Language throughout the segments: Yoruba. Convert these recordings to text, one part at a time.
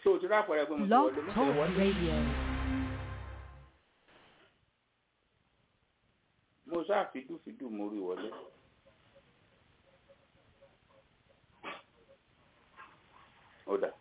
ṣé o ti rí àpẹẹrẹ pé mo ti Blog wọlé mo ti Talk wọlé Radio. mo sáà fìdúfìdú mo rí wọlé. ó dà.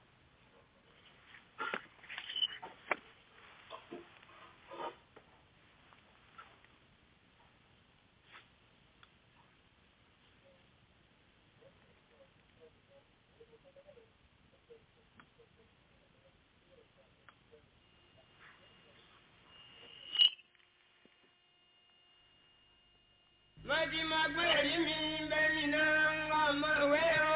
Mọ̀tí máa gbé èrí mi bẹ́ẹ̀ni náà ń wá ọmọ ìwé o.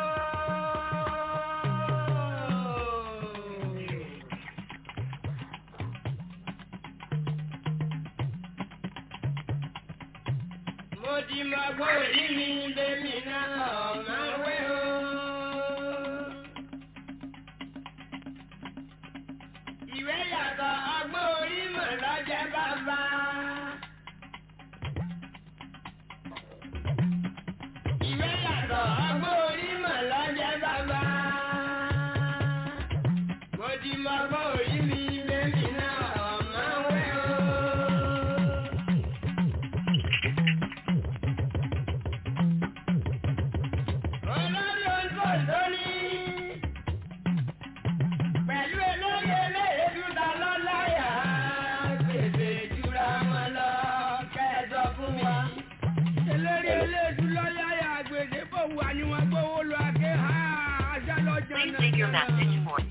Mọ̀tí máa gbé èrí mi bẹ́ẹ̀ni náà ọmọ ìwé o. Ìwé yàtọ̀ ọgbọ́n orí mọ̀ lọ́jẹ́ bàbá. Ìwé yàtọ̀ ọgbọ́n orí mọ̀ lọ́jẹ́ bàbá. Mo ti mọ ọgbọ́n orí mi bẹ́ẹ̀ni náà ọ̀mọ́ wẹ́ o. Olórí olùkọ́ ní pẹ̀lú elóye eléyèdú ta lọ́láyà gbèsè jura wọn lọ kẹ́ẹ̀dọ̀ fún wa eléré eléèdú lọ́yà yà gbèsè bò wà ní wọn gbówó lọ àké ha ajá lọ́jọ́ Please náà. leave your message for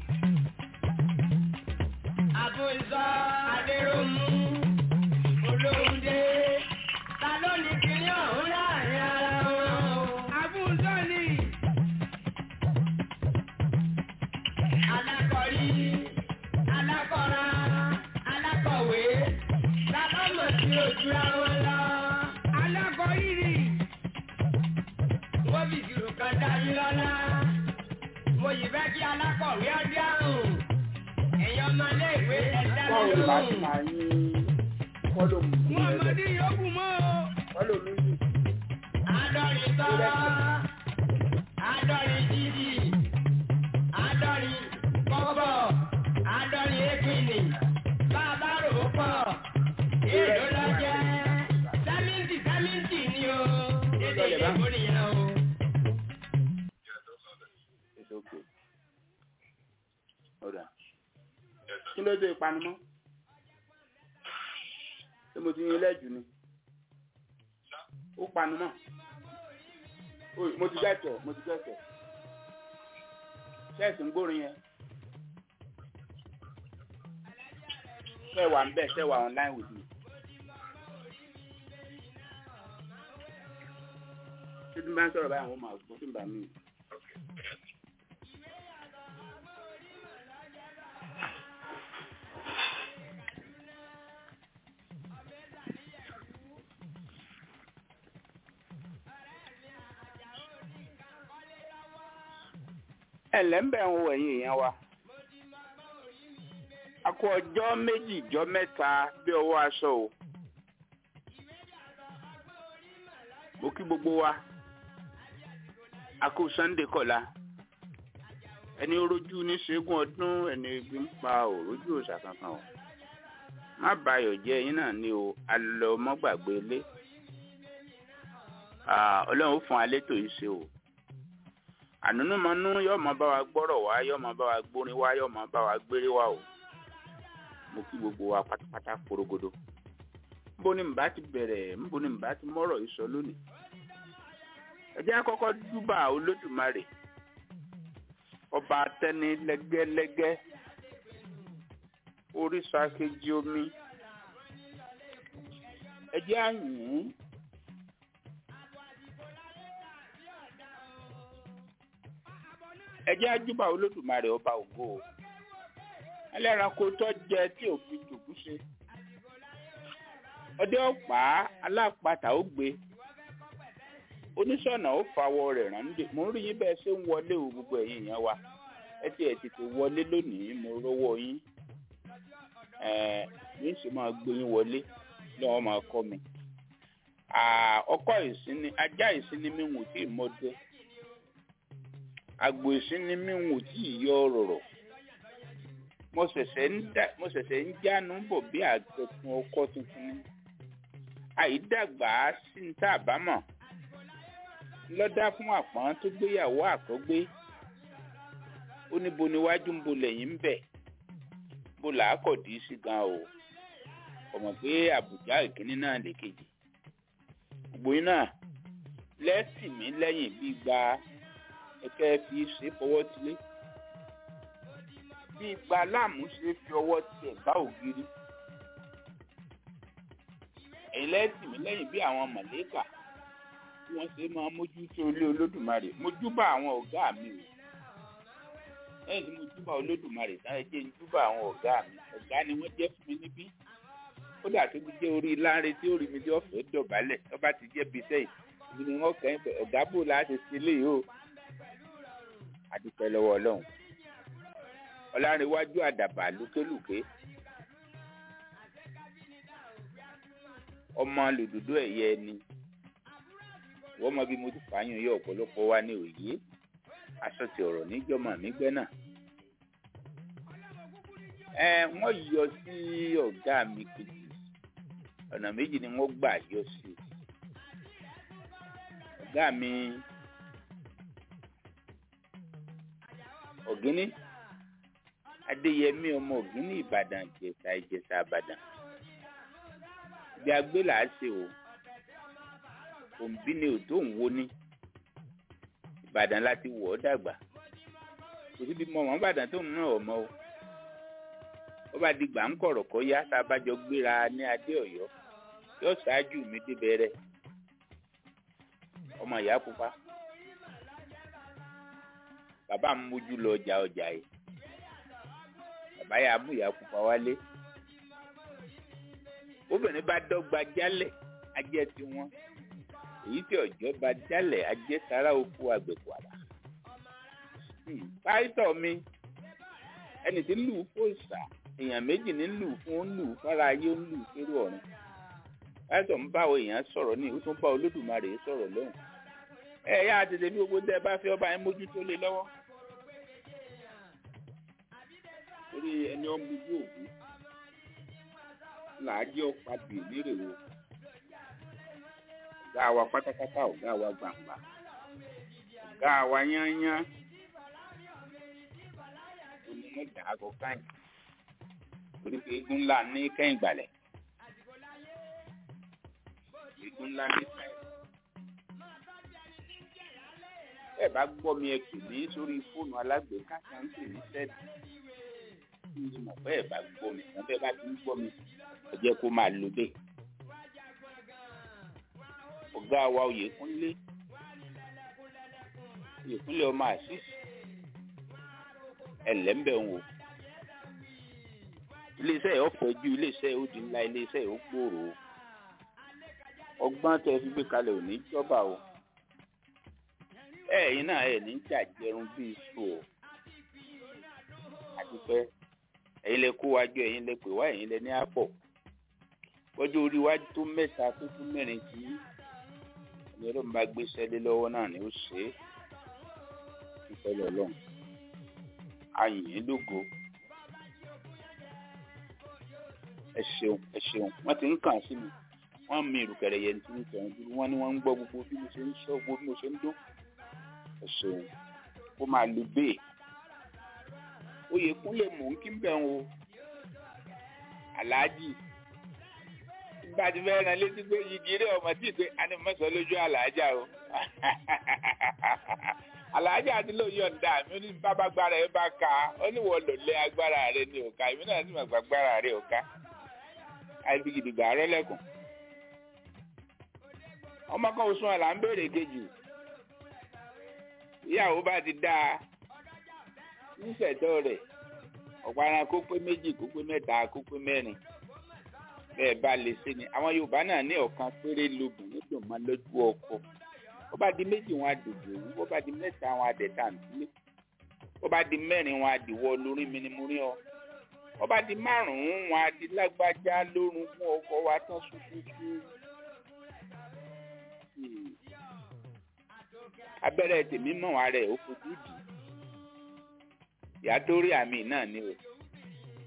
àbùsọ adéròmù olóhùndé ta ló ní kíní ọ̀hún láàrin ara wọn o. àbùsọ ni. alákọ̀rí alákọ̀ra alákọ̀wé ta ló mọ̀ sí ojúra wọn lọ. alákọ̀rí ni. wọ́n fi ìṣirò kan dá yín lọ́la. mo yìí fẹ́ kí alákọ̀wé ọdí àrùn. ẹ̀yin ọmọ ilé ìwé ẹ̀dá mi báwo ni màá ti lóhùn. máa yín kọ́lọ́mù wọn ọmọdé yòókù mọ́ o. kọ́lọ́mù yìí Adọ́rin tọ́lá, adọ́rin jíjì, adọ́rin kọ́kọ́, adọ́rin épìnì, bàbá rò ó pọ̀, èlò lọ́jẹ́, sẹ́mìntì sẹ́mìntì ni o, dédé ìdìbò nìyẹn o. it's okay. ó dà. kí ló dé ìpanumọ́? ṣé mo ti yín lẹ́jù ni? ó panumọ́. Oy, mo ti gẹ̀tẹ̀ mo ti gẹ̀tẹ̀. ṣẹ́ẹ̀sì ń gbórin yẹn. ṣé wà ń bẹ̀ ṣé wà online with me. tí tí n bá ń sọ̀rọ̀ báyìí àwọn máa gbọ́ tí n bá mi. ẹ̀lẹ́ ń bẹ̀ ń wo ẹ̀yin èèyàn wa. a kó ọjọ́ méjì jọ mẹ́ta bí ọwọ́ aṣọ o. mo kí gbogbo wa. a kó sunday kọ̀la. ẹni rojú ní ṣẹ́gun ọdún ẹni ebi ń pa òrojú òòṣà kankan o. má bayọ̀ jẹ́ ẹ̀yin náà ní o alọ́ mọ́gbàgbé ilé. Ah, ọlọ́run ó fún alẹ́ tó yìí ṣe o ànúnúmọ́nú yóò máa bá wa gbọ́rọ̀ wá yóò máa bá wa gbórin wá yóò máa bá wa gbére wá o mo kí gbogbo wa pátápátá porogodo níbo ni mbà ti bẹ̀rẹ̀ níbo ni mbà ti mọ́rọ̀ yìí sọ lónìí ẹ jẹ́ àkọ́kọ́ júbà olódùmarè ọba atẹ́ni lẹ́gẹ́lẹ́gẹ́ orísun akéjì omi ẹ jẹ́ àyìn ẹ jẹ́ àjúbà olódùmarè ọba ògo o ẹlẹ́ranko tó jẹ tí òfin jòkú ṣe ọdẹ ọ̀pá alápatà ó gbé oníṣọ̀nà ó fawọ rẹ̀ rándé mo ń rí yín bẹ́ẹ̀ ṣe ń wọlé o gbogbo ẹ̀yin èèyàn wa ẹ ti ẹ̀ tètè wọlé lónìí mo rówó yín ẹ̀ yín sì máa gbé yín wọlé lọ́wọ́ máa kọ́ mi ọkọ ìsinmi ajá ìsinmi mi wò tí ì mọdé àgbò ìsinmi mi wò tí ì yọ rọ̀rọ̀ mo ṣẹ̀ṣẹ̀ ń dá mo ṣẹ̀ṣẹ̀ ń jánu bọ̀ bí àgbẹ̀kùn ọkọ tuntun ni àìdàgbà sí ń tà bámọ̀ lọ́dá fún àpọ́n tó gbéyàwó àkọ́gbé ó ní bo níwájú ń bo lẹ́yìn ń bẹ̀ bó làákọ̀dí sí gan o ọmọ pé àbùjá ìkíní náà lè kejì gbogbo yín náà lẹ́sìn mí lẹ́yìn bí gba ẹ̀kẹ́ fi ṣe fọwọ́ tilé bí gba láàmú ṣe fi ọwọ́ tiẹ̀ bá ògiri ẹ̀yin lẹ́sìn mí lẹ́yìn bí àwọn mọ̀lẹ́kà tí wọ́n ṣe máa mójútó ilé olódùmarè mójúbà àwọn ọ̀gá mi o lẹ́yìn tí mo júbà olódùmarè tán ẹ jẹ́ ń júbà àwọn ọ̀gá mi ọ̀gá ni wọ́n jẹ́ fún mi níbí kódà tó ti jẹ́ orí láre tí ó rí mi tí ọ̀fẹ́ dọ̀bálẹ̀ tó bá ti jẹ́ bí sẹ́yìn ibi ni wọ́n kàn ń ọ̀gá bò láti ṣe léyìí o àdúpẹ́ lọ́wọ́ ọlọ́run ọlárẹ̀wájú àdàbà lókèlùké ọmọ lòdòdó ẹ̀yẹ ni wọ́n mọ bí mo ti fààyàn yọ ọ̀pọ̀lọpọ̀ wa ní òye aṣọ ti ọ̀rọ̀ níjọ́mọ̀ mi gbẹ́ náà ẹ wọ́n yọ sí ọ̀gá mi kejì ọ̀nà méjì ni wọ́n gbà yọ sí ọ̀gá mi ọ̀gíní adéyẹmí ọmọ ògínní ìbàdàn ìjẹsà ìjẹsà ìbàdàn ibi agbé là á ṣe o òǹbí ni òtó ń wo ní ìbàdàn láti wọ̀ ọ́ dàgbà kò síbi mọ ọmọ ìbàdàn tó ń ná ọmọ o ó bá di gbà ń kọ̀rọ̀ kọ́ yá tá a bá jọ gbéra ní adé ọ̀yọ́ yóò ṣáájú mi débẹ̀rẹ̀ ọmọ ìyá pupa bàbá mi mójú lọ ọjà ọjà yìí bàbá yà á mú ìyá pupa wálé obìnrin bá dọ́gba jálẹ̀ ajẹ́ tiwọn èyí tí ọjọ́ bá jálẹ̀ ajẹ́ sára oko àgbẹ̀kọ̀àrà pásítọ̀ mi ẹni tí ń lù fún ìsà èèyàn méjì ní lù fún ó ń lù fara ayé ó ń lù fẹ́rù ọ̀run pásítọ̀ ń bá àwọn èèyàn sọ̀rọ̀ ní ó tún bá olódùmarè sọ̀rọ̀ lọ́hùn ẹ yá tètè bí gbogbo tẹ bá fẹ́ ọba yẹn mójútó lé lọ́wọ́ torí ẹni ọmọ ojú òkú làájẹ́ ọ̀pá-bì lérè o ọ̀gá wa pátápátá ọ̀gá wa gbàǹgbà ọ̀gá wa yányá onímọ̀dà àgọ́ káyìn torí pé eégún ńlá ní kẹ́yìn gbàlẹ̀ eégún ńlá ní ìsàlẹ̀ ẹ bá gbọ́ mi ẹ pè mí sórí fóònù alágbèéká tí wọ́n ń pè ní sẹ́ẹ̀dì kí ni mo bẹ́ẹ̀ bá gbọ́ mi tán bẹ́ẹ̀ bá ti ń gbọ́ mi ẹ jẹ́ kó máa lo bẹ́ẹ̀. ọ̀gá wa Oyèkúnlé Oyèkúnlé ọmọ àṣìṣe ẹlẹ́mbẹ̀ ń wò iléeṣẹ́ yìí ọ̀pọ̀ ju iléeṣẹ́ yìí ó di ńlá iléeṣẹ́ yìí ó gbòòrò ọgbọ́n tẹ fi gbé kalẹ̀ ò ní jọba o ẹ̀yin náà ẹ̀ ní jàjẹrun bíi iṣu o àti pé ẹ̀yin lẹ kó wájú ẹ̀yin lẹ pè wá ẹ̀yin lẹ ní àpọ̀ lọ́jọ́ orí wájú tó mẹ́ta tó tún mẹ́rin tí ẹni ọlọ́run bá gbé sẹ́lẹ̀ lọ́wọ́ náà ni ó ṣe é ìfẹ́lẹ́ ọlọ́run ayìn lógo ẹ ṣeun ẹ ṣeun wọ́n ti ń kàn sí mi wọ́n mi ìrùkẹ̀rẹ̀ yẹn tí ń tẹ̀wọ́n dúró wọ́n ní wọ́n ń gbọ́ gbogbo bí mo ṣe ń sọ gbogbo bí mo ṣe ń dún ẹ ṣeun kó máa lu bẹ́ẹ̀ Oyèkúnlé mò ń kí bẹ̀ ń o aláàjì nígbà tí fẹ́ ran létí pé igi rẹ̀ ọmọ tí ì pé a ní mọ́sọ̀ lójú aláàjà o aláàjà àti lóun yọ̀ǹda mi ó ní bábá gbára ẹ bá ka ó ní wọ́n lò lé agbára rẹ ní òka èmi náà sì mọ̀ gbà gbára rẹ òka àìsí gidigba arọ́lẹ́kùn ọmọ kan oṣù àlà ń béèrè kejì ìyàwó bá ti dáa níṣẹ̀dọ̀ rẹ̀ ọ̀pára kó pé méjì kó pé mẹ́ta kó pé mẹ́rin bẹ́ẹ̀ bá lè ṣe ni àwọn Yorùbá náà ní ọ̀kan péré lobìnrin dùn máa lójú ọkọ ó bá di méjì wọn àdòdò òwú ó bá di mẹ́ta wọn àdẹ̀tà nílé ó bá di mẹ́rin wọn àdìwọ́ lórí mi ni mo rí ọ ó bá di márùn-ún wọn àdì lágbájá lórun fún ọkọ wa tán ṣuṣuṣu abẹ́rẹ́ tèmi mọ̀ wá rẹ̀ ó fojú dì í ìyá tó rí àmì náà ni o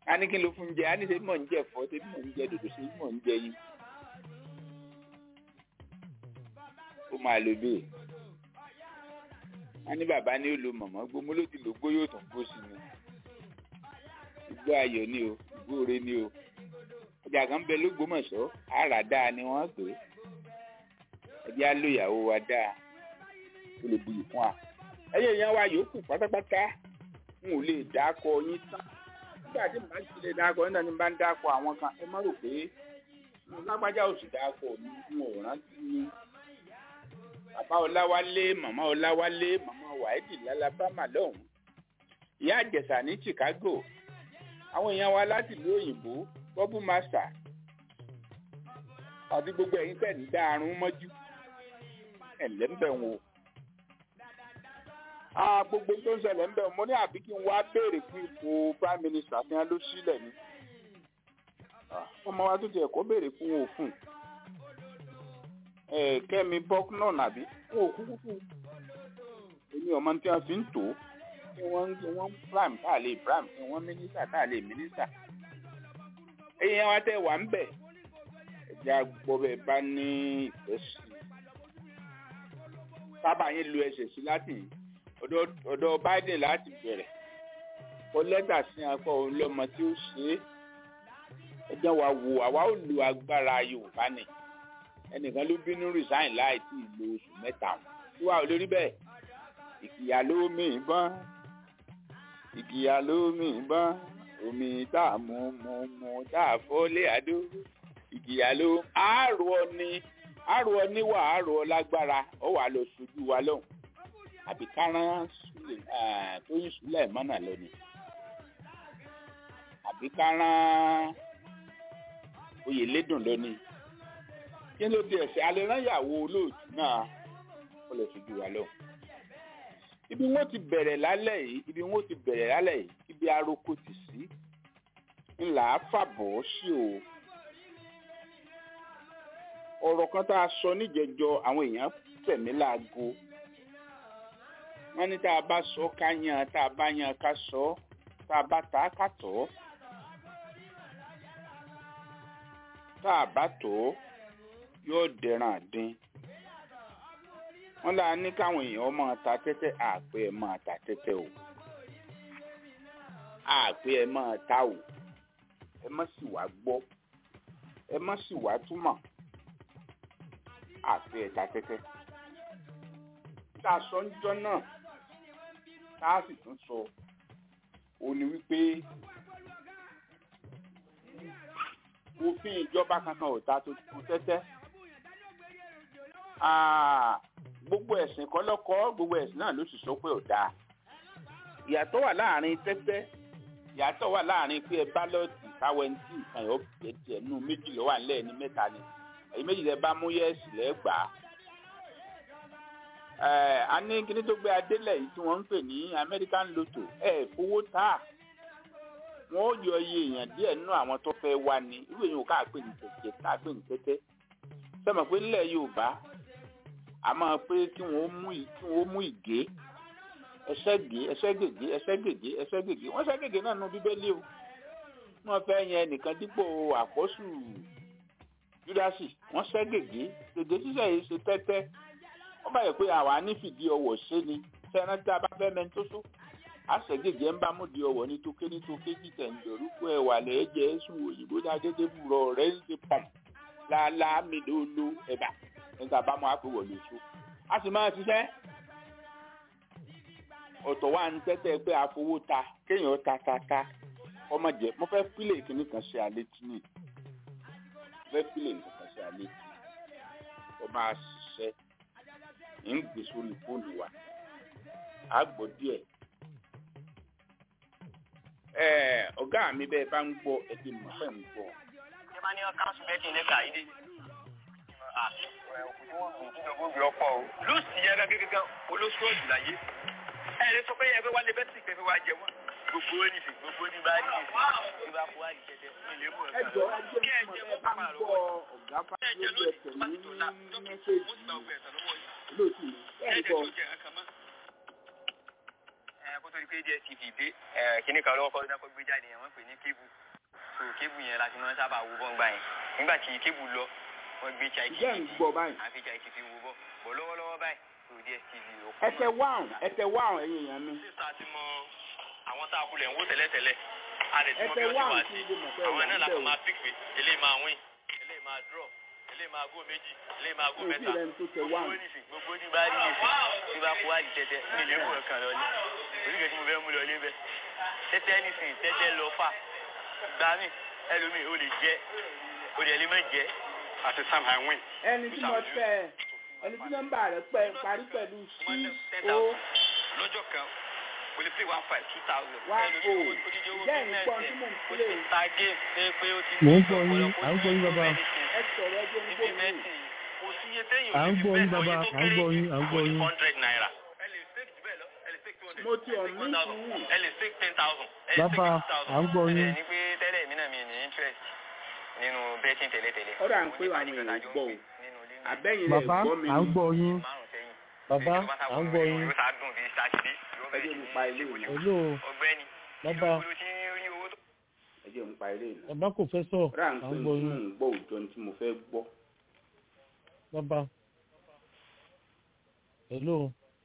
a ní kí ló fún jẹ a ní ṣe mọ̀ ń jẹ ẹ̀fọ́ ṣe mọ̀ ń jẹ dòdò ṣe mọ̀ ń jẹ yín ó máa lo bẹ́ẹ̀ a ní bàbá ní ó lo mọ̀mọ́ gbómú ló ti lò gbó yóò tún gbó sí ni igbó ayọ̀ ni o igbó ore ni o ọjà kan bẹ lÓgbómọ̀ṣọ́ àrà dáa ni wọ́n pè é ẹjẹ́ á lo ìyàwó wa dáa ó lè buyì fún wa ẹyẹ yẹn wa yòókù pátápátá n ò lè dákọ yín tán nígbà tí màá ti lè dákọ yín náà ni bá ń dákọ àwọn kan ẹ má rò pé mo lágbájá ò sì dákọ mi n ò rántí ni bàbá ọláwálé màmá ọláwálé màmá wàídì lálábàmà lọ́hùn ìyá àjẹsà ní chicago àwọn èèyàn wa láti ìlú òyìnbó bọ́bú màsà àti gbogbo ẹ̀yin tẹ̀ ń dá arún mọ́jú ẹ̀ lẹ́ńbẹ̀ wò ah gbogbo tó ń ṣẹlẹ̀ ń bẹ̀ mo ní àbí kí n wá béèrè fún ipò prime minister fi hàn ló sílẹ̀ ni ọmọ wa tó tiẹ̀ kó béèrè fún òfin kẹ́mi bọ́k náà nàbí wọn ò kúkú fún èmi ọmọ tí wọ́n fi ń tò ó kí wọ́n kí wọ́n prime tá a lè prime kí wọ́n minister tá a lè minister ẹ̀yin wa tẹ̀ wà ń bẹ̀ ẹ̀jẹ̀ agbọ́bẹ̀ bá ní ìfẹ́ sí i sábà yín lu ẹsẹ̀ sí láti yìí ọ̀dọ̀ biden láti bẹ̀rẹ̀ kọ lẹ́tà sí akọ ọlọ́mọ tí ó ṣe é ẹjọ́ wa wo àwa ò lu agbára yorùbá ni ẹnìkan ló bínú resign láì tí ì lo oṣù mẹ́ta tí wàá olórí bẹ́ẹ̀ ìkìyà ló mì bọ́n ìkìyà ló mì bọ́n omi tá a mú mú mú tá a fọ́ lé àdó ìkìyà ló àárò ni àárò níwà àárò lágbára ó wà lọ sojú wa lọ́hùn àbí kárán tóyìn súlẹ̀ mọ́nà lónìí àbí kárán oyè lédùn lónìí kí ló dé ẹsẹ̀ alẹ́rányàwó olóòtú náà ó lè fojú wa lọ. ibi wọn ti bẹ̀rẹ̀ lálẹ́ yìí ibi wọn ti bẹ̀rẹ̀ lálẹ́ yìí ibi aroko ti sí ńlá fàbọ̀ sí o. ọ̀rọ̀ kan tá a sọ níjẹjọ àwọn èèyàn tẹ̀mí láago wọ́n ní tá a bá sọ ká yan tá a bá yan ká sọ tá a bá ta ká tọ́ tá a bá tọ́ yóò dẹran àdín wọ́n là ní káwọn èèyàn máa ta tẹ́tẹ́ àpé ẹ máa ta tẹ́tẹ́ o àpé ẹ máa ta o ẹ má sì wá gbọ́ ẹ má sì wá túmọ̀ àpé ẹ ta tẹ́tẹ́ tá a sọ ń jọ náà tá a sì tún sọ ó ní wípé òfin ìjọba kankan ò ta tó kú tẹ́tẹ́ gbogbo ẹ̀sìn kọ́lọ́kọ́ gbogbo ẹ̀sìn náà ló sì sọ pé ò dáa ìyàtọ̀ wà láàrin tẹ́tẹ́ ìyàtọ̀ wà láàrin pé ẹ bálọ̀tì káwẹ́ntì nǹkan yóò bẹ̀ tiẹ̀ nù méjì lọ́wọ́ àlẹ́ ní mẹ́ta ni èyí méjì lẹ bá mú yẹ́sì lẹ́gbàá a ní kíní tó gbé adélẹ̀ yìí tí wọ́n ń pè ní American Lotto ẹ̀ fowó tà wọ́n ó yọ iye èèyàn díẹ̀ nínú àwọn tó fẹ́ wá ní irú èèyàn ká pè ní tẹ̀tẹ̀ ká pè ní tẹ́tẹ́ sọmọ pé nílẹ̀ Yorùbá a máa pé kí wọ́n mú kí wọ́n mú ìgé ẹsẹ́ gé ẹsẹ́ gègé ẹsẹ́ gègé ẹsẹ́ gègé wọ́n ṣẹ́ gègé náà nu Bíbélì o wọ́n fẹ́ yẹn nìkan dípò àpọ́sù Júdásì wọ́n ṣẹ́ gègé gègé ṣíṣẹ́ yìí ṣe tẹ́tẹ́ wọ́n bá yẹ pé àwa nífìdí ọwọ́ ṣe ni sẹ́ran tí a bá fẹ́ mẹ́ni tó so àṣẹgègé ń bá mú di ọwọ́ ní tókè ní tókè jíjẹ ńdọ̀rúkọ ẹ̀wà lẹ́ẹ̀jẹ̀ sùn òyìnbó ní adédébùrọ̀ rẹ̀ ń ṣe pàm lálá mélòó ẹ̀bà nígbà bá mọ́ àpò wọ̀lú so a sì máa ṣiṣẹ́ ọ̀tọ̀ wa ń tẹ́tẹ́ pé àfowó ta kéèyàn ta ta ta ọmọ jẹ mo fẹ́ pílẹ̀ kìíní kan ṣe alẹ́ tí ní mo fẹ́ pílẹ̀ nǹkan kan ṣe alẹ́ tí ọ máa ṣiṣẹ́ ń gbé sórí fóònù wa á gbọ́ díẹ̀ ọ̀gá mi bẹ́ẹ̀ bá ń gbọ́ ẹbí mọ̀ fẹ́ ń gbọ́. ṣé máa ní ọ káńsù méjì ní kàídé. lùsì yẹn gẹ́gẹ́ olóṣù ọ̀jù láyé ẹ lè sọ pé yẹn fẹ́ wálé bẹ́ẹ̀ sì fẹ́ wá jẹ wọ́n. gbogbo ní fi gbogbo ní bá ní ìsìn bá kó wá ìjẹjẹ fún ilé mú ẹ jọ ẹ jẹ́ kí ẹ bá ń gbọ́ ọ̀gá fásitì ẹ̀tẹ̀ ní mẹ́sẹ̀gì lóòtù ẹ̀ ń gbọ́. tó di pé dstv dé kíní kan lọ́wọ́ kọ́ kọ́ gbé jáde yẹn wọ́n pè ní kébù so kébù yẹn láti máa ń sábà wo bọ́ ńgbà yẹn nígbà tí kébù lọ wọ́n gbé chai ìjẹ́ ń gbọ́ báyìí. àfi chai tv wo bọ́ bọ̀ lọ́wọ́lọ́wọ́ báyìí so dstv ò kọ́ ẹtẹ wáhùn ẹtẹ wáhùn ẹ̀yin èèyàn mi. sísá ti mọ àwọn tá a kulẹ̀ ń wó tẹ́lẹ̀tẹ́lẹ̀ a lè ti mọ ẹtẹ bí wọ́n ti wáhùn wá sí sí ilé mọ̀tẹ́ àwọn ìwà náà la níbẹ̀ kàn o. máa pick pé eléyìí máa win eléyìí máa draw eléyìí máa go méjì eléyìí máa go mi ò tí mẹ́ta ì rẹ́ni tó tẹ gbogbo wáhùn. oníṣì gbogbo ní bá rí nìṣì tí bá kó wájú tẹ́tẹ́ ní ilé ìwé kan lọ ní oníkẹ́ tí mo fẹ́ mú lọ lébẹ̀ tẹ́tẹ́ nísìnyí tẹ́tẹ́ lọ fà gbà mí ẹlòmíì ó lè jẹ́ ó lè lè má jẹ́ àti sam i win. ẹni tí mo tẹ ẹni tí nọ́mbà rẹ̀ pẹ parí pẹ̀lú six o lọ́jọ́ kan mo lè play one five two thousand. one o jẹ́ ìgbọ́n tí mò ń ó pè ti ta game ṣe pé ó ti Mò ń gbọ́ yín, à ń gbọ́ yín bàbá. ẹ sọ̀rọ̀ ẹjọ́ ń gbọ́ mi. kò sí iye téèyàn À ń lè fi gbọ́ yín bẹ́ẹ̀ lọ, bàbá, iye tó à ń gbọ́ kéré yín, à ń gbọ́ ó ní yín. hundred naira. ẹ lè stake jù bẹ́ẹ̀ lọ ẹ lè stake two hundred. mo ti ọ̀ ní sùúrù. ẹ lè stake ten thousand. ẹ lè Bàbá, stake fifty thousand. à ń gbọ́ yín. ẹ ní pé tẹ́lẹ̀ mi náà mi ní interest nínú betting tẹ́lẹ̀tẹ́lẹ̀. Ó dà ń pé àwọn èèyàn gbọ́ o. àbẹ́yìn rẹ̀ Bàbá, gbọ́ mi à ń ni. gbọ́ yín. márùn sẹ́yìn. Bàbá, à ń gbọ́ yín. yóò sá dùn bíi sátidé. yóò ẹjọ́ bẹ̀rẹ̀ mi sí pa ní ilé ìlú. Hello, ọgbẹ́ni. bàbá, ìlú tí ń rí owó tó. ẹjọ́ mi pa ilé ìlú. bàbá kò fẹ́ sọ̀, ọ̀rẹ́ à ń à pè ń ní gbọ́ tí mò yín. ń gbọ́ òjò ní tí mo fẹ́ gbọ́. Bàbá. Hello,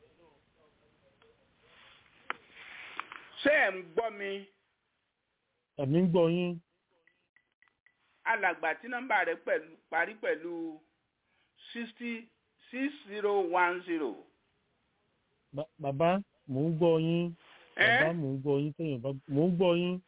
ṣé ẹ̀ ń gbọ́ mi ẹ̀mí ń gbọ́ yín. alàgbà tí nọ́mbà rẹ̀ pẹ̀lú parí pẹ̀lú sixty six zero one zero. Ba- Bàbá, mò ń gbọ́ yín. Bàbá, ẹ́ mò ń gbọ́ yín. Téèyàn bá mò ń gbọ́ yín.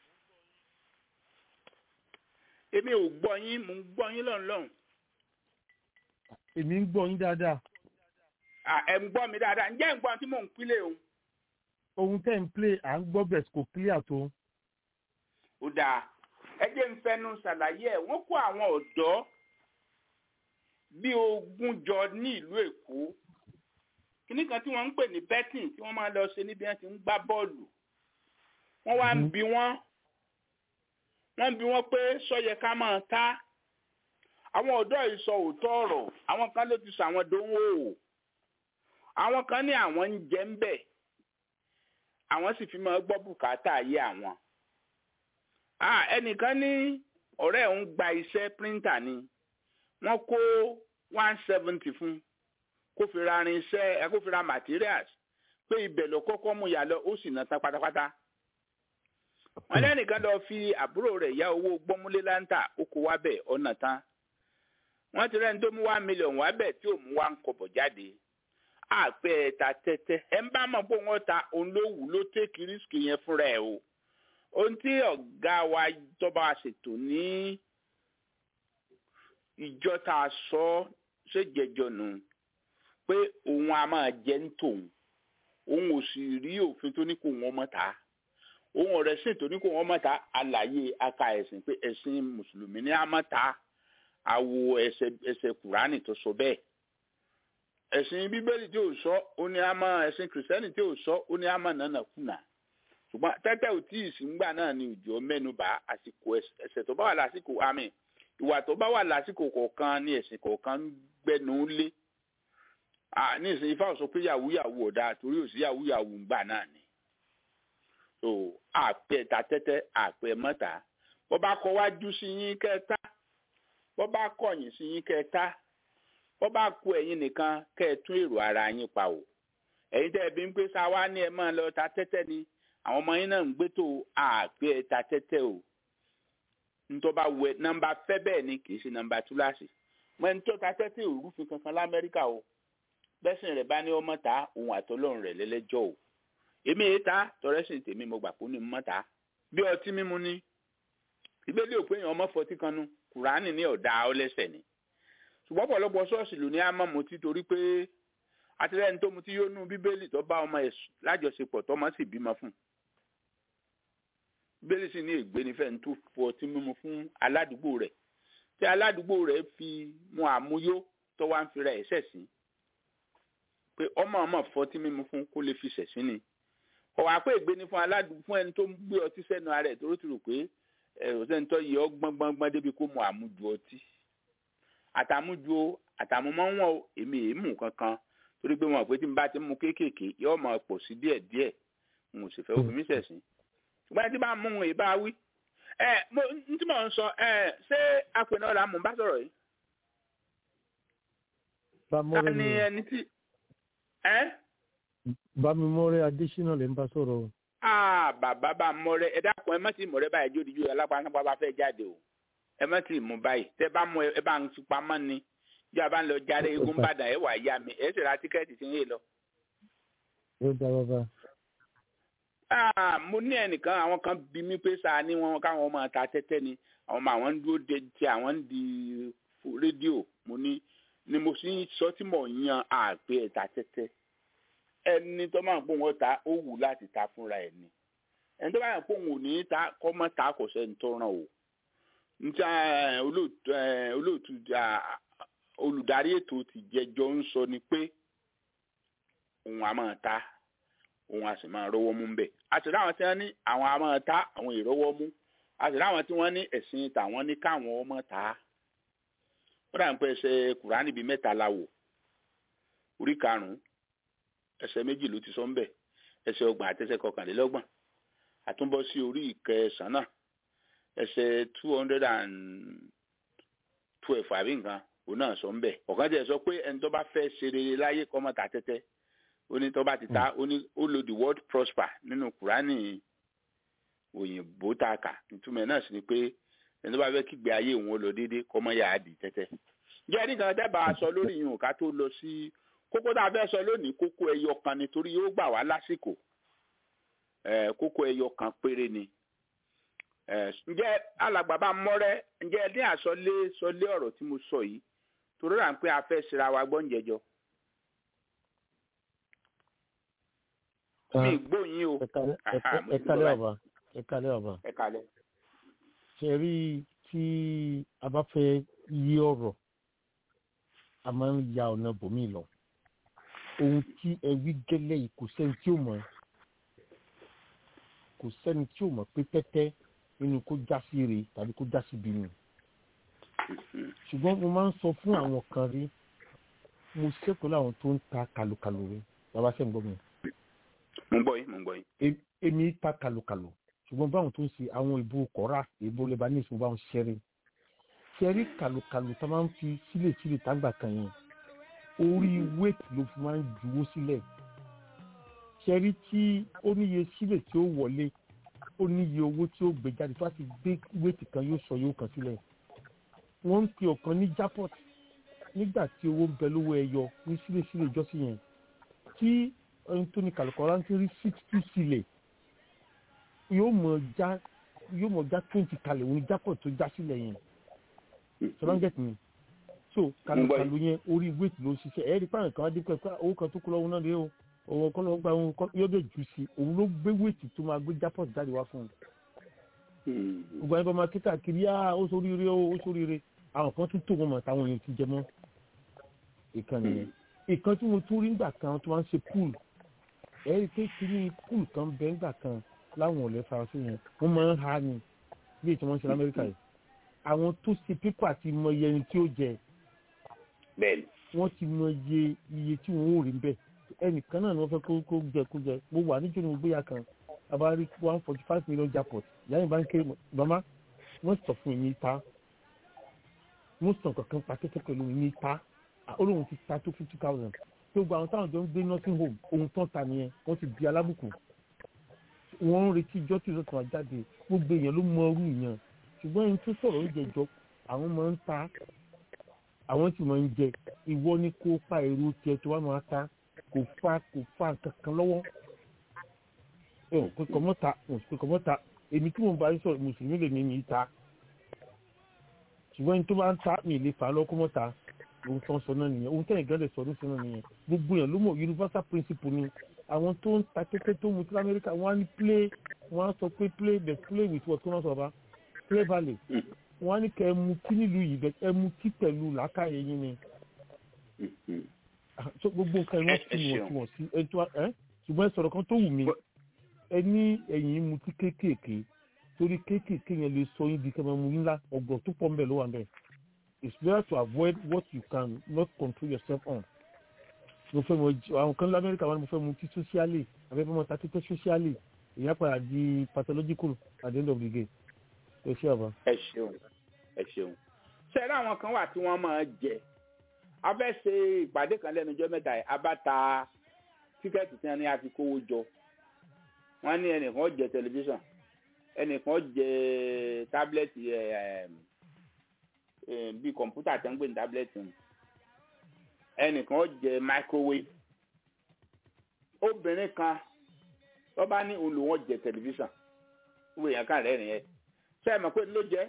èmi ò gbọ́ yín mò ń gbọ́ yín lọ́nlọ́n. Èmi ń gbọ́ yín dáadáa. ẹ̀ ń gbọ́ mi dáadáa ǹjẹ́ ẹ̀ ń gbọ́ tí mò ń pílẹ̀ o. Ohun tẹ́ ń play à ń gbọ́ bẹ̀ kò clear tó. ó dáa ẹ jẹ́ ń fẹnu ṣàlàyé ẹ̀ wọ́n kó àwọn ọ̀dọ́ bí ogún jọ ní ìlú èkó kíní kan tí wọ́n ń pè ní betting tí wọ́n máa lọ ṣe níbi wọ́n ti ń gbá bọ́ọ̀lù wọ́n wá ń Mhm. bi wọ́n wọ́n ń bi wọ́n pé sọ́yẹ ká máa ta àwọn ọ̀dọ́ yìí sọ òótọ́ ọ̀rọ̀ àwọn kan ló ti sọ àwọn dánwò o àwọn kan ní àwọn ń jẹ ń bẹ̀ àwọn sì fi máa gbọ́ bùkátà ayé àwọn ah ẹnìkan ní ọ̀rẹ́ òun gba iṣẹ́ píríńtà ni wọ́n kó one seventy fún kó fi ra irinṣẹ́ ẹ kó fi ra materials pé ibẹ̀ ló kọ́kọ́ mú yà lọ ó sì ná tán pátápátá wọ́n lẹ́nìkan lọ fi àbúrò rẹ̀ yá owó gbọ́múlé láńtà ó kó wá bẹ̀ ọ̀nà tán wọ́n ti rẹ́ni tó mú one million wá bẹ̀ tí ò mú one kọ̀bọ̀ jáde àpẹ ẹ̀ta tẹ́tẹ́ ẹ̀ ń bá mọ̀ pé wọ́n ta òun ló wù ló tẹ́kì rísìkì yẹn fúnra ẹ̀ o ohun tí ọ̀gá wa tọ́ba ṣètò ní ìjọ tá a sọ ṣèjẹjọ nù pé òun a máa jẹ ń tòun òun ò sì rí òfin tó ní kó wọn mọ́ ta òun ọ̀rẹ́ sìn tó ní kó wọn mọ́ ta àlàyé aka ẹ̀sìn pé ẹ̀sìn mùsùlùmí ní a mọ́ ta àwo ẹsẹ̀ ẹsẹ̀ kùránì tó sọ bẹ́ẹ̀ ẹ̀sìn bíbélì tí ò sọ ó ní a mọ́ ẹ̀sìn kìrìsìtẹ́nì tí ò sọ ó ní a mọ́ nànà kùnà ṣùgbọ́n tẹ́tẹ́ ò tí ì sí ńgbà náà ni òjò mẹ́nuba àsìkò ẹ̀ṣẹ̀ tó bá wà lásìkò àmì ìwà tó bá wà lásìkò kọ̀ọ̀kan ní ẹ̀sìn kọ̀ọ̀kan ń gbẹnu lé Ah, ní ìsìn ifá ò sọ pé yahoo yahoo ọ̀dà torí ò sí yahoo yahoo ńgbà náà ni so àpẹ ta tẹ́tẹ́ àpẹ mọ́ta bọ́ bá kọ wájú sí yín kẹta bọ́ bá kọ̀yìn sí yín kẹta bọ́ bá kú ẹ̀yin nìkan kẹ́ ẹ tún èrò ara yín pa o ẹ̀yin tẹ́ ẹ bí ń pé sáwá ní ẹ máa lọ ta tẹ́tẹ́ ni àwọn ọmọ yín náà ń gbé tó àgbẹ̀ ẹ̀ta tẹ́tẹ́ o ntọ́ba wẹ nọ́mbà fẹ́ bẹ́ẹ̀ ni kì í ṣe nọ́mbà túláàsì mọ ẹni tó ta tẹ́tẹ́ òrùfin kankan lamẹ́ríkà o bẹ́sìn rẹ̀ bá ní ọmọ ta òun àtọ́lọ́run rẹ̀ lẹ́lẹ́jọ́ o èmi yìí ta tọrẹ́sìn tèmi mo gbà kó ní mọ́ ta bí ọtí mímu ní ìgbélé òpin èèyàn ọmọ fọtí kan nu kùránì ní ọ̀dà ọlẹ́sẹ̀ ni ṣùgbọ́n ọ̀pọ̀lọpọ̀ ṣọ́ọ̀ṣì ló ní àmọ́ mutí torí pé àtìlẹ́yìn tó mutí yóò nú bíbélì tó bá ọmọ ẹ̀ lájọṣepọ̀ tọmọ sì bímọ fún un bíbélì sì ní ègbé nífẹ̀ẹ́ ń tó fọ ọtí mímu fún aládùúgbò rẹ̀ tí aládùúgbò rẹ̀ fi mu àmúyó tó wá ń fira ẹ̀ṣẹ̀ sí pé ọmọ ọmọ fọtí mímu fún kó lè fi ṣẹ̀sí ni ọ̀wá pé ègbé ni fún aládùúgbò fún ẹni tó ń gbé ọtí sẹ́nu ara ẹ̀ tó rò ti rò pé ọ̀sẹ̀ntọ́ yìí ọ gbọ́ngbọ́ngbọ́n débi kó mu àmúju ọtí àtàmúju àtàmúmọ́ wọn èmi èémù kankan torí pé wọn pé tí n bá ti mú kéékèèké yóò máa pọ̀ sí díẹ̀díẹ̀ n ò sì fẹ́ òfin mi ṣẹ̀sìn ṣùgbọ́n tí bá mú un ìbá wí ẹ mo n tí mò ń sọ ẹ ṣé apẹ̀nà ọ̀la mò ń bá sọ̀rọ̀ yìí ta bámọ́rẹ́ ni ni ẹni tí ẹ bámimọ́rẹ́ adésínà lè ń bá sọ̀rọ̀ o. ah bàbá bá mọ́rẹ́ ẹ dákun ẹ má ti mọ̀rẹ́ báyìí jódìjú alápáńpá bá fẹ́ jáde o ẹ má ti mú báyìí tẹ bá mú ẹ bá ń fi pamọ́ ni bí a bá ń lọ jáde eégún bàdàn ẹ wà yá mi ẹ sì ra tíkẹ́ẹ̀tì tí ń yé lọ. yóò dá bàbá. Ah, mo ní ẹnìkan àwọn kan bí mi pé sáà ní wọn káwọn máa ta tẹ́tẹ́ ni àwọn ọmọ àwọn ń dúró de ti àwọn ń di fo- rédíò mo ní ni mo sì ń sọ tí mò ń yan àgbẹ̀ ẹ̀ta tẹ́tẹ́ ẹni tó máa ń pò wọ́n ta ó wù láti ta fúnra ẹ̀ ni ẹni tó máa ń pò wọ́n ò ní ta kọ́ mọ́ ta kò sẹ́ni tó ràn o níta olóòtú eh, olóòtú ah, olùdarí ètò ti jẹjọ ń sọ ni pé òun á máa ta òun a sì máa rówó mú bẹ́ẹ̀. a sì ráwọn tí wọ́n ní àwọn a máa ta àwọn ìrówó mú a sì ráwọn tí wọ́n ní ẹ̀sìn tàwọn ní káwọn ọmọ ta á. ó dà ń pẹ́ ẹsẹ̀ kùránì bíi mẹ́ta la wò orí karùn-ún ẹsẹ̀ méjì ló ti sọ ń bẹ̀ ẹsẹ̀ ọgbọ̀n àti ẹsẹ̀ kọkànlélọ́gbọ̀n àtúnbọ̀ sí orí ìkẹsàn náà ẹsẹ̀ two hundred and twelve àbí nǹkan òun náà sọ ń bẹ̀ ọ̀kan tẹ̀ sọ pé ẹni tó bá fẹ́ ṣe rere láyé kọ́ mọ́ ta tẹ́tẹ́ ó ní tó bá ti ta ó ní ó lo the word prosper nínú kùránì òyìnbó tá a kà ìtumọ̀ ẹ̀ náà sì ni pé ẹni tó bá fẹ́ kígbe ayé òun ó lọ déédéé kọ́ mọ́ yà á di tẹ́tẹ́. jẹ́ nìkan dábàá sọ lórí yìí ká tó lọ sí kókó tá a fẹ́ sọ lónìí kókó ẹyọ kan ni torí yóò gbà wá lásìkò ẹ̀ kókó ẹyọ kan péré ni. ẹ̀ ǹjẹ́ alàgbà bá mọ́rẹ́ ǹjẹ́ ní àsọlé sọlé ọ̀rọ̀ tí mo sọ yìí torí rà ń pé a fẹ́ ṣera wa gbọ́ǹjẹjọ. mi gbóyin o Aha, mo ti ẹ̀kálẹ̀ gbọ́ bàbá ẹ̀kálẹ̀ bàbá. ẹ kalẹ̀. ṣe rí tí a bá fẹ́ yí ọ̀rọ̀ a máa ń ya ọ̀nà bòmí lọ ohun tí ẹ wí gẹ́lẹ́ yìí kò sẹ́ni tí ò mọ̀ kò sẹ́ni tí ò mọ̀ pé tẹ́tẹ́ nínú kó já sí re tàbí kó já sí bínú ṣùgbọ́n mo máa ń sọ fún àwọn kan rí mo ṣẹ́kọ̀ọ́ láwọn tó ń ta kàlùkàlù rí bàbá sẹ́ni gbọ́ mi mo ń gbọ́ yín mo ń gbọ́ yín. Em- èmi ta kàlùkàlù ṣùgbọ́n báwọn tó ń ṣe àwọn ìbò kọ́ra ìbò lebanese mo bá wọn ṣẹ́rí ṣẹ́rí kàlùkàlù tá a máa ń fi sílẹ̀ sílẹ̀ tágbà kan yẹn orí wéètì ló fi máa ń juwó sílẹ̀ ṣẹ́rí tí ó níye sílẹ̀ tí ó wọlé ó níye owó tí ó gbé jáde tó bá ti gbé wéètì kan yóò sọ yóò kàn sílẹ̀ wọ́n ń pe ọ̀kan ní jackpot nígbà tí owó ń bẹ lówó ẹyọ ní sílẹ̀ sílẹ̀ ìjọsìn yẹn tí ẹni tó ní kàlùkọ́lá ń ti rí sixty sílẹ̀ yóò mọ̀ já yóò mọ̀ já twenty kalẹ̀ òun jápọ̀ tó já sílẹ̀ yẹn ṣọlá ń gẹ̀tì mi so kàlùkàlù yẹn orí wéètì ló ṣiṣẹ́ ẹ̀ẹ́dì pààyàn kan á dé pẹ́ pé owó kan tó kú lọ́wọ́ náà rèé o òun kọ́ lọ́wọ́ gba òun kọ́ yóò dé jù sí òun ló gbé wéètì tó máa gbé jápọ̀ jáde wá fún un gbogbo ẹni bá máa kíkà kiri á ó sóríire ó ó sóríire àwọn kan tún tó wọn mọ̀ táwọn èèyàn ti jẹ mọ́ ìkànnì yẹn ìkan tí mo tún rí ńgbà kan tó máa ń ṣe pool ẹ̀rí pé kiri pool kan bẹ́ẹ̀ ńgbà kan láwọn ọ̀lẹ́ faransé yẹn wọ́n máa ń ha ni bí ètò wọn ṣe lamẹ́ríkà yìí àwọn tó ṣe pépà ti mọ iye ẹni tí ó jẹ bẹ́ẹ̀ni. wọ́n ti mọ iye iye tí wọ́n ò rí bẹ́ẹ̀ ẹnìkan náà ni wọ́n fẹ́ kó kó jẹ kó jẹ mo wà níjọ́ ni mo gbéya kan abárí one forty five million jackpot ìyá yìí bá ń kéré màmá wọ́n sọ fún mi ta wọ́n sọ kankan pa kẹ́kẹ́ pẹ̀lú mi ta olóhùn ti ta tó fifty thousand tó gba àwọn táwọn jọ ń gbé nursing home ohun tán ta nìyẹn wọ́n ti di alábùkù wọ́n ń retí ijọ́ tí ìrọ̀tún wa jáde gbogbo èèyàn ló mọ ọrú ìyẹn ṣùgbọ́n ẹni tó sọ̀rọ̀ oúnjẹ jọ àwọn máa ń ta àwọn sì máa ń jẹ ìwọ ni kó pa èrò tiẹ̀ tó wà máa ta kò fa kò fa kankan lọ́wọ́ ẹ ò pé kọ́mọ́ta ò pé kọ́mọ́ta èmi tí mo bá yín sọ̀rọ̀ mùsùlùmí lè ní mi ta ṣùgbọ́n ẹni tó bá ń ta mi lè fà á lọ́kọ́ mọ́ta ohun tó ń sọ náà nìyẹn ohun tẹ́yìn gẹ́lẹ́ sọ ní sọ náà nìyẹn gbogbo yẹn ló mọ̀ universal principle ni àwọn tó ń ta kékeré tó mu tí lamẹ́ríkà wọ́n á ní play wọ́n á sọ pé play but play with what kí wọ́n sọ bá play valley wọ́n á ní kẹ́ ẹ mu tí nílùú yìí bẹ́ẹ̀ ẹ mu tí pẹ̀lú làákàyè yín ni so gbogbo nǹkan ẹ̀ wọ́n fi wọ̀n tí wọ̀n sí ẹ tó ẹ ṣùgbọ́n ẹ sọ̀rọ̀ kan tó wù mí ẹ ní ẹ̀yìn mu tí kéékèèké torí kéékèèké yẹn lè sọ yín di kẹ́mẹ́ mu ńlá ọgbọ̀n tó pọ̀ ń bẹ̀ ló wà ń bẹ̀ it's better to avoid what you can not control yourself on mo fẹ́ mọ àwọn kan ní amẹ́ríkà wọn ni mo fẹ́ mu tí socially àbẹ́fẹ́ mọ ta títẹ́ socially ìyá padà di pathological at the end of the day ẹ ṣé àbá. ẹ ṣeun ẹ ṣeun ṣẹlẹ àwọn kan wà tí wọn máa jẹ a fẹ́ ṣe ìpàdé kan lẹ́nu ọjọ́ mẹ́ta yìí a bá ta tíkẹ́ẹ̀tì tí wọ́n ní a fi kówó jọ wọ́n ní ẹnìkan jẹ tẹlifíṣàn ẹnìkan jẹ tábìlẹ́tì bíi kọ̀ǹpútà tó ń gbé ní tábìlẹ́tì ẹnìkan jẹ microwave obìnrin kan wọ́n bá ní olùwọ́n jẹ tẹlifíṣàn wọ́n èèyàn kan rẹ̀ nìyẹn ṣé ẹ mọ̀ pé ló jẹ́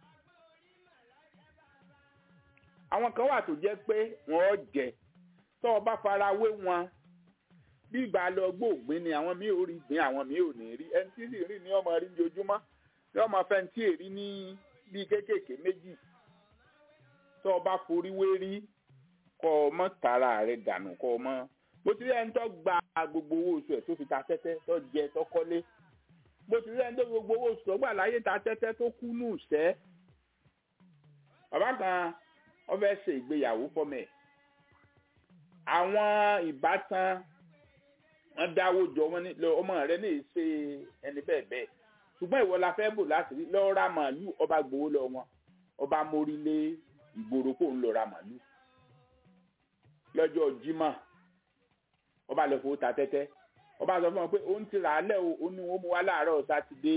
àwọn kan wà tó jẹ́ pé wọ́n jẹ tó o bá fara wé wọn bí ìgbà lọ gbóògbín ni àwọn míì ò rí gbìn àwọn míì ò ní rí ẹni tí sì rí ní ọmọ rí ní ojúmọ́ ní ọmọ fẹ́ tí èrí ní bíi kéékèèké méjì tó o bá forí wé rí kọ́ ọ mọ́ tara rẹ̀ dànù kọ́ ọ mọ́ bó ti rí ẹni tó gba gbogbo owó oṣù ẹ̀ tó fi ta tẹ́tẹ́ tó jẹ tó kọ́lé bó ti rí ẹni tó gbogbo owó oṣù tó gbà láyé ta tẹ́tẹ́ tó kú nù sẹ́ bàbá kan wọ́n fẹ́ ṣe ìgbéyàwó fọ́mọ ẹ̀ àwọn ìbátan wọ́n dáwó jọ wọ́n ní ọmọ rẹ̀ ní ṣe ẹni bẹ́ẹ̀ bẹ́ẹ̀ ṣùgbọ́n ìwọ la fẹ́ bò láti rí lọ́ọ́ ra màálù ọba gbowó lọ wọn ọba mórí lé ìgboro kó ń lọ ra màálù lọ́jọ́ Jímọ̀ ọba lọ fowó ta tẹ́tẹ́ ọba sọ fún wọn pé òun ti rà á lẹ́ o ó ní wọ́n mú wa láàárọ̀ sátidé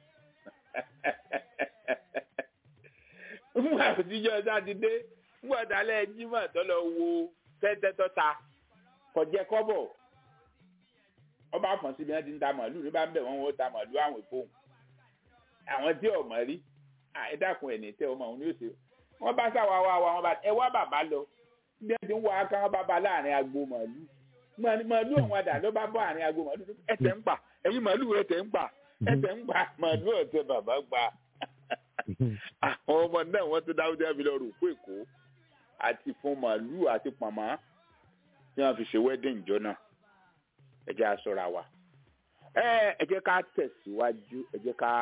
o fún àtijọ́ sátidé fún ọ̀dàlẹ̀ Jímọ̀ tó lọ wo tẹ́tẹ́ tó ta kọjẹ́ kọ́bọ̀ ọba àfọ̀n síbi wọn ti ń ta màálù ní bá ń bẹ̀ wọ́n wọ́n ta màálù àwọn ìfowó àwọn tí ọmọ rí ẹ dákun ẹ̀ ní tẹ́ ọmọ òun ní òsè wọ́n bá sáwà wá wa wọ́n bá ẹ wá bàbá lọ bí wọ́n ti ń wọ aká wọn bá ba láàrin agbo màálù màálù òun àdá ló bá bọ́ àárín agbo màálù ẹ̀tẹ̀ ń pa ẹ̀yin màálù ẹ̀tẹ̀ ń pa ẹ̀tẹ̀ ń pa màálù ọ̀tẹ̀ bàbá gba àwọn ọmọ náà wọ́n tó dáwọ́dé àbí lọ rò kó èkó àti fún màálù àti pàmò tí wọ́n fi ṣe wedding jọ náà ẹ jẹ́ a ṣọ́ra wa ẹ ẹ jẹ́ ká tẹ̀síwájú ẹ jẹ́ ká.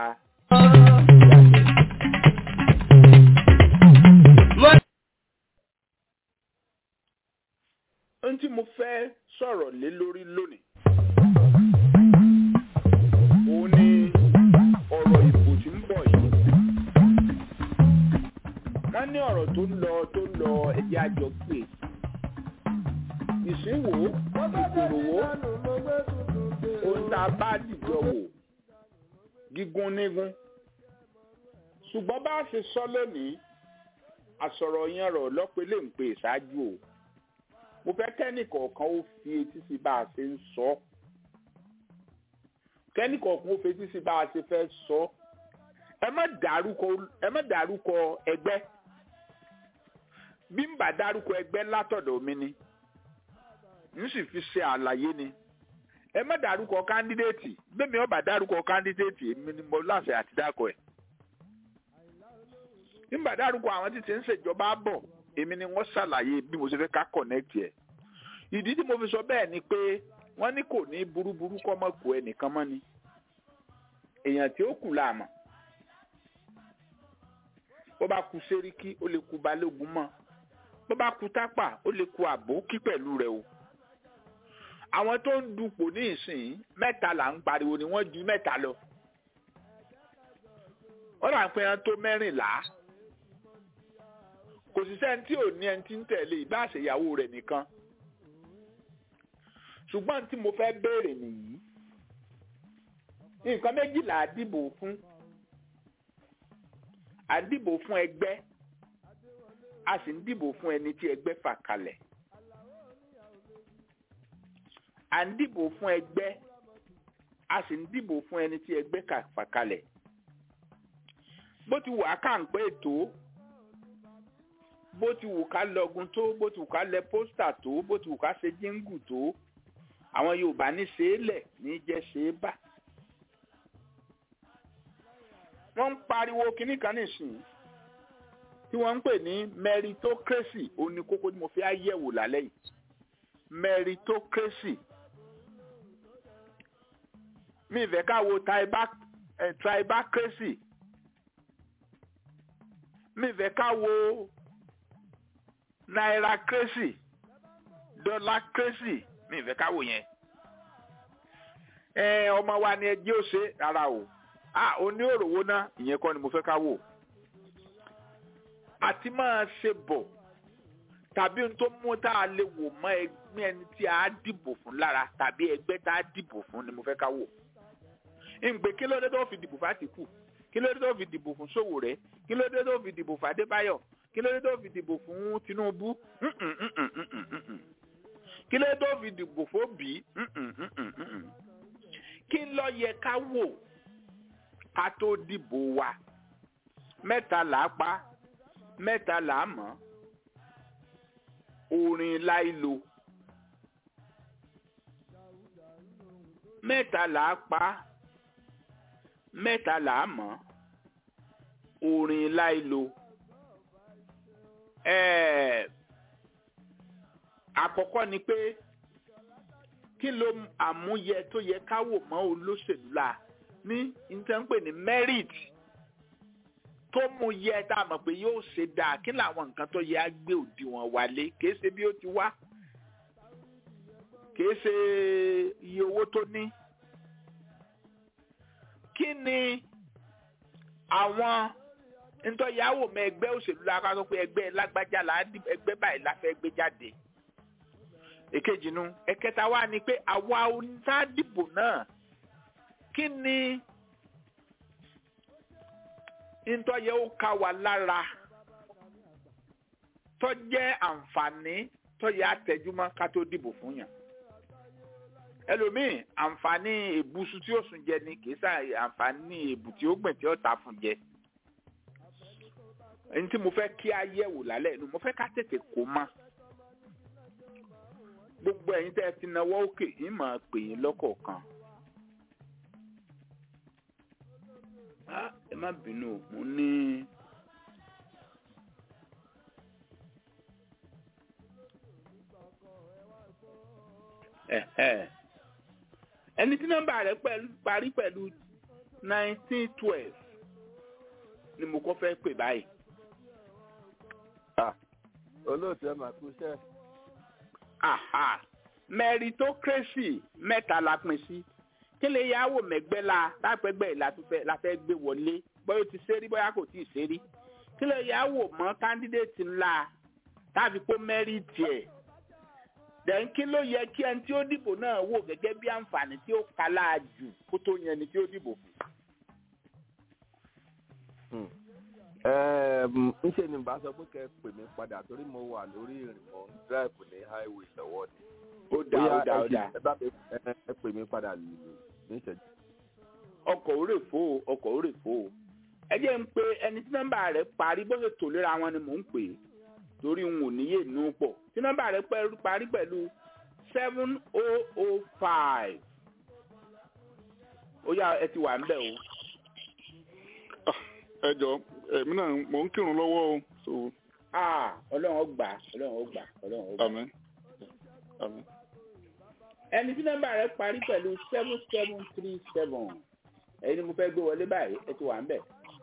ohun tí mo fẹ́ sọ̀rọ̀ lé lórí lónìí òun ni ọ̀rọ̀ ìbò tí ń bọ̀ yìí wọ́n ní ọ̀rọ̀ tó ń lọ tó ń lọ ẹ̀jẹ̀ àjọ pé ìsínwó ìkòròwó ohun tá a bá dìjọ wò gígún nígún ṣùgbọ́n bá a ṣe sọ lónìí àsọ̀rọ̀ yẹn rọ̀ lọ́pẹ́lẹ́ ń pè ṣáájú o mo fẹ́ kẹ́nìkọ̀ọ̀kan ó fi etí sí bá a ṣe ń sọ kẹ́nìkọ̀ọ̀kan ó fi etí sí bá a ṣe fẹ́ sọ ẹ má dárúkọ ẹ má dárúkọ ẹgbẹ́ bí n bá dárúkọ ẹgbẹ́ látọ̀dọ̀ mi ni n sì fi ṣe àlàyé ni ẹ má dárúkọ kándídéètì bẹ́ẹ̀ni ọba dárúkọ kándídéètì èmi ni mo láṣẹ àti dákọ ẹ̀ n bá dárúkọ àwọn tí ti ń ṣèjọba bọ̀ èmi ni wọ́n ṣàlàyé bí mo ṣe fẹ́ ká connect ẹ̀ ìdí tí mo fi sọ bẹ́ẹ̀ ni pé wọ́n ní kò ní burúburú kọ́ mọ́ kó ẹnìkan mọ́ ni èèyàn tí ó kù láàmú bó bá ku sẹ́ríkì ó lè ku balógun mọ́ bó bá ku tápà ó lè ku àbókí pẹ̀lú rẹ̀ o àwọn tó ń dupò ní ìsìn mẹ́ta là ń pariwo ni wọ́n ju mẹ́ta lọ wọ́n là ń pè é tó mẹ́rìnlá kò sí sẹ́ni tí ò ní ẹni tí ń tẹ̀lé ìbá àṣeyàwó rẹ̀ nìkan ṣùgbọ́n tí mo fẹ́ béèrè nìyí nǹkan méjìlá àdìbò fún à ń dìbò fún ẹgbẹ́ a sì ń dìbò fún ẹni tí ẹgbẹ́ fà kalẹ̀ à ń dìbò fún ẹgbẹ́ a sì ń dìbò fún ẹni tí ẹgbẹ́ fà kalẹ̀ bó ti wù á kà ń pé ètò bó ti wù ká lọgun tó bó ti wù ká lẹ pósítà tó bó ti wù ká ṣe jíǹgù tó àwọn Yorùbá ní ṣe é lẹ̀ ní jẹ́ ṣe é bà wọ́n ń pariwo kinní kan nísìnyí tí wọ́n ń pè ní meritocracy ó ní kókó tí mo fi àyẹ̀wò lálẹ́ yìí meritocracy mi ìfẹ́ ká wo tribacracy mi ìfẹ́ ká wo nairacracy dọ́là crazy mi ìfẹ́ káwò yẹn ẹ ọmọ wa ni ẹjẹ́ ó ṣe rárá o a oní òròwó náà ìyẹn kọ́ ni mo fẹ́ káwò àti máa ṣe bọ̀ tàbí ohun tó mú tá a lè wò mọ́ ẹgbẹ́ ẹni tí a dìbò fún lára tàbí ẹgbẹ́ tá a dìbò fún ni mo fẹ́ káwò ìgbè kí ló dé tó fi dìbò fàtìkù kí ló dé tó fi dìbò fún Sowore kí ló dé tó fi dìbò fún Adébáyọ̀ kí ló dé tó fi dìbò fún Tinubu Mm-mm, mm-mm, mm-mm, mm-mm. kí ló dé tó fi dìbò fún Obi Mm-mm, mm-mm, mm-mm. kí ló yẹ ká wò ká tó dìbò wa mẹ́ta là á pa mẹ́ta là á mọ̀ orin láìlo mẹ́ta là á pa mẹ́ta là á mọ̀ orin láìlo ẹ̀ẹ́ àkọ́kọ́ ni pé kí ló àmúyẹ tó yẹ ká wò mọ́ olóṣèlú la ní ìtẹ́ǹpè ní merit tó mú yẹ tá a mọ̀ pé yóò ṣe dáa kí làwọn nǹkan tó yẹ á gbé òdiwọ̀n wálé kìí ṣe bí ó ti wá kìí ṣe iye owó tó ní kí ni àwọn ntọ́yàwó mọ ẹgbẹ́ òṣèlú la ká sọ pé ẹgbẹ́ lágbájá là á dìbò ẹgbẹ́ báyìí la fẹ́ gbé jáde èkejì nu ẹ̀kẹta wa ni pé àwa onítàdìbò náà kí ni ntọ́yẹ ó ká wa lára tọ́jẹ́ àǹfààní tọ́yẹ àtẹ̀júmọ́ ká tó dìbò fún yàn ẹlòmíì àǹfààní èbùsù tí ó sùn jẹ ni kì í sà àǹfààní èbù tí ó gbìn tí ó ta fún jẹ ẹni tí mo fẹ́ kí a yẹ̀wò lálẹ́ inú mo fẹ́ ká tètè kó má gbogbo ẹ̀yin tẹ́ ẹ ti náwó òkè yìí máa pè yín lọ́kọ̀ọ̀kan. Ah, ẹ má bínú o, mo ní. Ẹ̀hẹ̀. ẹni tí nọ́mbà rẹ̀ pẹ̀lú parí pẹ̀lú nineteen twelve ni mo kọ́ fẹ́ pè báyìí. olóòtú ẹ máa kú iṣẹ́ Aha. meritocracy mẹ́ta la pín sí kí lè yáwó mẹ́gbẹ́ la lápẹ́gbẹ́ la tún fẹ́ la fẹ́ gbé wọlé bóyá o ti ṣeré bóyá kò tí ì ṣeré kí lè yáwó mọ́ kándídéètì ńlá tàbí pé mẹ́rìtì ẹ̀ dẹ̀n kí ló yẹ kí ẹni tí ó dìbò náà wò gẹ́gẹ́ bí àǹfààní tí ó kálá jù kó tó yan ẹni tí ó dìbò fún. ńṣe ni bá sọ pé kẹ́ ẹ pè mí padà torí mo wà lórí ìrìn mò ń drive ní highway lọ́wọ́ ni. ó dá ó dá ó dá ẹ bá mi ẹ- ẹ pè mí padà ní ìṣẹ́jú. ọkọ̀ òrè fò ó ọkọ̀ òrè fò ó ẹ jẹ́ ń pe ẹni tí nọ́mbà rẹ̀ parí bó ṣe tò léra wọn ni mò ń pè é torí n ò níyè nù pọ̀ tí nọ́mbà rẹ̀ pẹ́- parí pẹ̀lú seven oh oh five ó yá ẹ ti wà ń bẹ̀ o. ẹ jọ èmi náà mò ń kírun lọ́wọ́ o so Ah, ọlọ́run ó gbà ọlọ́run ó gbà ọlọ́run ó gbà. àmín àmín. ẹni tí nọ́mbà rẹ̀ parí pẹ̀lú seven seven three seven ẹ̀yin ni mo fẹ́ gbé wọlé báyìí ẹ ti wà ń bẹ̀.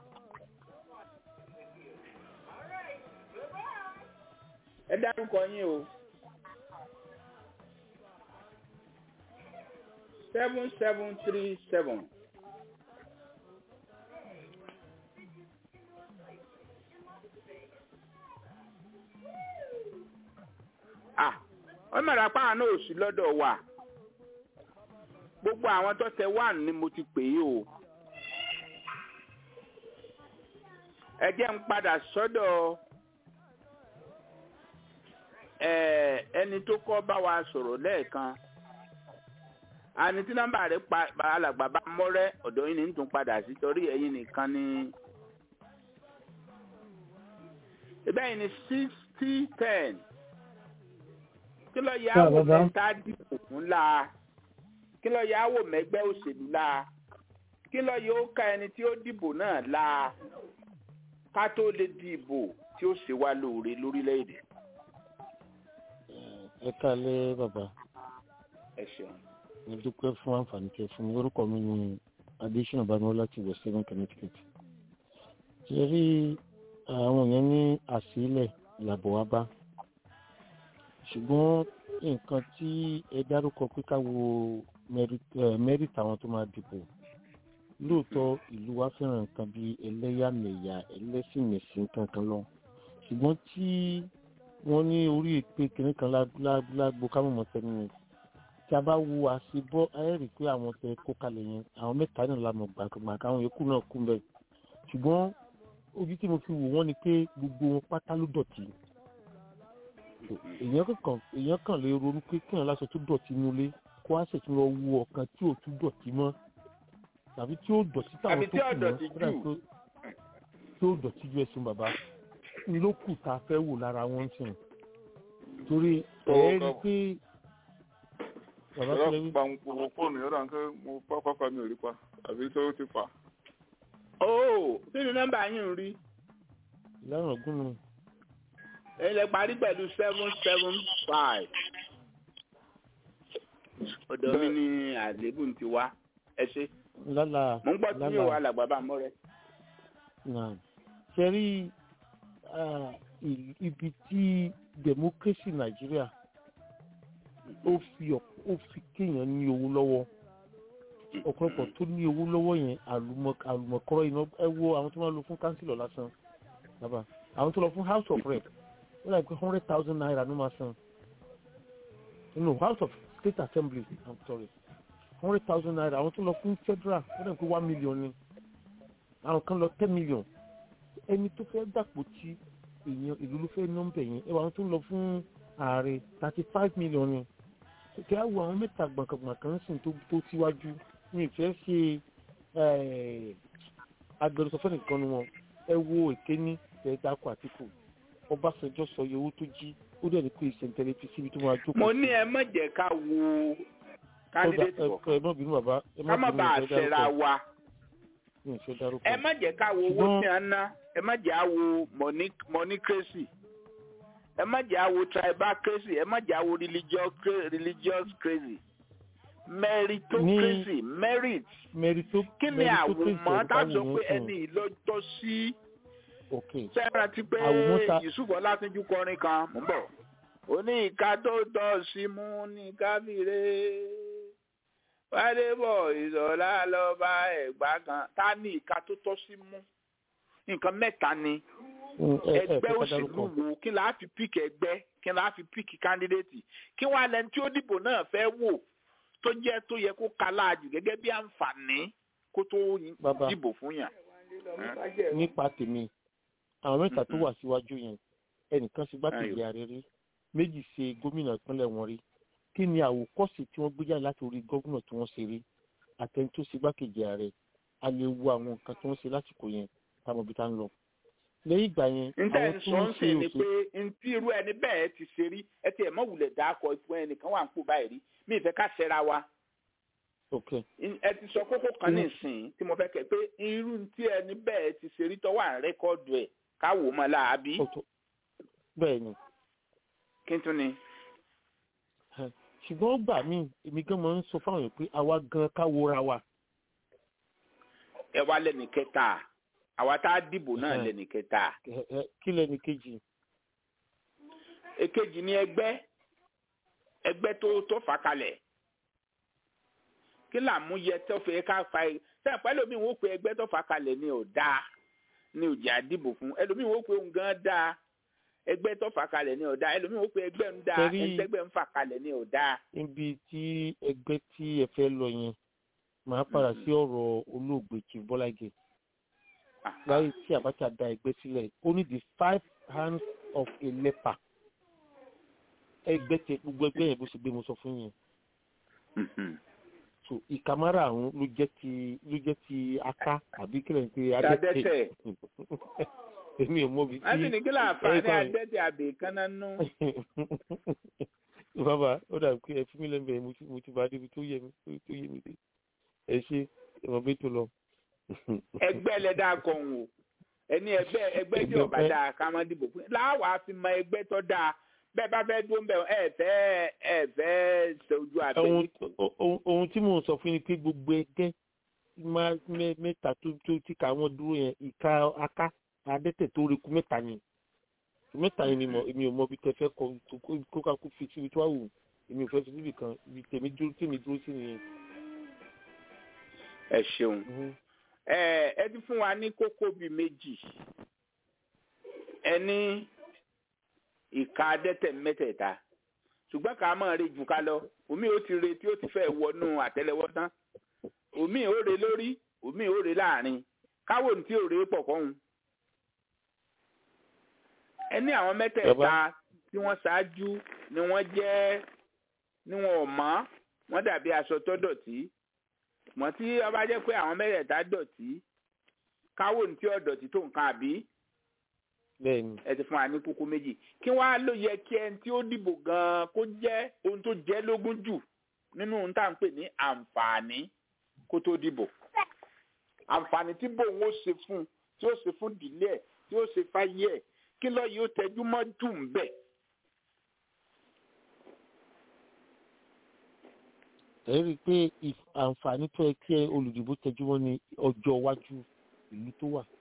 ẹ dárúkọ yín o. seven seven three seven. ah wọ́n mọ̀ra páwọn náà ò sí lọ́dọ̀ wa gbogbo àwọn tó tẹ wá ni mo ti pè é o ẹ jẹ́ ń padà sọ́dọ̀ ẹ̀, ẹni tó kọ́ bá wa sọ̀rọ̀ lẹ́ẹ̀kan àní tí nọ́mbà rẹ̀ pa alàgbà bá mọ́rẹ́ ọ̀dọ̀ yín ni ń tún padà sí torí ẹ̀yin nìkan ni ìbẹ́ yìí ni sixty ten kí ló yà Ah, wò bàbá. mẹ́ta dìbò fún la kí ló yà wò mẹ́gbẹ́ òṣèlú la kí ló yóò ka ẹni tí ó dìbò náà la ká tó lè dìbò tí ó ṣe wá lóore lórílẹ̀‐èdè ẹ káalẹ́ bàbá ẹ ṣeun. mo dúpẹ́ fún àǹfààní tẹ fún mi orúkọ mi ní adésínà bámọ́lá láti west seven connecticut ṣe rí àwọn yẹn ní àsílẹ̀ làbọ̀ wá bá ṣùgbọ́n nǹkan tí ẹ dárúkọ pé ká wo merit àwọn tó máa dìbò lóòótọ́ ìlú wa fẹ́ràn nǹkan bíi ẹlẹ́yàmẹ̀yà ẹlẹ́sìnmẹ̀sìn kankan lọ ṣùgbọ́n tí wọ́n ní orí èpè kìnìún kan lágbo kámọ̀mọ́ sẹ́nu yẹn tí a bá wo àṣebọ́ ẹ rí i pé àwọn tẹ kó kalẹ̀ yẹn àwọn mẹ́ta náà la mọ̀ gbàgbà káwọn yòókù náà kú bẹ́ẹ̀ ṣùgbọ́n ojú tí mo fi wò wọ́n ni pé gbogbo wọn pátá ló dọ̀tí èèyàn kàn èèyàn kàn lè ronú pé kéèyàn láṣọ tó dọ̀tí nulé kó á ṣètò lọ wo ọ̀kan tí ò tún dọ̀tí mọ́ tàbí tí ó dọ̀tí táwọn tó kù mọ́ tí ó dọ̀tí ju ẹ̀sùn bàbá ló kù tá a fẹ́ wò lára wọn sìn torí ẹ̀ rí pé bàbá tó lè wí. pa gbogbo fóònù yọ̀dà nǹkan mo bá pápá mi ò rí pa àbí tó ti fà. ó nínú nọ́mbà yín ń rí. ìlànà gúnnu. ẹ̀yin lè parí pẹ̀lú seven seven five. ọ̀dọ̀ mi ni àlébù ti wá ẹ ṣe. lálà mo ń gbọ́ tí yóò wà làgbà bá mọ́ rẹ. ṣe rí ibi tí democracy nàìjíríà ó fi ó fi kéèyàn ní owó lọ́wọ́ ọ̀pọ̀lọpọ̀ tó ní owó lọ́wọ́ yẹn àlùmọ̀kọ́rọ́ iná ẹ wo àwọn tó máa lọ fún kánsílọ̀ lásán bàbá àwọn tó lọ fún house of rep wọ́n láì pé hundred thousand naira ló máa san no house of state assembly i'm sorry hundred thousand naira àwọn tó lọ fún federal wọ́n láì pé one million ni àwọn kan lọ ten million ẹni tó fẹ́ dàpọ̀ tí èèyàn ìlú ló fẹ́ nọ́mbẹ̀ yẹn ẹ wà àwọn tó lọ fún ààrẹ thirty five million ni kí á wo àwọn mẹ́ta gbọ̀ǹkàngbọ̀ǹkàn sìn tó tíwájú ní ìfẹ́ ṣe agbẹnusọ fẹ́nìkan ni wọn ẹ wo ìkéní ẹ̀ẹ́dàkọ àtìkù ọbásanjọ́ sọ iye owó tó jí ó dẹ̀ ní pé ìṣẹ̀ntẹ̀lẹ̀ fi síbi tó máa jókòó. mo ní ẹ má jẹ́ ká wo candidate kọ̀ọ̀kan ẹ má bínú bàbá ẹ má ká má bínú bàa ìfẹ́ ṣẹra dárúkọ wa ní ìfẹ́ dárúkọ. ẹ má jẹ́ ká wo owó Ṣùgbọ́n- tí a ná ẹ má jẹ́ àwo monocracy ẹ má jẹ́ àwo tribal crazy ẹ má jẹ́ àwo religious cra- religious crazy meritocracy merit mẹ́rìtó kí ni àwòmọ́ tá a sọ pé ẹni ìlọ́jọ́ sí ok sẹ́ran ti pé Àwòmọ́ ta- yusuf ọlátúnjú kọrin kan mò ń bọ̀ ó ní ìka tó tọ́ sí mú ní káfíńrè wádébọ̀ ìsọ̀lá lọ́ba ẹ̀gbá kan tá ní ìka tó tọ́ sí mú nǹkan mẹ́ta ni ẹgbẹ́ òṣèlú wo kí la fi píkì ẹgbẹ́ kí la fi píkì kándídéètì kí wọ́n alẹ́ tí ó dìbò náà fẹ́ wò tó jẹ́ tó yẹ kó kaláàjù gẹ́gẹ́ bí àǹfààní kó tó Bàbá. dìbò fún yàn. nípa tèmi àwọn mẹ́ta tó wà síwájú yẹn ẹnìkan ṣe gbákejì Ayò. ààrẹ rí méjì ṣe gómìnà ìpínlẹ̀ wọn rí kí ni àwòkọ́sì tí wọ́n gbé jáde láti orí gómìnà tí wọ́n ṣe rí àtẹni tó ṣe gbákejì ààrẹ a lè wo àwọn nǹkan tí wọ́n ṣe lásìkò yẹn táwọn ibi tá ń lọ lẹ́yìn ìgbà yẹn níta àwọn ẹ̀ tí sọ wọ́n ń ṣe sìn ni òṣèlú pé ntí irú ẹni bẹ́ẹ̀ ti ṣe rí ẹ ti ẹ̀ mọ̀ wulẹ̀ dákọ̀ ipò ẹnìkan wà ń pò báyìí rí mi ìfẹ́ ká ṣẹra wa ok ẹ ti sọ kókó kan Mm. nísìnyí tí mo fẹ́ kẹ́ pé irú ntí ẹni bẹ́ẹ̀ ti ṣe rí tọ́wọ́ à ń rẹ́kọ́ọ̀dù ẹ̀ káwò mọ́ láàbí ó tó bẹ́ẹ̀ ni kí n tún ni. ṣùgbọ́n ó gbà mí èmi gan máa ń sọ fáwọn èèyàn pé àwa gan ká wora wa ẹ wá lẹ́nu kẹta àwa tá a dìbò náà Ẹhẹ́n. lẹ́nu kẹta Ẹ- ẹ, kí lẹni kejì èkejì ni ẹgbẹ́ ẹgbẹ́ tó tó fà kalẹ̀ kí làmúyẹ tó fẹ́ ká fa ẹ sẹ́yìn pẹ́ lómi wọ́n pe ẹgbẹ́ tó fà kalẹ̀ ni ò dáa ni ò jà dìbò fún ẹlòmíì wọ́n pe òun gan dáa ẹgbẹ́ tó fà kalẹ̀ ni ò dáa ẹlòmíì wọ́n pe ẹgbẹ́ ń dáa Torí- ẹgbẹ́ ń fà kalẹ̀ ni ò dáa. níbi tí ẹgbẹ́ tí ẹ fẹ́ lọ yẹn màá padà sí ọ̀rọ̀ olóògbé chief bọ́lágé láyé tí abacha da ẹgbẹ́ sílẹ̀ ó ní the five hands of a leper ẹgbẹ́ tẹ gbogbo ẹgbẹ́ yẹn bó ṣe gbé mo sọ fún yẹn so ìkàmárà àrùn ló jẹ́ ti ló jẹ́ ti aká àbí kílẹ̀ ní pé Adẹ́tẹ̀. èmi ò mọ̀ bí wọ́n sì ní kí láǹfààní ẹ kàn- adẹ́tẹ̀ àbẹ̀kánná nú. bàbá ó dàbí pé ẹ fi mí lẹ́mẹ̀ẹ́ mo ti mo ti bá débi tó yẹ mi tó yẹ mi dé ẹ ṣe ẹ̀wọ̀n bí tó lọ. ẹgbẹ́ lẹ́dá kan o ẹni ẹgbẹ́ ẹgbẹ́ tí ọba dáa ká má dìbò fún láwàá fi mọ ẹgbẹ́ tó dáa bẹ́ẹ̀ bá fẹ́ dúró ń bẹ̀ ẹ fẹ́ ẹ fẹ́ ṣojú abẹ́ ohun ohun- ohun tí mò ń sọ fún yín ni pé gbogbo ẹgbẹ́ máa mẹ́- mẹ́ta tó tó tí ká wọ́n dúró yẹn ìka aká adẹ́tẹ̀ tó reku mẹ́ta ni mẹ́ta yẹn ni mo èmi ò mọ ibi tẹ fẹ́ kọ kó- kó ká kó fi síbi tó wà wù èmi ò fẹ́ fi síbi kan ibi tèmi dúró tèmi dúró sí nìyẹn. ẹ ṣeun Mhm. ẹ ẹ ti fún wa ní kókó bíi méjì ẹ ní ìka adẹ́tẹ̀ mẹ́tẹ̀ẹ̀ta ṣùgbọ́n ká máa re jù ká lọ omi ò ti re tí ó ti fẹ́ wọnú àtẹ́lẹwọ́ tán omi ò re lórí omi ò re láàrin káwọ ní tí ò re pọ̀ kọ́hún ẹ ní àwọn mẹ́tẹ̀ẹ̀ta tí wọ́n ṣáájú ni wọ́n jẹ́ ni wọn ò mọ́ wọ́n dàbí aṣọ tó dọ̀tí mọ̀ tí ọba jẹ́ pé àwọn mẹ́tẹ̀ẹ̀ta dọ̀tí káwọ ní tí ò dọ̀tí tó nǹkan àbí bẹ́ẹ̀ ni ẹ ti fún wa ní kókó méjì kí wọ́n á ló yẹ kí ẹni tí ó dìbò gan-an kó jẹ́ ohun tó jẹ́ lógún jù nínú ohun tá à ń pè ní àǹfààní kó tó dìbò àǹfààní tí bòun ó ṣe fún tí ó ṣe fún ìdílé ẹ̀ tí ó ṣe fáyé ẹ̀ kí lọ́ọ́ yìí ó tẹjú mọ́ jù ń bẹ̀. ẹ rí i pé if- àǹfààní tó yẹ kí olùdìbò tẹjúmọ́ ní ọjọ́ iwájú ìlú tó wà.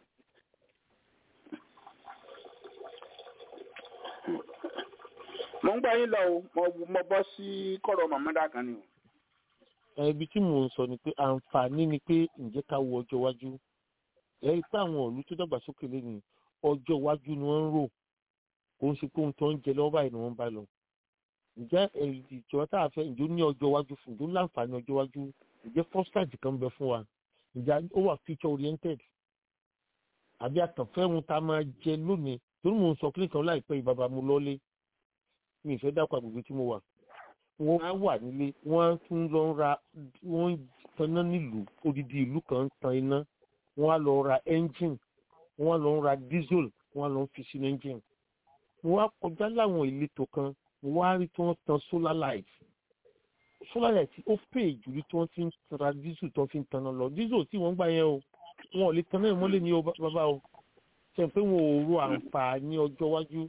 mo ń gbọ́ yín lọ o mo mo bọ́ sí kọ́rọ̀ mọ̀mọ́dá kan ni o. Ẹ, ibi tí mò ń sọ ni pé àǹfààní ni pé ǹjẹ́ ká wo ọjọ́ iwájú ẹ rí i pé àwọn ìlú tó dàgbàsókè lẹ́nu ọjọ́ iwájú ni wọ́n ń rò kò ń ṣe pé ohun tó ń jẹ lọ́wọ́ báyìí ni wọ́n ń bá lọ. ǹjẹ́ ẹ, ìjọba tá a fẹ́ ǹjẹ́ ó ní ọjọ́ iwájú fún ǹjẹ́ ó láǹfààní ọjọ́ iwájú ǹjẹ́ fọ́sítàjì kan bẹ fún wa ǹjẹ́ ó wà future oriented àbí àtànfẹ́ ohun tá a máa jẹ lónìí torí mò ń sọ kílì kan láìpẹ́ yìí bàbá mo lọ́lé mi ì fẹ́ dákọ̀ àgbègbè tí mo wà wọ́n á wà nílé wọ́n á tún lọ ra wọ́n ń taná nílùú odidi ìlú kan ń tan iná wọ́n á lọ ra engine wọ́n á lọ ra diesel wọ́n á lọ fi sínú engine wọ́n á kọjá láwọn ìletò kan wọ́n á rí tí wọ́n tan solar light solar light ó pè jù ní tí wọ́n ti ń ra diesel tó fi ń taná lọ diesel tí wọ́n gbà yẹn o wọn ò lè taná ìmọ́lẹ̀ ní o bá- bàbá o ṣe pé wọn ò ro àǹfààní ọjọ́ iwájú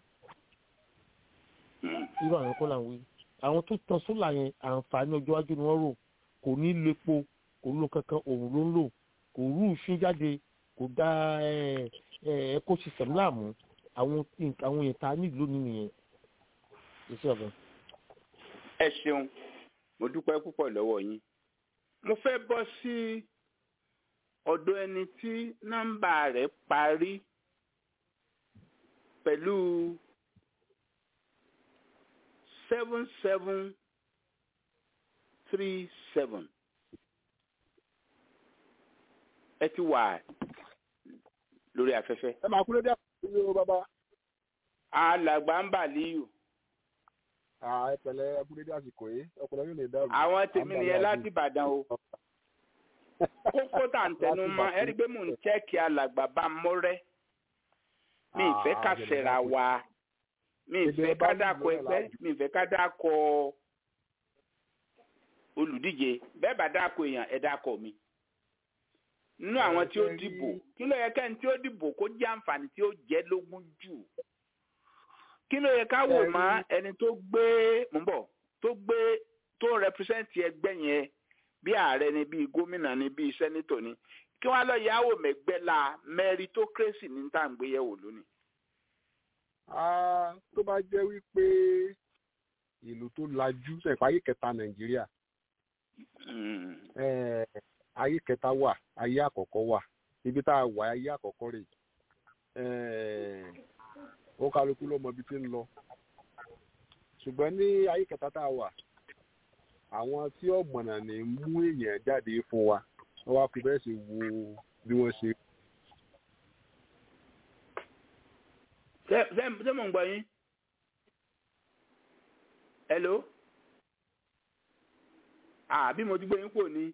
irú àwọn kọ́ là ń wí àwọn tó tan sólà yẹn àǹfààní ọjọ́ iwájú ni wọ́n rò kò ní lepo kò ló kankan òun ló ń lò kò rú ìfín jáde kò dá ecosystem láàmú àwọn nǹkan- àwọn èèyàn tá a nílò lónìí nìyẹn iṣẹ́ ọ̀gá. ẹ ṣeun mo dúpẹ́ púpọ̀ lọ́wọ́ yín mo fẹ́ bọ́ sí ọ̀dọ̀ ẹni tí nọ́mbà rẹ̀ parí pẹ̀lú seven seven three seven ẹ ti wà lórí afẹ́fẹ́ ẹ máa kúrẹ́ dé àkókò yóò bàbá. alàgbà ń bà líyù ẹ pẹ̀lẹ́ ẹ kúrẹ́ dé àsìkò yìí ọpọlọ yóò lè dàrú. àwọn tèmi nìyẹn láti ìbàdàn o kókó tà ń tẹnu mọ́ ẹ rí i pé mò ń chẹ́ẹ̀kì alàgbà bá mọ́rẹ́ mi ì fẹ́ ká ṣẹ̀ra wa mi ì fẹ́ ká dákọ ẹgbẹ́ mi ì fẹ́ ká dákọ olùdíje bẹ́ẹ̀ bá dákọ èèyàn ẹ dákọ mi nínú àwọn tí ó dìbò kí ló yẹ kẹ́ni tí ó dìbò kó jẹ́ àǹfààní tí ó jẹ́ lógún jù kí ló yẹ ká wò mọ́ ẹni tó gbé mò ń bọ̀ tó gbé tó rẹpírẹsẹ̀ntì ẹgbẹ́ yẹn bí ààrẹ ni bí gómìnà ni bí sẹ́nítọ̀ ni kí wọ́n á lọ yàwó mẹ́gbẹ́ la meritocracy ní tá à ń gbéyẹ̀wò lónìí. Ah, tó bá jẹ́ wípé ìlú tó lajú sẹ̀pá ayé kẹta nàìjíríà Mm. eh, ayé kẹta wà ayé àkọ́kọ́ wà ibi tá a wà ayé àkọ́kọ́ rè Eh, ó kálukú ló mọ ibi tí ń lọ ṣùgbọ́n ní ayé kẹta tá a wà àwọn tí ọ̀mọ̀nà ní mú èèyàn jáde fún wa wọ́n wá fi bẹ́ẹ̀ sì wo bí wọ́n ṣe ṣé ṣé- ṣé mò ń gbọ́ yín? hello? àbí mo ti gbé yín kúrò ní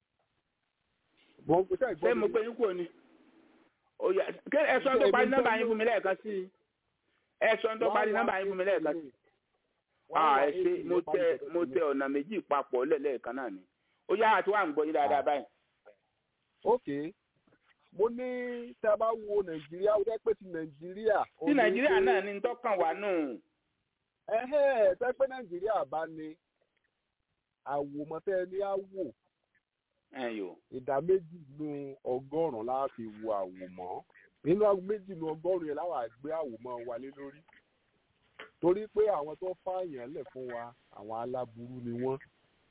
wọ́n ṣe ṣé mo gbé yín kúrò ní. Ó yá, kí ẹ sọ tó parí nọ́mbà yín fún mi lẹ́ẹ̀kan sí i ẹ sọ tó parí nọ́mbà yín fún mi lẹ́ẹ̀kan sí i. Ah, ẹ ṣe mo tẹ mo tẹ ọ̀nà méjì papọ̀ lẹ́ẹ̀lẹ́ẹ̀kan náà ni. ó yá àti wà ń gbọ́ yín dáadáa báyìí. ok mo ní tí a bá wo nàìjíríà ó jẹ́ pé ti nàìjíríà. tí nàìjíríà náà ní tọ́kàn wá nù. ẹ̀hẹ́ tẹ́ pé nàìjíríà bá ní àwòmọ́tẹ́ ní àwò ẹ yò ìdá méjì nínú ọgọ́rùn-ún la fi wo àwòmọ́ nínú aago méjì ní ọgọ́rùn-ún yẹn láwọn àgbẹ̀ àwòmọ́ wálé lórí torí pé àwọn tó fààyàn lẹ̀ fún wa àwọn aláburú ni wọ́n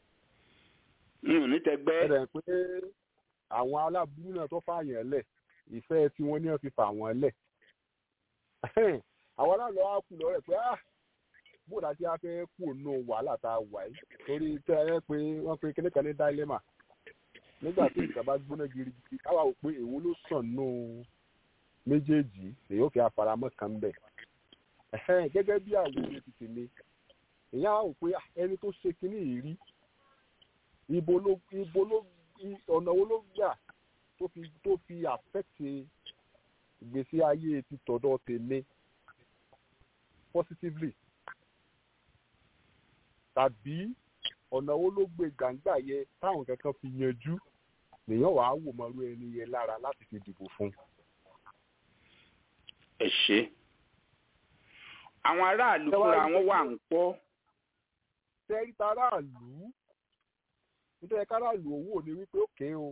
ní tẹgbẹ́ ẹ̀rẹ̀ pé àwọn aláburú náà tó fààyàn lẹ̀ ìfẹ́ tí wọ́n ní wọ́n fi fà wọ́n lẹ̀ àwọn aláàlọ́ á kú lọ́rẹ̀ pé ah bóòdà tí a fẹ́ kú ònú wàhálà tá a wà yìí torí tẹ́ ẹ pé wọ́n pe kíní kan ní dáílẹ́mà nígbà tí ìjọba gbóná girigiri káwá wò pé èwo ló sàn nù méjèèjì èyí ò fi àfaramọ́ kan bẹ̀ gẹ́gẹ́ bí àwọn ohun ti tèmi èyí á wò pé ẹni tó ṣe kíní yìí rí ibo ló ibo ló ọ̀nà wo ló gbà tó fi tó fi àfẹ́tì ìgbésí ayé ti tọ̀dọ̀ tèmi positively tàbí ọ̀nà wo ló gbé gbàǹgbà yẹ táwọn kankan fi yanjú lèèyàn wàá wò mọ́rú ẹni yẹn lára láti fi dìbò fún. ẹ ṣe àwọn aráàlú fúnra wọn wà ń pọ. tẹ́rí taráàlú nítorí káràlú owó ni wípé òkè o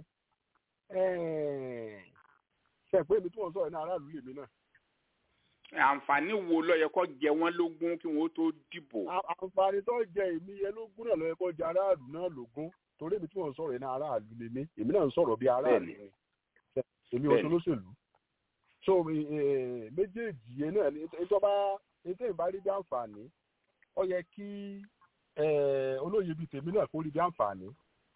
ṣe pé èmi tí wọ́n sọ̀rọ̀ ní aráàlú lèmi náà. àǹfààní wo ló yẹ kó jẹ wọ́n lógún kí wọ́n tó dìbò. àǹfààní tó jẹ èmi yẹn lógún náà ló yẹ kó jẹ aráàlú náà lógún torí èmi tí wọ́n sọ̀rọ̀ ní aráàlú lèmi èmi náà ń sọ̀rọ̀ bí aráàlú ni èmi ò solóṣèlú. so méjèèjì yẹn náà ni ìjọba ètò ìbárí bí àǹfààní ó yẹ kí olóyè bíi tèmi náà kó rí bí àǹfààní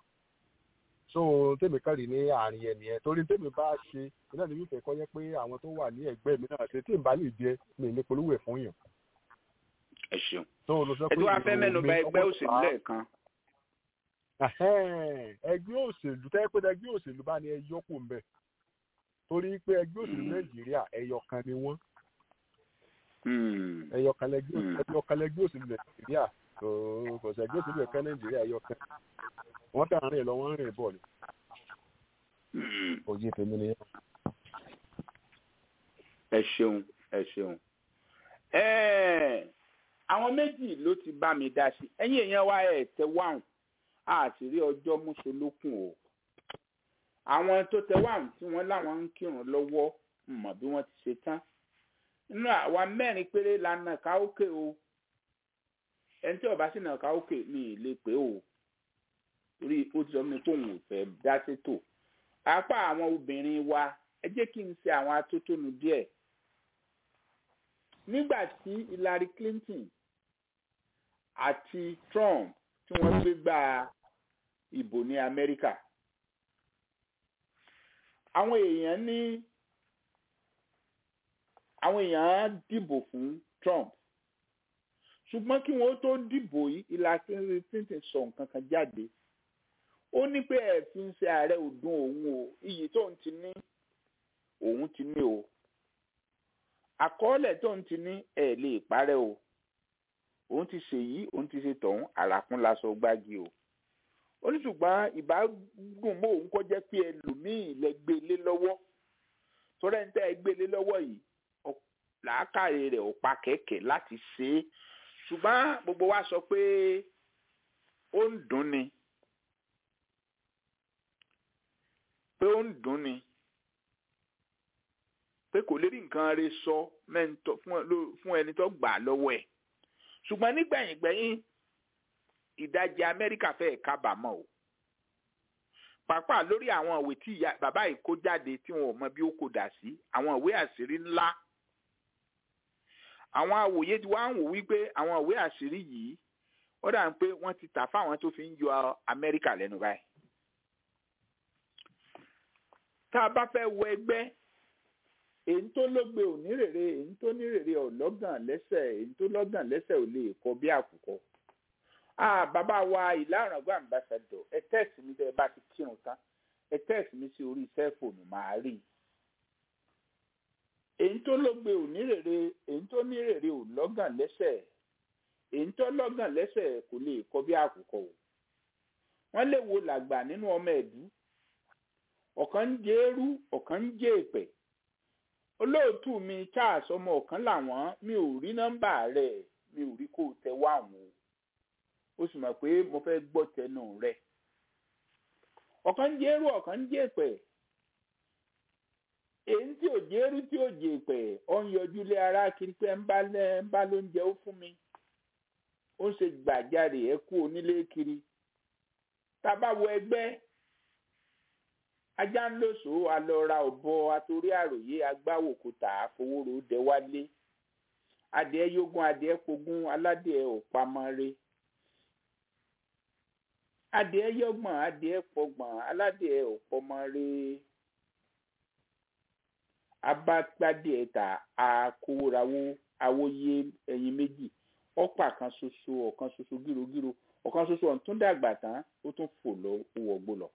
so tèmi kàn rí ní àárín ẹni ẹ torí tèmi bá ṣe iná ní wípé kọ́ yẹ pé àwọn tó wà ní ẹgbẹ́ mi náà ṣe tí n bá lè jẹ mi ní polówó ẹ̀ fún yàn. ẹ ṣeun ẹ tí wàá fẹ́ mẹ́nu bà ẹgbẹ́ òṣèlú lẹ́ẹ̀kan. ẹgbẹ́ òṣèlú tẹ́ pé ẹgbẹ́ òṣèlú bá ní ẹ yọkù ń bẹ̀ torí pé ẹgbẹ́ òṣèlú nàìjíríà ẹyọkan ni wọ́n ẹyọkan lẹgbẹ́ òṣèlú nàìjíríà kò sẹ́gbẹ́ òṣèlú ẹ̀ka nàìjíríà ẹyọkan wọ́n tà rìn lọ wọ́n rìn bọ̀ ni. òye tèmi ni. ẹ ṣeun ẹ ṣeun àwọn méjì ló ti bá mi dá sí ẹ̀yin èèyàn wa ẹ tẹ wáhùn àti rí ọjọ́ mùsùlùkùn o àwọn tó tẹ wáhùn tí wọ́n láwọn ń kírun lọ́wọ́ mọ̀ bí wọ́n ti ṣe tán nínú àwa mẹ́rin péré la nà káókè o ẹni tí ọba sì nà káókè mi ì lè pé o torí ó ti sọ mi pé òun ò fẹ́ dá sétò apá àwọn obìnrin wa ẹ jẹ́ kí n ṣe àwọn atótónu díẹ̀ nígbà tí Hillary Clinton àti Trump tí wọ́n gbé gba ìbò ní Amẹ́ríkà àwọn èèyàn ní àwọn èèyàn dìbò fún Trump ṣùgbọ́n kí wọ́n tó dìbò yìí Hillary Clinton sọ nǹkan kan jáde ó ní pé ẹ fi ń ṣe ààrẹ ọdún òun o iyì tó ń ti ní òun ti ní o àkọọ́lẹ̀ tó ń ti ní ẹ lè parẹ́ o òun ti ṣe yìí òun ti ṣe tọ̀hún àràkún laṣọ gbági o ó ní ṣùgbọ́n ìbádùn mọ́ òun kọ́ jẹ́ pé ẹlòmíì lẹ gbé lé lọ́wọ́ torí ẹni tẹ́ ẹ gbé lé lọ́wọ́ yìí làákàrè rẹ̀ ò pa kẹ̀kẹ́ láti ṣe é ṣùgbọ́n gbogbo wa sọ pé ó ń dùn ni pé ó ń dùn ni pé kò lè rí nǹkan rẹ̀ sọ fún ẹni tó gbà lọ́wọ́ ẹ̀ ṣùgbọ́n nígbẹ̀yìngbẹ̀yìn ìdajì Amẹ́ríkà fẹ́ẹ̀ kábàámọ̀ o pàápàá lórí àwọn ìwé tí bàbá yìí kó jáde tí wọn ò mọ bí ó kò dà sí àwọn ìwé àṣírí ńlá àwọn àwòye tí wọ́n á wò wípé àwọn ìwé àṣírí yìí ó dà ń pé wọ́n ti tà fáwọn tó fi ń yọ Amẹ́ríkà lẹ́nu báyìí tá a bá fẹ́ wọ ẹgbẹ́ èyí tó lógbe ò ní rèrè èyí tó ní rèrè ò lọ́gàn lẹ́sẹ̀ èyí tó lọ́gàn lẹ́sẹ̀ ò lè kọ bí àkùkọ. bàbá wa ìlàrọ̀gbọ́ àmbàsàdọ̀ ẹ tẹ́ẹ̀sì mi tẹ́ ẹ bá ti kírun tán ẹ tẹ́ẹ̀sì mi sí orí sẹ́ẹ̀fóònù màá rí i. èyí tó lógbe ò ní rèrè èyí tó ní rèrè ò lọ́gàn lẹ́sẹ̀ èyí tó lọ́gàn lẹ́sẹ̀ kò lè kọ bí àkùkọ o. wọ́n lè wo làgbà nínú ọmọ ẹ̀dú ọ̀kan ń jẹ́ eérú ọ̀kan ń jẹ́ èpè olóòtú mi charles ọmọ ọ̀kan làwọn mi ò rí nọ́mbà rẹ̀ mi ò rí kó o tẹ wá àwọn o ó sì mọ̀ pé mo fẹ́ gbọ́ tẹnu rẹ̀ ọ̀kan ń jẹ́ eérú ọ̀kan ń jẹ́ èpè èyí tí òjé rí tí òjè pẹ̀ ọ ń yọjú lé ara kiri pé ń bá lẹ́ ń bá lóúnjẹ ó fún mi ó ń ṣe gbàjarè ẹ kú onílé kiri tá a bá wo ẹgbẹ́ ajá ń lòsò alọ́ra ọ̀bọ atorí àròyé agbáwòkúta àfowórò dẹwálé adìẹ yógún adìẹ pogún aládìẹ òpamọ́re adìẹ yọgbọ̀n adìẹ pọgbọ̀n aládìẹ òpọmọ́re abágbádìẹ ta àkówórawó awóyé ẹyin méjì ọ̀pá kan ṣoṣo ọ̀kan ṣoṣo gírogíro ọ̀kan ṣoṣo ọ̀tún dàgbà tán ó tún fò lọ ó wọgbó lọ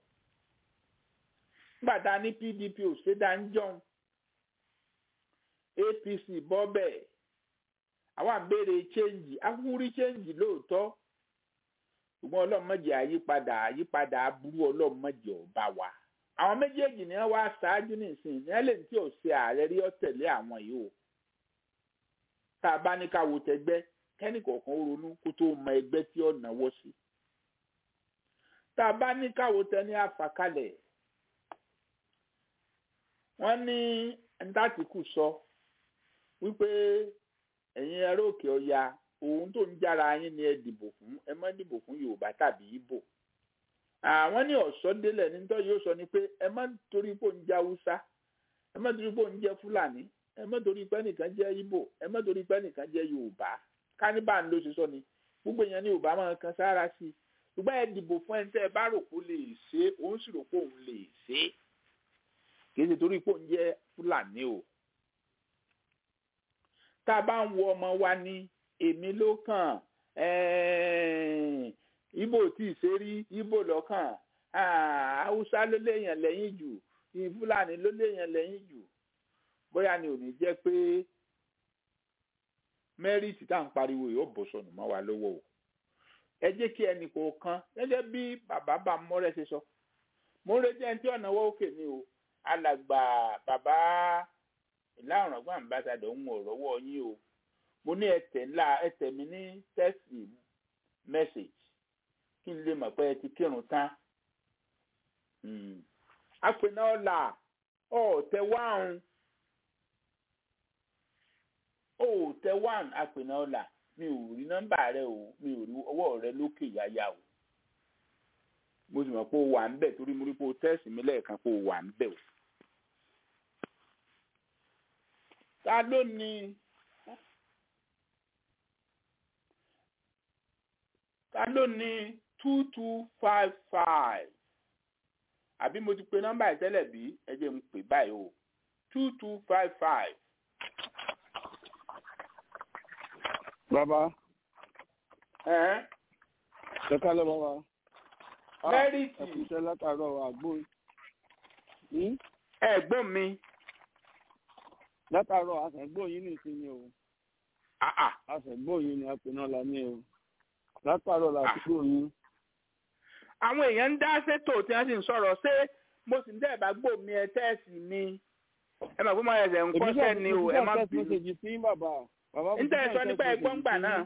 gbàtà ní pdp ò ṣe dá ń jọun apc bọ́ bẹ́ẹ̀ àwa ń béèrè change akúrí change lóòótọ́ ṣùgbọ́n ọlọ́mọdé àyípadà àyípadà aburú ọlọ́mọdé ọba wa àwọn méjèèjì ni wọ́n wá ṣáájú nísìnyí ní ẹlẹ́ni tí ò ṣe ààrẹ rí ọ̀tẹ̀lé àwọn yìí o tá a bá ní ká wo tẹgbẹ́ kẹ́nìkọ̀ọ̀kan ronú kó tó mọ ẹgbẹ́ tí ó náwó sí tá a bá ní ká wo tẹ ní àfàkalẹ̀ wọ́n ní ntàtìkù sọ wípé ẹ̀yin ẹrọ òkè ọya òun tó ń jára yín ni ẹ dìbò fún ẹ má dìbò fún yorùbá tàbí ibo àwọn ní ọ̀sọ́délẹ̀ nítorí yóò sọ ni pé ẹ má torí pé òun jẹ́ haúsá ẹ má torí pé òun jẹ́ fúlàní ẹ má torí pé nìkan jẹ́ ibo ẹ má torí pé nìkan jẹ́ yorùbá káníbà ń lọ sí sọ ni gbogbo èèyàn ní yorùbá máa kan sára sí i ṣùgbọ́n ẹ dìbò fún ẹni tẹ́ ẹ bá rò pé ó lè ṣe é òun sì rò pé òun lè ṣe é kì í ṣe torí pé òun jẹ́ fúlàní o tá a bá ń wo ọmọ wa ní èmi ló kàn ibo tí ì ṣe rí ibo lọ́kàn haúsá ló léèyàn lẹ́yìn jù fúlàní ló léèyàn lẹ́yìn jù bóyá ni ò ní jẹ́ pé mẹ́rìtì tá à ń pariwo yóò bọ̀ sọnù mọ́ wa lọ́wọ́ o ẹ jẹ́ kí ẹnì kọ̀ọ̀kan gẹ́gẹ́ bí bàbá bá mọ́rẹ́ ṣe sọ mo ń retí ẹni tí ọ̀nà wọ́ òkè ni o alàgbà bàbá ìlànà ọgbà ambassadọ ń wọ rọwọ yín o mo ní ẹtẹ ńlá ẹtẹ mi ní tẹsí mẹsàgì kí n lè mọ̀ pé ẹ ti kírun tán apẹ̀nà ọ̀la ọ̀ọ̀tẹ̀ wáhùn ọ̀ọ̀tẹ̀ wáhùn apẹ̀nà ọ̀la mi ò rí nọ́mbà rẹ o mi ò rí ọwọ́ rẹ lókè yáyà o mo sì mọ̀ pé o wà ń bẹ̀ torí mo rí pé o tẹ́sí mi lẹ́ẹ̀kan pé o wà ń bẹ̀ o. ta ló ní ta ló ní two two five five àbí mo ti pe nọ́mbà yìí tẹ́lẹ̀ bí ẹ jẹ́ n pè báyìí o two two five five. bàbá ẹ̀hẹ́n ẹ kálẹ̀ bàbá. mẹ́rìtì ẹ kú iṣẹ́ látàárọ̀ àgbo ẹ̀gbọ́n mi látàárọ̀ àṣẹ̀gbọ́n yín nìsinmi o ah ah àṣẹ̀gbọ́n yín ni apẹ̀ náà la ní o látàárọ̀ làtúgbò yín. àwọn èèyàn ń dá sétò tí wọ́n sì ń sọ̀rọ̀ ṣé mo sì ń dẹ́ bá gbò mí ẹ tẹ́ẹ̀sì mi ẹ mọ̀ fún mọ ẹsẹ̀ ń kọ́ṣẹ́ ni o ẹ má èmi bínú. náà tẹ́sí sí bàbá bàbá ń tẹ́ ẹ sọ nípa ẹgbọ́n gbà náà.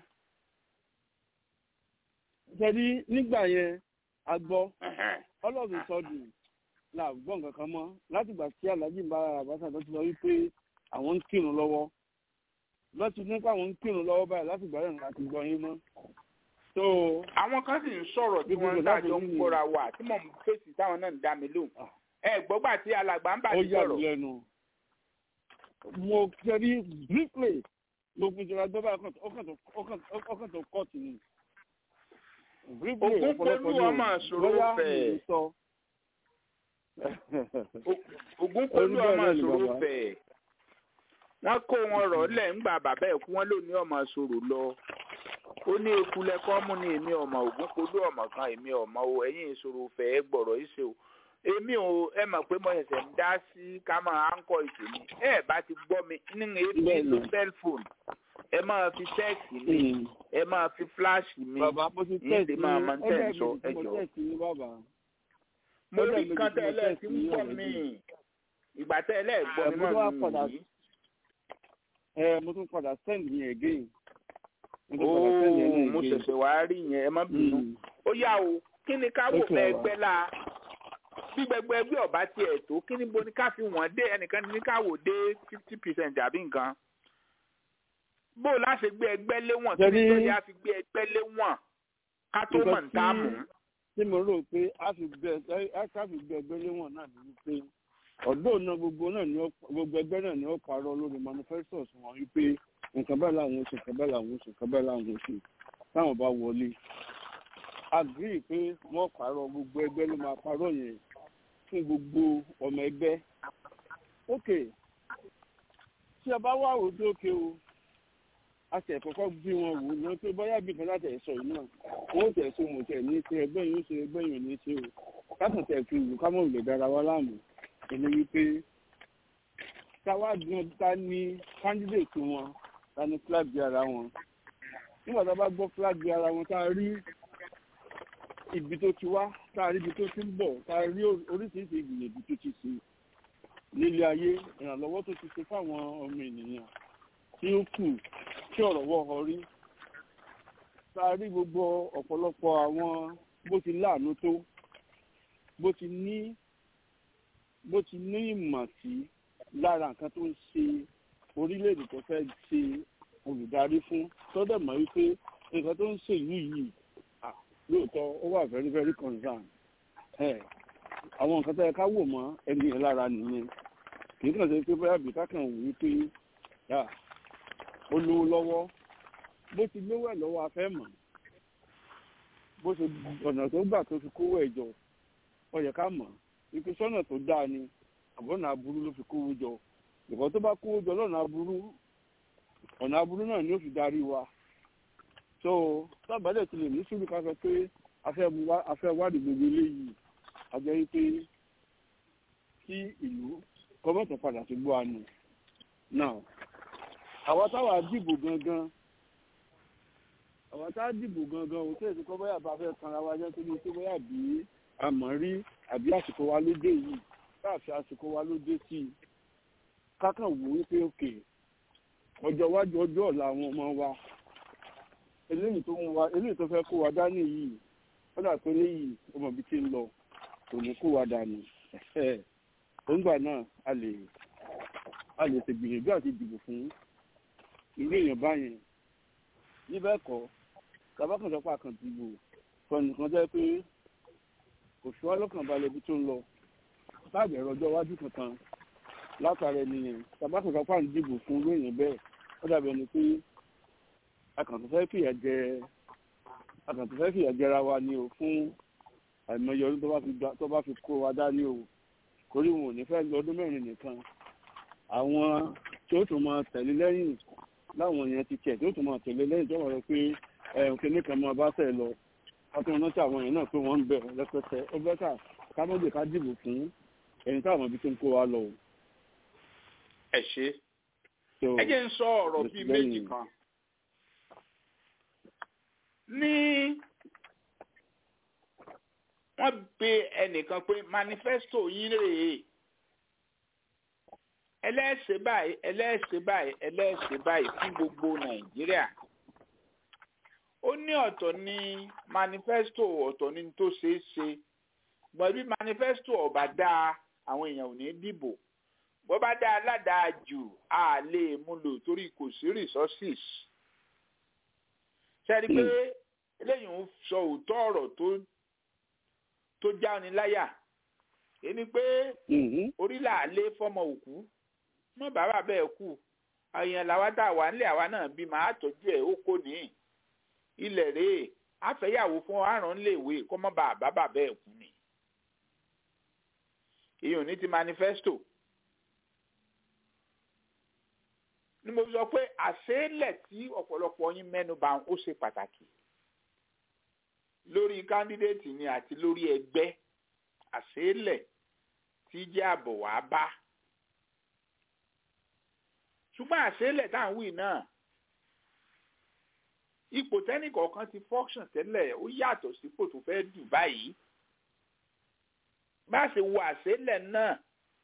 ṣẹ́ni nígbà yẹn a gbọ́ Ẹ̀hẹ́n. ọlọ́run sọdún la gbọ́ nǹkan kan mọ́ látìgbà tí aláàjì ń bá àbáṣà tó ti sọ wípé àwọn ń kírun lọ́wọ́ lọ́tí nípa àwọn ń kírun lọ́wọ́ báyìí látìgbà yẹn láti gbọ́ yín mọ́. tó àwọn kan sì ń sọ̀rọ̀ tí wọ́n ń Gbogbo dájọ́ ń láti kóra wà tí mò ń fèsì táwọn náà ń dá mi lóhùn. ẹ gbọ́gbà tí alàgbà ń bà ó mí yà mí sọ̀rọ̀. lẹ́nu. mo kẹ́rí briefly gbogbo ìjọba gbọ́dọ̀ ọkàn tó kọ́ọ̀tù ni. briefly Ògún ọ̀pọ̀lọpọ̀ polú ni o. ọmọ àṣòro Bóyá fẹ̀. mi ò sọ. ògún polú Orí bẹ́ẹ̀ ọmọ náà ni ìṣòro bàbá. fẹ̀. wọ́n kó wọn rọ̀ lẹ̀ ńgbà bàbá ẹ̀ kú wọ́n lò ní ọmọ ìṣòro lọ. ó ní eku lẹ́kọ́ mú ní èmi ọmọ ògún polú ọmọ kan èmi ọmọ o ẹ̀yìn ìṣòro fẹ̀ ẹ gbọ̀rọ̀ ìṣe o. èmi ò ẹ mọ̀ pé mo ṣẹ̀ṣẹ̀ ń dá sí ká máa ń kọ́ ìpè mi ẹ bá ti gbọ́ mi nínú ètò Bẹ́ẹ̀ ìlú ni. cellphone ẹ máa fi tẹ́ẹ̀kì mi ẹ máa fi fíláàṣì mi bàbá mo ti Yín tẹ̀sí lè máa máa ń tẹ̀ ọjọ́ sọ, ìbejì tí mo ẹ jọ̀ọ́. tẹ̀sí ní bàbá. mo ọjọ́ rí ìbejì kan tí mo tẹ́lẹ̀ tí tẹ̀sí ń ní pọ̀ ọ̀rẹ́dì. mí ìgbà tẹ́lẹ̀ gbọ́ mi Ẹ̀, mo mọ̀ tún wá padà nìyí. ẹ mo tún padà send yẹn again. mo tún padà send yẹn ooo náà mo again. ṣẹ̀ṣẹ̀ wá rí yẹn ẹ má bínú. Mm. ó yá o kí ni ká wò Okay, fẹ́ bàbá. ẹgbẹ́ la bí gbẹgbẹ ẹgbẹ́ ọba tiẹ̀ tó kí ni bo ní ká fi wọ́n dé ẹnìkan ní ká wò dé fifty percent àbí nǹkan bó o láṣẹ gbé ẹgbẹ́ léwọ̀n kí ni Ṣebí- tó yẹ á fi gbé ẹgbẹ́ léwọ̀n ká tó Nǹkan mọ̀ ní táàmù. tí- tí mo rò pé a fi gbẹ ẹ ká fi gbẹ ẹgbẹ́ léwọ̀n náà ní wípé ọ̀dọ́ náà gbogbo náà ni ó gbogbo ẹgbẹ́ náà ni ó parọ́ lórí manifestos wọn wípé nǹkan bẹ́ẹ̀ làwọn oṣù nǹkan bẹ́ẹ̀ làwọn oṣù nǹkan bẹ́ẹ̀ làwọn oṣù táwọn bá wọlé agree pé wọ́n parọ́ gbogbo ẹgbẹ́ ló máa parọ́ yẹn fún gbogbo ọmọ ẹgbẹ́ ok tí a bá wà wò ó ókè o a tẹ̀ kọ́kọ́ bí wọn wò lọ pé bóyá bí kan láti ẹ̀ sọ yìí náà wọ́n tẹ̀ so mọ̀ tẹ̀ ní ṣe ẹgbẹ́ yìí ó ṣe ẹgbẹ́ yìí ò ní ṣe o kákan tẹ̀ fi wù ká mọ̀ lè dára wa láàmú ẹni wípé táwa gan ta ní candidate wọn ta ní flag ara wọn nígbà tá a bá gbọ́ flag ara wọn tá a rí ibi tó ti wá tá a rí ibi tó ti ń bọ̀ tá a rí oríṣiríṣi ìgbìyànjú tó ti ṣe nílé ayé ìrànlọ́wọ́ tó ti ṣe fáwọn ọmọ ènìyàn tí ó kù tí ọ̀rọ̀ wọ́ ọ rí tá a rí gbogbo ọ̀pọ̀lọpọ̀ àwọn bó ti láàánú tó bó ti ní bó ti ní ìmọ̀ sí lára nǹkan tó ń ṣe orílẹ̀-èdè tó fẹ́ ṣe olùdarí fún tọ́dẹ̀ mọ̀ wípé nǹkan tó ń ṣe ìlú yìí ah, lóòótọ́ ó wà very very concern ẹ̀ àwọn nǹkan tó yẹ ká wò mọ́ ẹni yẹn lára nìyẹn kì í kàn ṣe pé bóyá bìtá kan wò wípé ah, ó lówó lọ́wọ́ bó ti lówó ẹ̀ lọ́wọ́ afẹ́ mọ̀ bó ṣe ọ̀nà tó gbà tó fi kówó ẹ̀ jọ ó yẹ ká mọ̀ wípé sọ́nà tó dáa ni àbọ̀nà aburú ló fi kówó jọ ìkọ́ tó bá kówó jọ lọ́nà aburú ọ̀nà aburú náà ni ó fi darí wa so sábàdẹ̀ ti lè ní sùúrù ká sọ pé afẹ́ wádìí gbogbo eléyìí àjẹ́ wípé kí ìlú kọ́mọ̀tò padà sí gbọ́ àánú now àwa táwa dìbò gangan àwa táwa dìbò gangan òun tẹ̀sí kọ́ bóyá bá fẹ́ kanra wa jẹ́ torí pé bóyá bí àmọ́ rí àbí àsìkò wa ló dé yìí káàfin àsìkò wa ló dé sí i kákan wò wípé òkè ọjọ́ iwájú ọjọ́ ọ̀la àwọn ọmọ wa eléyìí tó ń wa eléyìí tó fẹ́ kó wa dání yìí ó dà pé léyìí ọmọ bíi ti ń lọ kò ní kó wa dànù òǹgbà náà a lè a lè ṣègbìyànjú àti dìbò fún irú èèyàn báyẹn níbẹ̀ kọ́ tabakànjọpọ̀ àkàndìbò fọnìkan jẹ́ pé kò sí wa lọ́kàn balẹ̀ ibi tó ń lọ láàbẹ̀ ẹ̀rọ ọjọ́ iwájú kankan látara ẹni yẹn tabakànjọpọ̀ à ń dìbò fún irú èèyàn bẹ́ẹ̀ ó dàbí ẹni pé akàntúfẹ́ fìyà jẹ akàntúfẹ́ fìyà jẹra wa ni o fún àìmọye ọdún tó bá fi kó wa dání o torí wọn ò ní fẹ́ lọ́dún mẹ́rin nìkan àwọn tí ó tún máa tẹ̀lé lẹ́yìn láwọn èèyàn ti tiẹ̀ tí ó tún máa tẹ̀lé lẹ́yìn tó wọ́n rẹ pé kíní kan máa bá tẹ̀ lọ látọ̀ rántí àwọn èèyàn náà pé wọ́n ń bẹ̀ lẹ́pẹ́tẹ́ ó bẹ́ kà kámọ́jì ká dìbò fún ẹni táwọn ibi tó ń kó wa lọ. ẹ ṣe ẹ jẹ́ ń sọ ọ̀rọ̀ bíi méjì kan ní wọ́n pe ẹnìkan pé manifesto yín rèé ẹlẹ́sẹ̀ báyìí ẹlẹ́sẹ̀ báyìí ẹlẹ́sẹ̀ báyìí fún gbogbo nàìjíríà ó ní ọ̀tọ̀ ní manifesto ọ̀tọ̀ ní tó ṣeé ṣe gbọ́n bí manifesto ọ̀bà dáa àwọn èèyàn ò ní dìbò bó bá dáa aládàá jù á lè mú lò torí kò sí resources ṣe é rí i pé eléyìí ń sọ òótọ́ ọ̀rọ̀ tó tó jáni láyà èyí pé orílẹ̀ àlé fọmọ òkú mọ bàbá bẹ́ẹ̀ kú àyàn làwa tá a wà nílẹ̀ àwa náà bí màá tọ́jú ẹ̀ ó kò ní ilẹ̀ rèé àfẹ́yàwó fún àrùn léèwé kó mọ́ bá bàbá bẹ́ẹ̀ kú ni èyí ò ní ti manifesto ni mo sọ pé àṣeélẹ̀ tí ọ̀pọ̀lọpọ̀ yín mẹ́nu bà ó ṣe pàtàkì lórí kándídéètì ni àti lórí ẹgbẹ́ àṣeélẹ̀ tí jẹ́ àbọ̀ wá bá ṣùgbọ́n àṣeélẹ̀ tá à ń wí náà ipò tẹ́nìkọ̀ọ̀kan ti function tẹ́lẹ̀ ó yàtọ̀ sípò tó fẹ́ dù báyìí bá ṣe wo àṣeélẹ̀ náà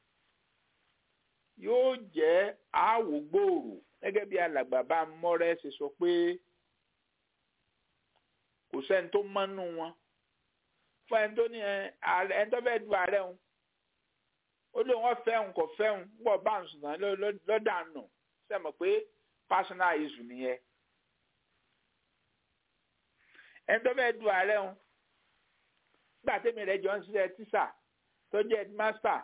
yóò jẹ́ àwò gbòòrò gẹ́gẹ́ bí alàgbà bá mọ́rẹ́ ṣe sọ pé kò sẹ́ni tó mọ́nú wọn fún ẹni tó ní ẹni tó fẹ́ du ààrẹ òun ó lóun wọ́n fẹ́ òun kò fẹ́ òun pọ̀ bá òun sùn lọ́dà nù sẹ́mọ̀ pé personal issue nìyẹn ẹni tó fẹ́ du ààrẹ òun nígbà tẹ́mi rẹ̀ jọ ń ṣiṣẹ́ tíṣà tó jẹ́ headmaster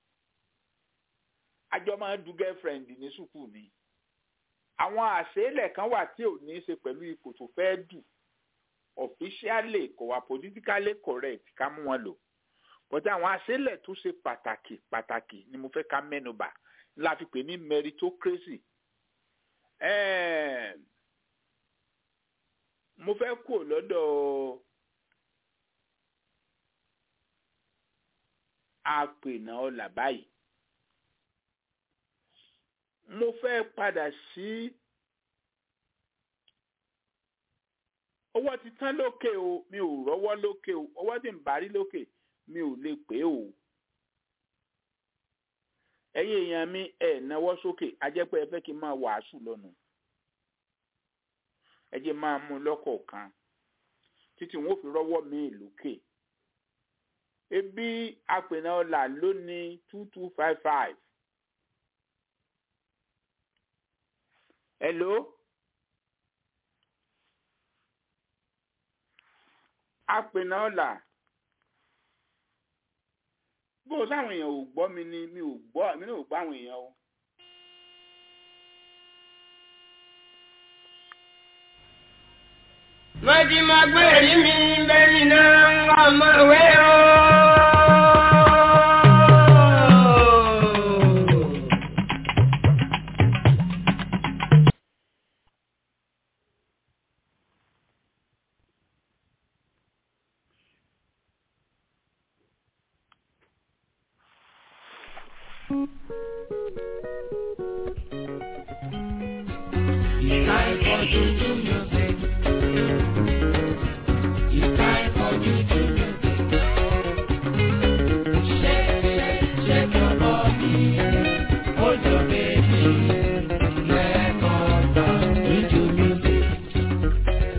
àjọ máa ń du girlfriend ní sùkúù ni àwọn àṣeélẹ̀ kan wà tí ò ní í ṣe pẹ̀lú ipò tó fẹ́ dù officially kò wà politically correct ká mú wọn lò but àwọn àṣeélẹ̀ tó ṣe pàtàkì pàtàkì ni mo fẹ́ ká mẹ́nubà la fi pè ní meritocracy eh, mo fẹ́ kú lọ́dọ̀ àpènà ọ̀là báyìí mo fẹ́ padà sí owó ti tán lókè o mi ò rọ́wọ́ lókè o owó tí ń bá rí lókè mi ò lè pé o ẹ̀yin èèyàn mi ẹ̀ náwó sókè ajẹ́pẹ́ ẹ fẹ́ kí n máa wàásù lọ́nu ẹ jẹ́ máa mú lọ́kọ̀ọ̀kan títí wọn ò fi rọ́wọ́ mi lókè ebi apènà ọ̀là lónìí two two five five. hello apènà ọ̀là bó sáwọn èèyàn ò gbọ́ mi ni mi ò gbọ́ mi náà ò gbọ́ àwọn èèyàn o. Mọ̀tí máa gbé èrí mi bẹ́ẹ̀ni náà ń wá ọmọ ìwé o. It's time for you to music. It's time for you to music. Shake, shake, shake your body. Hold your baby. Let us dance into music.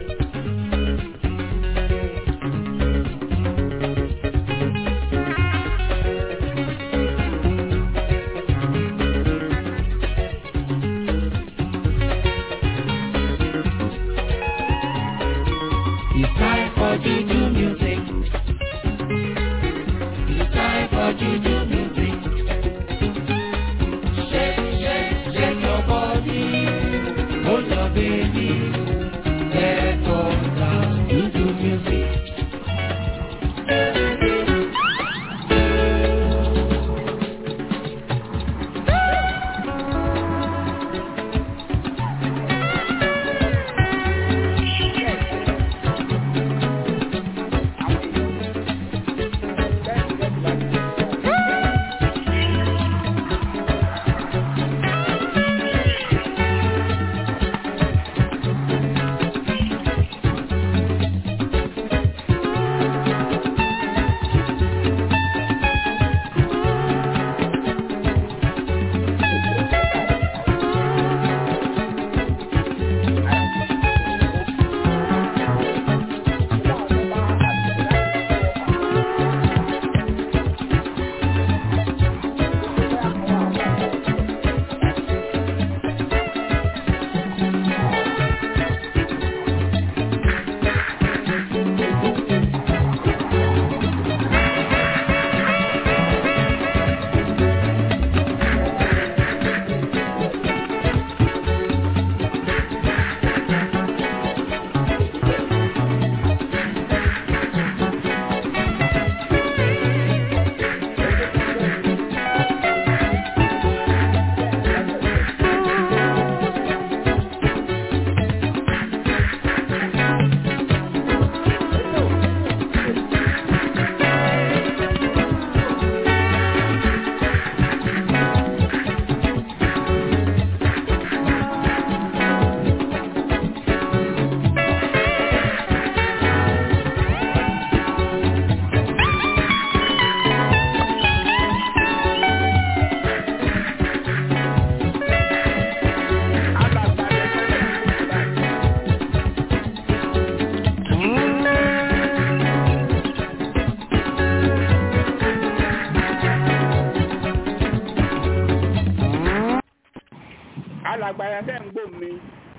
alàgbàyà tẹ́ ń gbò mí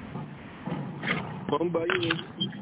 mo ń gbọ́ yín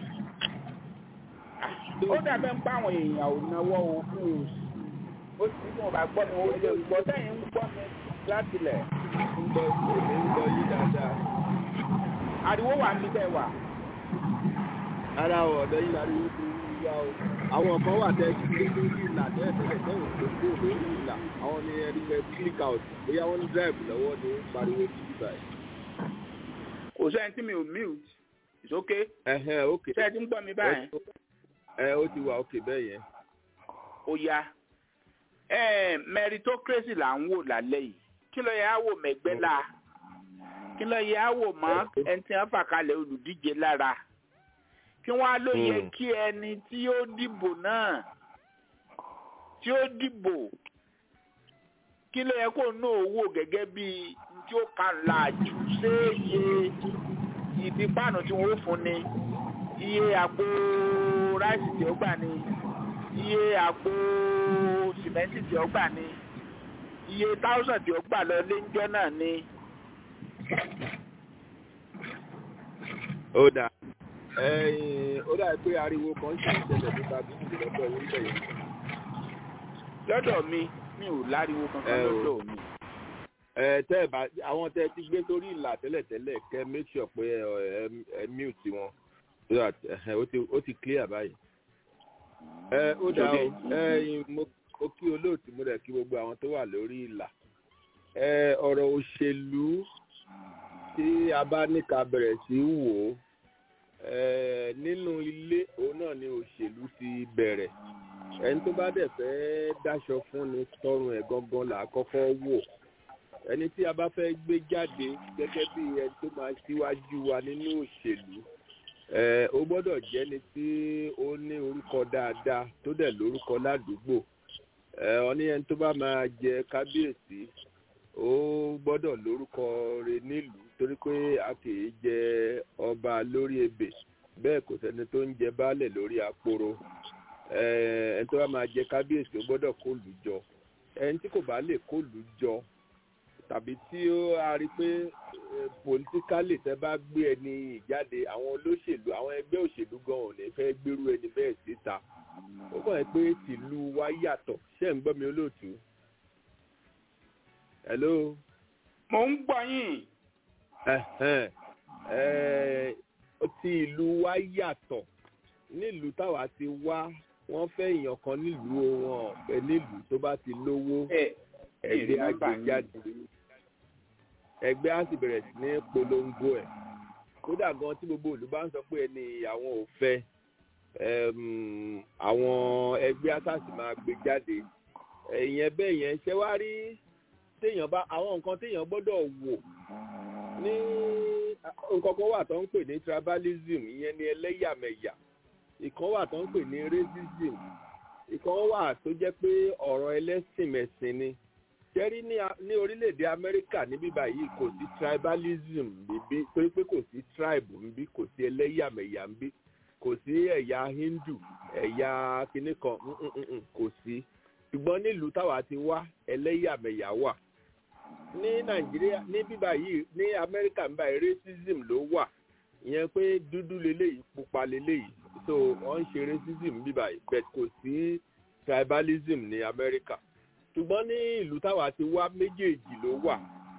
ni ó dàbẹ́ ń pa àwọn èèyàn ò náwó òkú ó sì mú ọba gbọ́ mi ó lè gbọ́ sẹ́yìn ń gbọ́ mi látilẹ̀ ń gbọ́ èmi ń gbọ́ yín dáadáa ariwo wà ní tẹ́ wà. ara ọ̀dọ́ yín lárí wípé wíwá o àwọn kan wà tẹ́ gbé lórí ìlà tẹ́lẹ̀ tẹ́lẹ̀ tẹ́lẹ̀ tó kó lórí ìlà àwọn ni ẹni fẹ́ click out bóyá wọ́n ń drive lọ́wọ́ ni ó ń pariwo sí ibà yìí. kò sẹ́yìn tí mi ò mute it's okay ẹ̀hẹ́n ok sẹ́yìn tí ń gbọ́ mi báyìí ẹ ó ti wà ok bẹ́ẹ̀ yẹn. ó yá Eh, meritocracy là ń wò lálẹ́ yìí kí ló yẹ á wò mẹ́gbẹ́ la kí ló yẹ á wò mọ́ ẹni tí wọ́n fà kalẹ̀ olùdíje lára kí wọ́n á ló yẹ Hmm. kí ẹni tí ó dìbò náà tí ó dìbò kí ló yẹ kó náà wò gẹ́gẹ́ bí n tí ó kà ń la jù ṣé iye ìdí páànù tí wọ́n ó fún ni iye àpò ráìsì tí ó gbà ni iye àpò sìmẹ́ntì tí ó gbà ni iye táwùsàn tí ó gbà lọ léńjọ́ náà ni ó dáa ẹ̀yìn ó dáa pé ariwo kan ṣì ń ṣẹlẹ̀ nípa bí ìṣẹ̀lẹ̀ lọ́dọ̀ yín bẹ̀yẹn. lọ́dọ̀ mi mi ò láriwo kankan Ẹ o. lọ́dọ̀ mi. ẹ tẹ́ ẹ bá àwọn tẹ́ ẹ ti gbé sórí ìlà tẹ́lẹ̀tẹ́lẹ̀ kẹ́ make sure pé ẹ ẹ ẹ mute wọn so that ẹ ó ti ó ti clear báyìí. ẹ ó dáa o ẹ̀yin mo mo kí olóòtú mo rẹ̀ kí gbogbo àwọn tó wà lórí ìlà. ẹ ọ̀rọ̀ òṣèlú tí a bá ní ká bẹ̀rẹ̀ sí í wò ó ẹ nínú ilé òun náà ni òṣèlú ti bẹ̀rẹ̀ ẹni tó bá dẹ̀ fẹ́ dáṣọ fún ni tọrùn ẹ̀ gangan là á kọ́kọ́ wò ẹni tí a bá fẹ́ gbé jáde gẹ́gẹ́ bí ẹni tó máa ṣíwájú wa nínú òṣèlú ẹ ó gbọ́dọ̀ jẹ́ni tí ó ní orúkọ dáadáa tó dẹ̀ lórúkọ ládùúgbò ẹ ọ ní ẹni tó bá máa jẹ kábíyèsí ó gbọ́dọ̀ lórúkọ rẹ̀ nílùú torí pé a kì í jẹ ọba lórí ebè bẹ́ẹ̀ kò sẹ́ni tó ń jẹ baálẹ̀ lórí aporo ẹ ẹni tó bá máa jẹ kábíyèsí ó gbọ́dọ̀ kó lù jọ ẹni tí kò bá lè kó lù jọ tàbí tí ó a rí pé pòlítíkálì tẹ bá gbé ẹni ìjáde àwọn olóṣèlú àwọn ẹgbẹ́ òṣèlú gan ò ní fẹ́ gbérú ẹni bẹ́ẹ̀ síta ó kàn pé tìlú wa yàtọ̀ ṣé ń gbọ́ mi olóòtú. hello. mo ń gbọ́ yín. Ẹ̀hẹ́n. Ẹ̀, ti ìlú wa yàtọ̀ nílùú táwa ti wá wọ́n fẹ́ èèyàn kan nílùú wọn ọ̀fẹ́ nílùú tó bá ti lówó ẹ ẹgbẹ́ ẹ nọ́mbà àgbéjáde ẹgbẹ́ á sì bẹ̀rẹ̀ sí ní polongo ẹ̀ kódà gan tí gbogbo ìlú bá ń sọ pé ẹni àwọn ò fẹ́ ẹm, àwọn ẹgbẹ́ àtàsì máa gbé jáde ẹ̀yìn bẹ́ẹ̀ yẹn ṣé wá rí téèyàn bá àwọn nǹkan téèyàn gbọ́dọ̀ wò ní nǹkan kan wà tó ń pè ní tribalism ìyẹn ní ẹlẹ́yàmẹ̀yà ìkan wà tó ń pè ní racism ìkan wà tó jẹ́ pé ọ̀rọ̀ ẹlẹ́sìnmẹ̀sìn ni jẹ́rí ní a- ní orílẹ̀-èdè amẹ́ríkà níbí báyìí kò sí tribalism níbí torí pé kò sí tribe níbí kò sí ẹlẹ́yàmẹ̀yà níbí kò sí ẹ̀yà hindu ẹ̀yà kinní kan mm, mm, mm, mm, kò sí ṣùgbọ́n nílùú táwa ti wá ẹlẹ́yàmẹ̀yà wà ní nàìjíríà ní bíbá yìí ní amẹ́ríkà ń báyìí racism ló wà ìyẹn pé dúdú leléyìí pupa leléyìí so wọ́n ń ṣe racism bíbá yìí but kò sí tribalism ní amẹ́ríkà ṣùgbọ́n ní ìlú táwa ti wá méjèèjì ló wà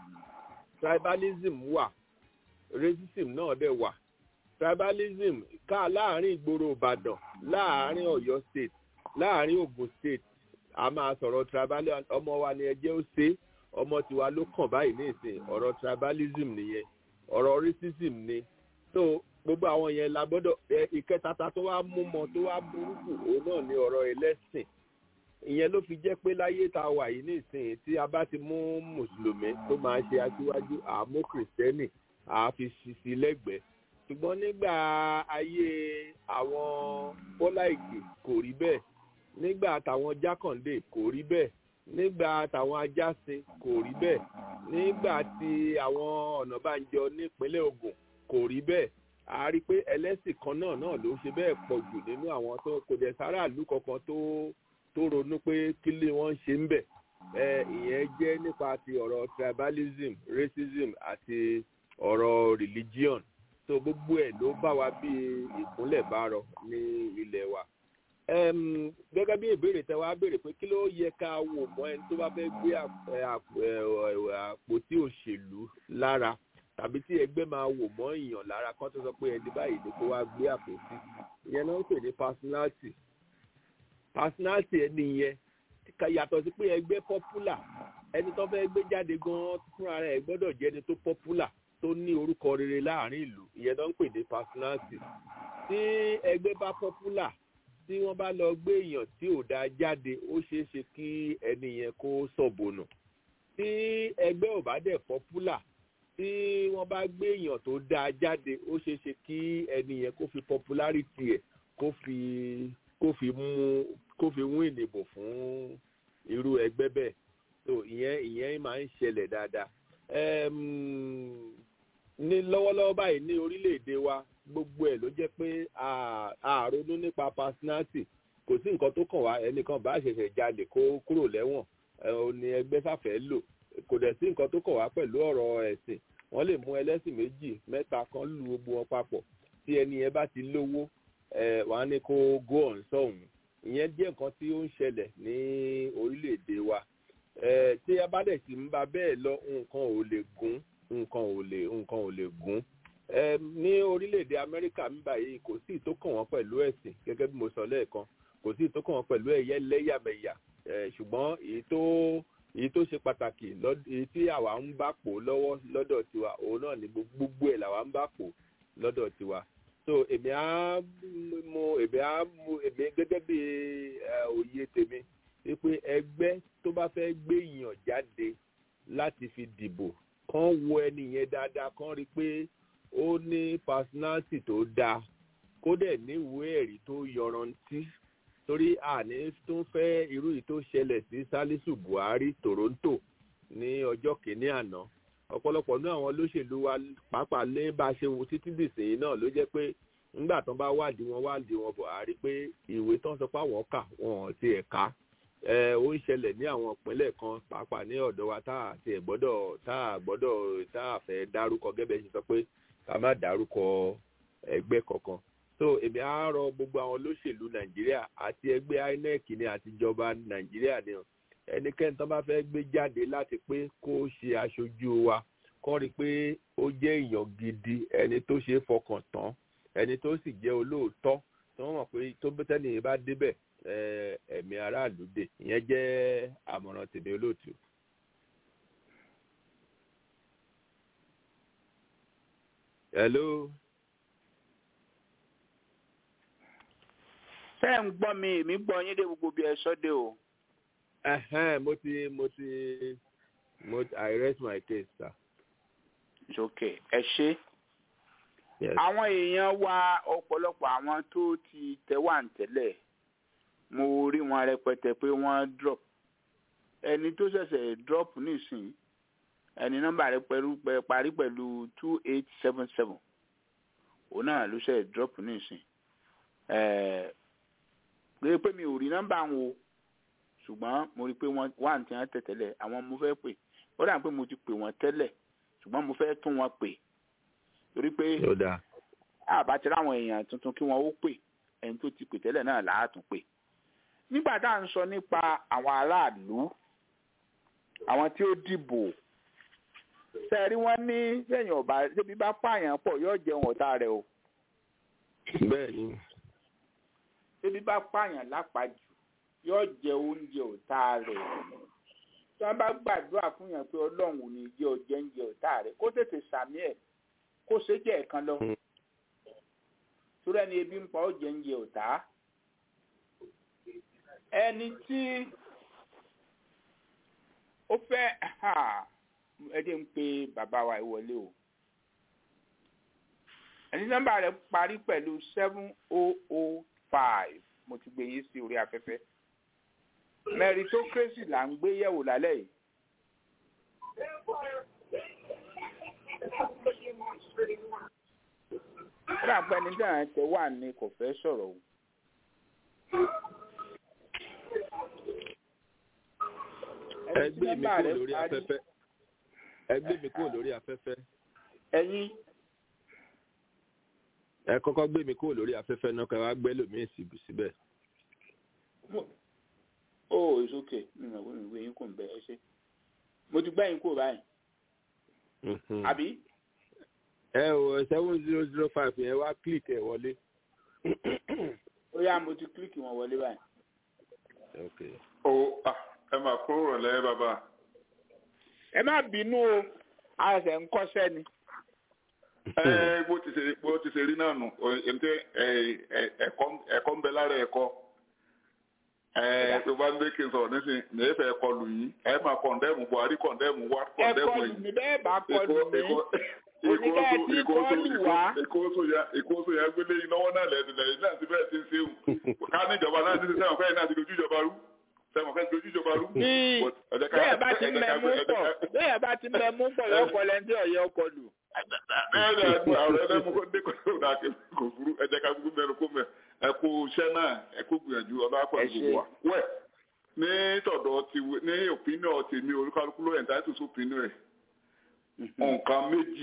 tribalism wà racism náà dẹ̀ wà tribalism ká láàrin ìgboro ìbàdàn láàrin ọ̀yọ́ state láàrin ogun state a máa sọ̀rọ̀ tribalism ọmọ wa ni ẹjẹ́ ó ṣe é ọmọ tiwa ló kàn báyìí ní ìsìn ọ̀rọ̀ tribalism nìyẹn ọ̀rọ̀ racism ni so gbogbo àwọn yẹn la gbọ́dọ̀ ẹ ìkẹta ta tó wá mú mọ tó wá burúkú òun náà ni ọ̀rọ̀ ẹlẹ́sìn ìyẹn ló fi jẹ́ pé láyé tá a wà yìí ní ìsìn tí a bá ti mú mùsùlùmí tó máa ṣe aṣíwájú àmú kìrìsìtẹ́nì àfi ṣiṣi lẹ́gbẹ̀ẹ́ ṣùgbọ́n nígbà ayé àwọn bọ́lá ìgè kò rí bẹ́ẹ̀ nígbà táwọn jákàndé kò rí bẹ́ẹ̀ nígbà táwọn ajásin kò rí bẹ́ẹ̀ nígbà tí àwọn ọ̀nàbànjọ nípínlẹ̀ Ògùn kò rí bẹ́ẹ̀ a rí i pé ẹlẹ́sìn kan náà náà ló ṣe bẹ́ẹ̀ pọ̀ jù nínú àwọn tó kò dẹ̀ sáràlú kankan tó tó ronú pé kí lè wọ́n ṣe ń bẹ̀ ẹ ìyẹn jẹ́ nípa ti ọ̀rọ̀ tribalism racism àti ọ̀rọ̀ religion so gbogbo ẹ̀ ló bá wa bí ìkúnlẹ̀ bárọ ní ilẹ̀ wa Em, gẹ́gẹ́ bí ìbéèrè tẹ wá béèrè pé kí ló yẹ ká wò mọ́ ẹni tó bá fẹ́ gbé àp- ẹ, àp- ẹ, ẹ, àpótí òṣèlú lára tàbí tí ẹgbẹ́ máa wò mọ́ èèyàn lára kan tó sọ pé ẹni báyìí ni kó wá gbé àpótí ìyẹn náà ń pè ní personality personality ẹni yẹn ká- yàtọ̀ sí pé ẹgbẹ́ popular ẹni tó fẹ́ gbé jáde gan-an fúnra rẹ̀ gbọ́dọ̀ jẹ́ ẹni tó popular tó ní orúkọ rere láàrin ìlú ìyẹn náà ń pè ní personality tí ẹgbẹ́ bá popular tí wọ́n bá lọ gbé èèyàn tí ò dáa jáde ó ṣeé ṣe kí ẹni yẹn kó sọ̀bọ̀nà tí ẹgbẹ́ ò bá dẹ̀ popular tí wọ́n bá gbé èèyàn tó dáa jáde ó ṣeé ṣe kí ẹni yẹn kó fi popularity ẹ̀ kó fi kó fi mú kó fi mú ìdìbò fún irú ẹgbẹ́ bẹ́ẹ̀ so ìyẹn ìyẹn máa ń ṣẹlẹ̀ dáadáa Em, ní lọ́wọ́lọ́wọ́ báyìí ní orílẹ̀-èdè wa gbogbo ẹ̀ ló jẹ́ pé a- a ronú nípa personality kò sí nǹkan tó kàn wá ẹnìkan bá ṣẹ̀ṣẹ̀ jalè kó kúrò lẹ́wọ̀n ẹ, ò ní ẹgbẹ́ sáfẹ́ lò kò dẹ̀ sí nǹkan tó kàn wá pẹ̀lú ọ̀rọ̀ ẹ̀sìn wọ́n lè mú ẹlẹ́sìn méjì mẹ́ta kan lu gbogbo wọn papọ̀ tí ẹni yẹn bá ti lówó ẹ, wọ́n á ní kó go on sọ̀hún ìyẹn jẹ́ nǹkan tí ó ń ṣẹlẹ̀ ní orílẹ̀-èdè wa ẹ, tí a bá dẹ̀ sì ń ba bẹ́ẹ̀ lọ nǹkan ò lè gún nǹkan ò lè nǹkan ò lè gún Em, ní orílẹ̀-èdè amẹ́ríkà ń báyìí kò sí ìtó kàn wọ́n pẹ̀lú ẹ̀sìn gẹ́gẹ́ bí mo sọ lẹ́ẹ̀kan kò sí ìtó kàn wọ́n pẹ̀lú ẹ̀yẹ lẹ́yàmẹ̀yà Eh, ṣùgbọ́n èyí tó èyí tó ṣe pàtàkì lọ́d- èyí tí àwa ń bá pò lọ́wọ́ lọ́dọ̀ tiwa òun náà ni gbogbo ẹ̀ làwa ń bá pò lọ́dọ̀ tiwa so èmi á mo èmi á mo èmi gẹ́gẹ́ bí eh, òye tèmi wípé ẹgbẹ́ tó bá fẹ́ gbé èèyàn jáde láti fi dìbò kán wo ẹni yẹn dáadáa kán rí i pé ó ní personality tó dáa kó dẹ̀ ní ìwé ẹ̀rí tó yọrantí torí àní tó ń fẹ́ irú yìí tó ṣẹlẹ̀ sí salisu buhari toronto ní ọjọ́ kìíní àná ọ̀pọ̀lọpọ̀ ní àwọn olóṣèlú wa pàápàá lé bá a ṣe wo títí dìsìn náà ló jẹ́ pé nígbà tán bá wádìí wọn wádìí wọn buhari pé ìwé tán sọ pé àwọn kà wọn ò tiẹ̀ ká ẹ ó ń ṣẹlẹ̀ ní àwọn ìpínlẹ̀ kan pàápàá ní ọ̀dọ̀ wa tá a tiẹ̀ gbọ́dọ̀ tá a gbọ́dọ̀ tá a fẹ́ dárúkọ gẹ́gẹ́ bẹ́ẹ̀ ṣe sọ pé ká má dárúkọ ẹgbẹ́ kankan so èmi á rọ gbogbo àwọn olóṣèlú nàìjíríà àti ẹgbẹ́ inec ní àtijọba nàìjíríà ni o ẹnikẹ́ni tó bá fẹ́ gbé jáde láti pé kó ṣe aṣojú wa kọ́ rí i pé ó jẹ́ èèyàn gidi ẹni tó ṣe é fọkàn tán ẹni tó sì jẹ́ olóòótọ́ tí wọ́n mọ̀ pé tó bẹ́tẹ́ nìyẹn bá débẹ̀ eh, ẹ̀mí aráàlú dè ìyẹn jẹ́ àmọ̀ràn tèmi olóòtú. hello. ṣé ẹ̀ ń gbọ́ mi èmi gbọ́ yín dé gbogbo bí ẹ sọ dé o. Ẹhẹ́n, mo ti mo ti mo ti I rest my case sir. It's okay ẹ ṣe. Yes. àwọn èèyàn wa ọ̀pọ̀lọpọ̀ àwọn tó ti tẹ̀wà ń tẹ́lẹ̀ mo rí wọn rẹpẹtẹ pé wọ́n drop ẹni tó ṣẹ̀ṣẹ̀ drop nísìnyí ẹni nọ́mbà rẹ̀ pẹ̀lú pẹ̀- parí pẹ̀lú two eight seven seven òun náà ló ṣẹ̀ drop nísìnyí ẹ̀ẹ́ pé pé mi ò rí nọ́mbà wọn o ṣùgbọ́n mo rí i pé wọ́n wà ní tí wọ́n tẹ̀ tẹ́lẹ̀ àwọn mo fẹ́ pè ó dà pé mo ti pè wọ́n tẹ́lẹ̀ ṣùgbọ́n mo fẹ́ tún wọn pè torí pé Yóò dáa. àbá ti ráwọn èèyàn tuntun kí wọn ó pè ẹni tó ti pè tẹ́lẹ̀ náà láàtún pè nígbà tá à ń sọ nípa àwọn aráàlú àwọn tí ó dìbò sẹ́ẹ̀rí wọ́n ní sẹ́yìn ọ̀bà débi bá pààyàn pọ̀ yóò jẹun ọ̀tá rẹ̀ o Bẹ́ẹ̀ni. débi bá pààyàn lápàjù yóò jẹ oúnjẹ ọ̀tá rẹ̀ tí wọ́n bá gbàdúrà fún yàn pé ọlọ́run ò ní jẹ́ ọjẹ́ oúnjẹ ọ̀tá rẹ̀ kó tètè sàmì ẹ̀ kó ṣe jẹ́ ẹ̀kan lọ torí ẹni ebi ń pa ó jẹ oúnjẹ ọ̀tá ẹni tí ó fẹ́ ẹ dé ń pe bàbá wa ìwọlé o ẹni nọ́mbà rẹ̀ parí pẹ̀lú seven oh oh five mo ti gbé yín sí orí afẹ́fẹ́ meritocracy là ń gbé yẹ̀wò lálẹ́ yìí. kódà pé ẹni tí àwọn ẹ̀tẹ̀ wà ní kò fẹ́ sọ̀rọ̀ o. Ẹgbẹ́ mi kúrò lórí afẹ́fẹ́. Ẹgbẹ́ mi kúrò lórí afẹ́fẹ́. ẹ̀yin ẹ kọ́kọ́ gbé mi kúrò lórí afẹ́fẹ́ náà kẹ́ wá gbẹ́ lòmíì síbi síbẹ̀. oh it's okay mi ò mọ̀ pé mi gbé yín kò ń bẹ ẹ ṣe mo ti gbá yín kúrò báyìí Mhm. àbí ẹ o seven zero zero five yẹn wá click ẹ wọlé. ó yá mo ti kílíkì wọn wọlé báyìí. okay. o ah, ẹ máa kó rọ̀lẹ́ bàbá. ẹ má bínú o a ṣẹ̀ ń kọ́ṣẹ́ ni. ẹ bó ti ṣe bó ti ṣe rí náà nù ǹtẹ ẹ̀kọ́ ń bẹ lára ẹ̀kọ́ ẹ tó bá ń gbé kí n sọ̀rọ̀ nísìnyí ní ẹ fẹ́ kọlù yín ẹ máa kọ̀ndẹ́mù buhari kọ̀ndẹ́mù wá ẹ kọ̀ndẹ́mù kọlù ẹ̀yìn. mí bẹ́ẹ̀ bá kọlù mí oníkẹ́ ẹ ti kọlù wá. ìkóso ya gbélé yín lọ́wọ́ náà lẹ́nu lẹ́yìn náà ti bẹ́ẹ̀ ti ń ṣe wù ká ní ìjọba náà ti ṣe sẹ́wọ̀n fẹ́ẹ́ náà ti dojú ìjọba rú sẹ́wọ̀n fẹ́ẹ́ dojú ìjọba rú. bí But ẹ jẹ́ ká- bẹ́ẹ̀ bá ti ẹ jẹ́ ká- mẹ́mú ẹ jẹ́ pọ̀ ká- bẹ́ẹ̀ bá ti mẹ́mú pọ̀ lọ́kọ̀ lẹ́ńtí ọ̀yẹ́ kọlù. bẹ́ẹ̀ ni àgbà ọ̀rọ̀ ẹlẹ́mu kó dé kó dà kí kò burú ẹ jẹ́ ká gbogbo mẹ́rin kó mẹ́ ẹ kó iṣẹ́ náà ẹ kó gbìyànjú ọlọ́pàá Ẹ gbogbo wa. wẹ̀ ní tọ̀dọ̀ ti ní òpínìọ̀ tèmi olúkálukú ló ẹ̀ńtà tó sópinìọ̀ ẹ̀ nǹkan méjì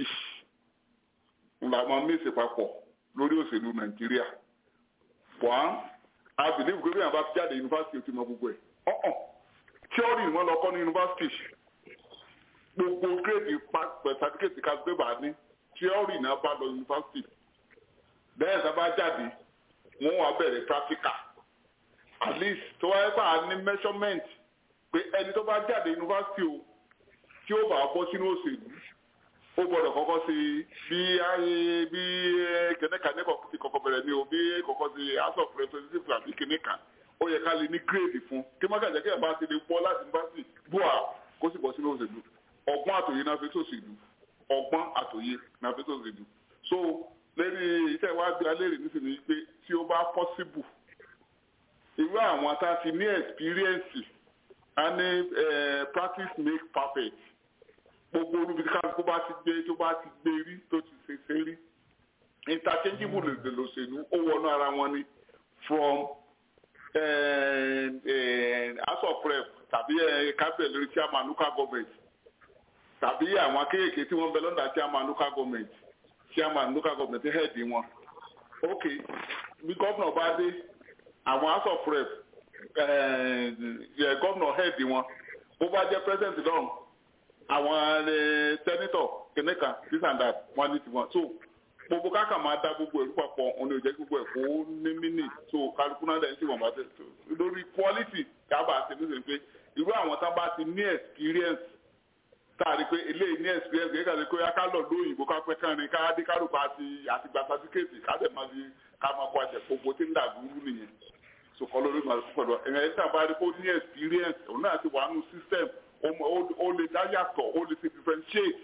la máa mèsì papọ̀ lórí òṣèlú nàìjíríà one i believe pé bí àwọn bá jáde yunifásitì ó ti mọ gbogbo ẹ̀ ọ̀hún tíọ́rì ni wọ́n lọ kọ́ ní yunifásitì gbogbo gírèdì sàtífíkètì ká gbé bá ní tíọ́rì náà bá lọ yunifásitì bẹ́ẹ̀ sábà jáde wọ́n wá bẹ̀rẹ̀ practical at least tó wáyé pa á ní measurement pé ẹni tó bá jáde yunifásitì o tí ó bá bọ́ sínú òṣèlú ó gbọ́dọ̀ kọ́kọ́ sí bí ayé bí kẹ̀nẹ́kà ní ti kọ́kọ́ bẹ̀rẹ̀ ní o bí kọ́kọ́ sí house of representatives àbí kẹ̀nẹ́kà ó yẹ ká lè ní gírèdì fún kí má gàjẹ́ kí ẹ̀ bá ti lè bọ́ láti yunifásitì bua kó sì bọ́ sínú òṣèlú ọgbọ́n àtòyé náà fi sòṣèlú ọgbọ́n àtòyé náà fi sòṣèlú so lẹ́ni iṣẹ́ wa bí alẹ́rìí nísìnyí pé tí ó bá possible irú àwọn tá a ti ní experience a ní eh, practice make perfect gbogbo olúbi tí kálukú bá ti gbé tó bá ti gbé rí tó ti ṣe ṣe rí interchangeable lè lòṣèlú ó wọnú ara wọn ni from eh, eh, house of rep tàbí kábẹ̀ lórí chairman local government tàbí àwọn akéèké tí wọ́n bẹ lọ́dà chairman local government chairman local government head wọn ok bí gómìnà bá dé àwọn house of rep gómìnà head wọn bó bá jẹ́ president lọ́run àwọn senator kìnìkan this and that wọ́n ní tiwọn so gbogbo káka máa dá gbogbo ẹ̀rú papọ̀ òun ni ò jẹ́ gbogbo ẹ̀ kó ní mínì so kálukú náà dẹ̀ ń ṣe wọ́n bá tẹ̀ so lórí quality kábà ṣe ní sèpé irú àwọn tá bá ti ní experience tá a rí pé eléyìí ní experience kí ká lè kó yá ká lọ lóyìnbó ká pẹ́ kán ni ká dé kárùkù àti àtìgbà certificate ká dẹ̀ máa di ká máa kó àṣẹ gbogbo tí ń dà dúró nìyẹn so kọ́ lórí màá pẹ̀lú ẹ̀yìn ẹ̀yìn tá a bá rí kó ní experience òun náà ti wà nù system ó lè dá yàtọ̀ ó lè ti differentiate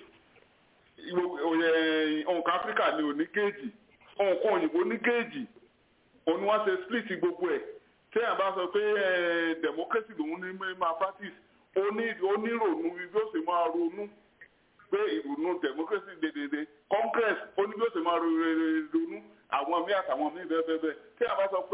nǹkan áfíríkà ni ò ní géèjì nǹkan òyìnbó ní géèjì òun ni wọ́n ṣe split gbogbo ẹ̀ téèyàn bá sọ pé democracy lòun ní máa practice onírònú bí ó sì máa ronú pé ìrònú democracy dédédé congress ó ní bí ó sì máa ronú àwọn míì àtàwọn míì bẹ́ẹ̀ bẹ́ẹ̀ bẹ́ẹ̀ téèyàn bá sọ pé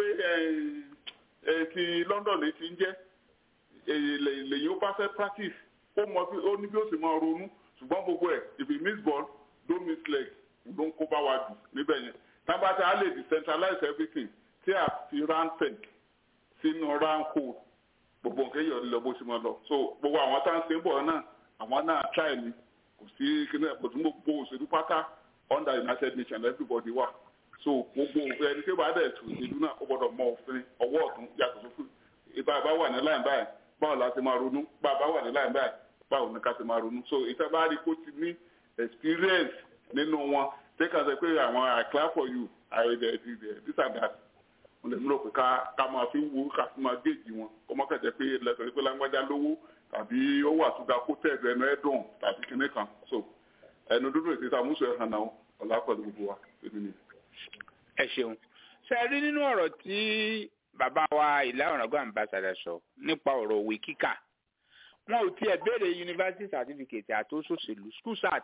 ti london lè ti ń jẹ́ lèyìn ó bá fẹ́ practice ó mọ ó ní bí ó sì máa ronú ṣùgbọ́n gbogbo ẹ̀ if you miss ball don't miss leg ló ń kó bá wa jù níbẹ̀ yẹn tábàtà á lè decentralize everything tí a fi round peg sínú round hole gbogbo nǹkan yọ̀ lọ bó ṣe máa lọ so gbogbo àwọn tá à ń ṣe ń bọ̀ náà àwọn náà try ni kò sí kíní ẹ̀kọ́ tí gbogbo òṣèlú pátá under united nations everybody wà so gbogbo ẹni tí ó bá dẹ̀ tù ìlú náà ó gbọ́dọ̀ mọ òfin ọwọ́ ọ̀tún yàtọ̀ sófin ìbá bá wà ní láì báyìí báwo la ti máa ronú bá a bá wà ní láì báyìí báwo ni ká ti máa ronú so ìtẹ́ bá rí kó ti ní experience nínú wọn take as a pé àwọn i clap for you i dey dey this and that wọn lè múlò pé ká ká máa fi wo ká fi máa géèjì wọn kó má kẹ̀jẹ́ pé lẹ́sọ̀rọ̀ pé lágbájá lówó tàbí ó wà tó ga kó tẹ̀lé ẹnu ẹ̀ dùn tàbí kinní kan so ẹnu dúdú ètò ìsàmúsọ ẹ̀ hàn náà ọ̀là pẹ̀lú gbogbo wa èmi ni. ẹ ṣeun ṣe rí nínú ọ̀rọ̀ tí bàbá wa ìlà ọ̀ràngún àmbàsàdà sọ nípa ọ̀rọ̀ òwe kíkà wọn ò tiẹ̀ béèrè university certificate àtòsòṣèlú school cert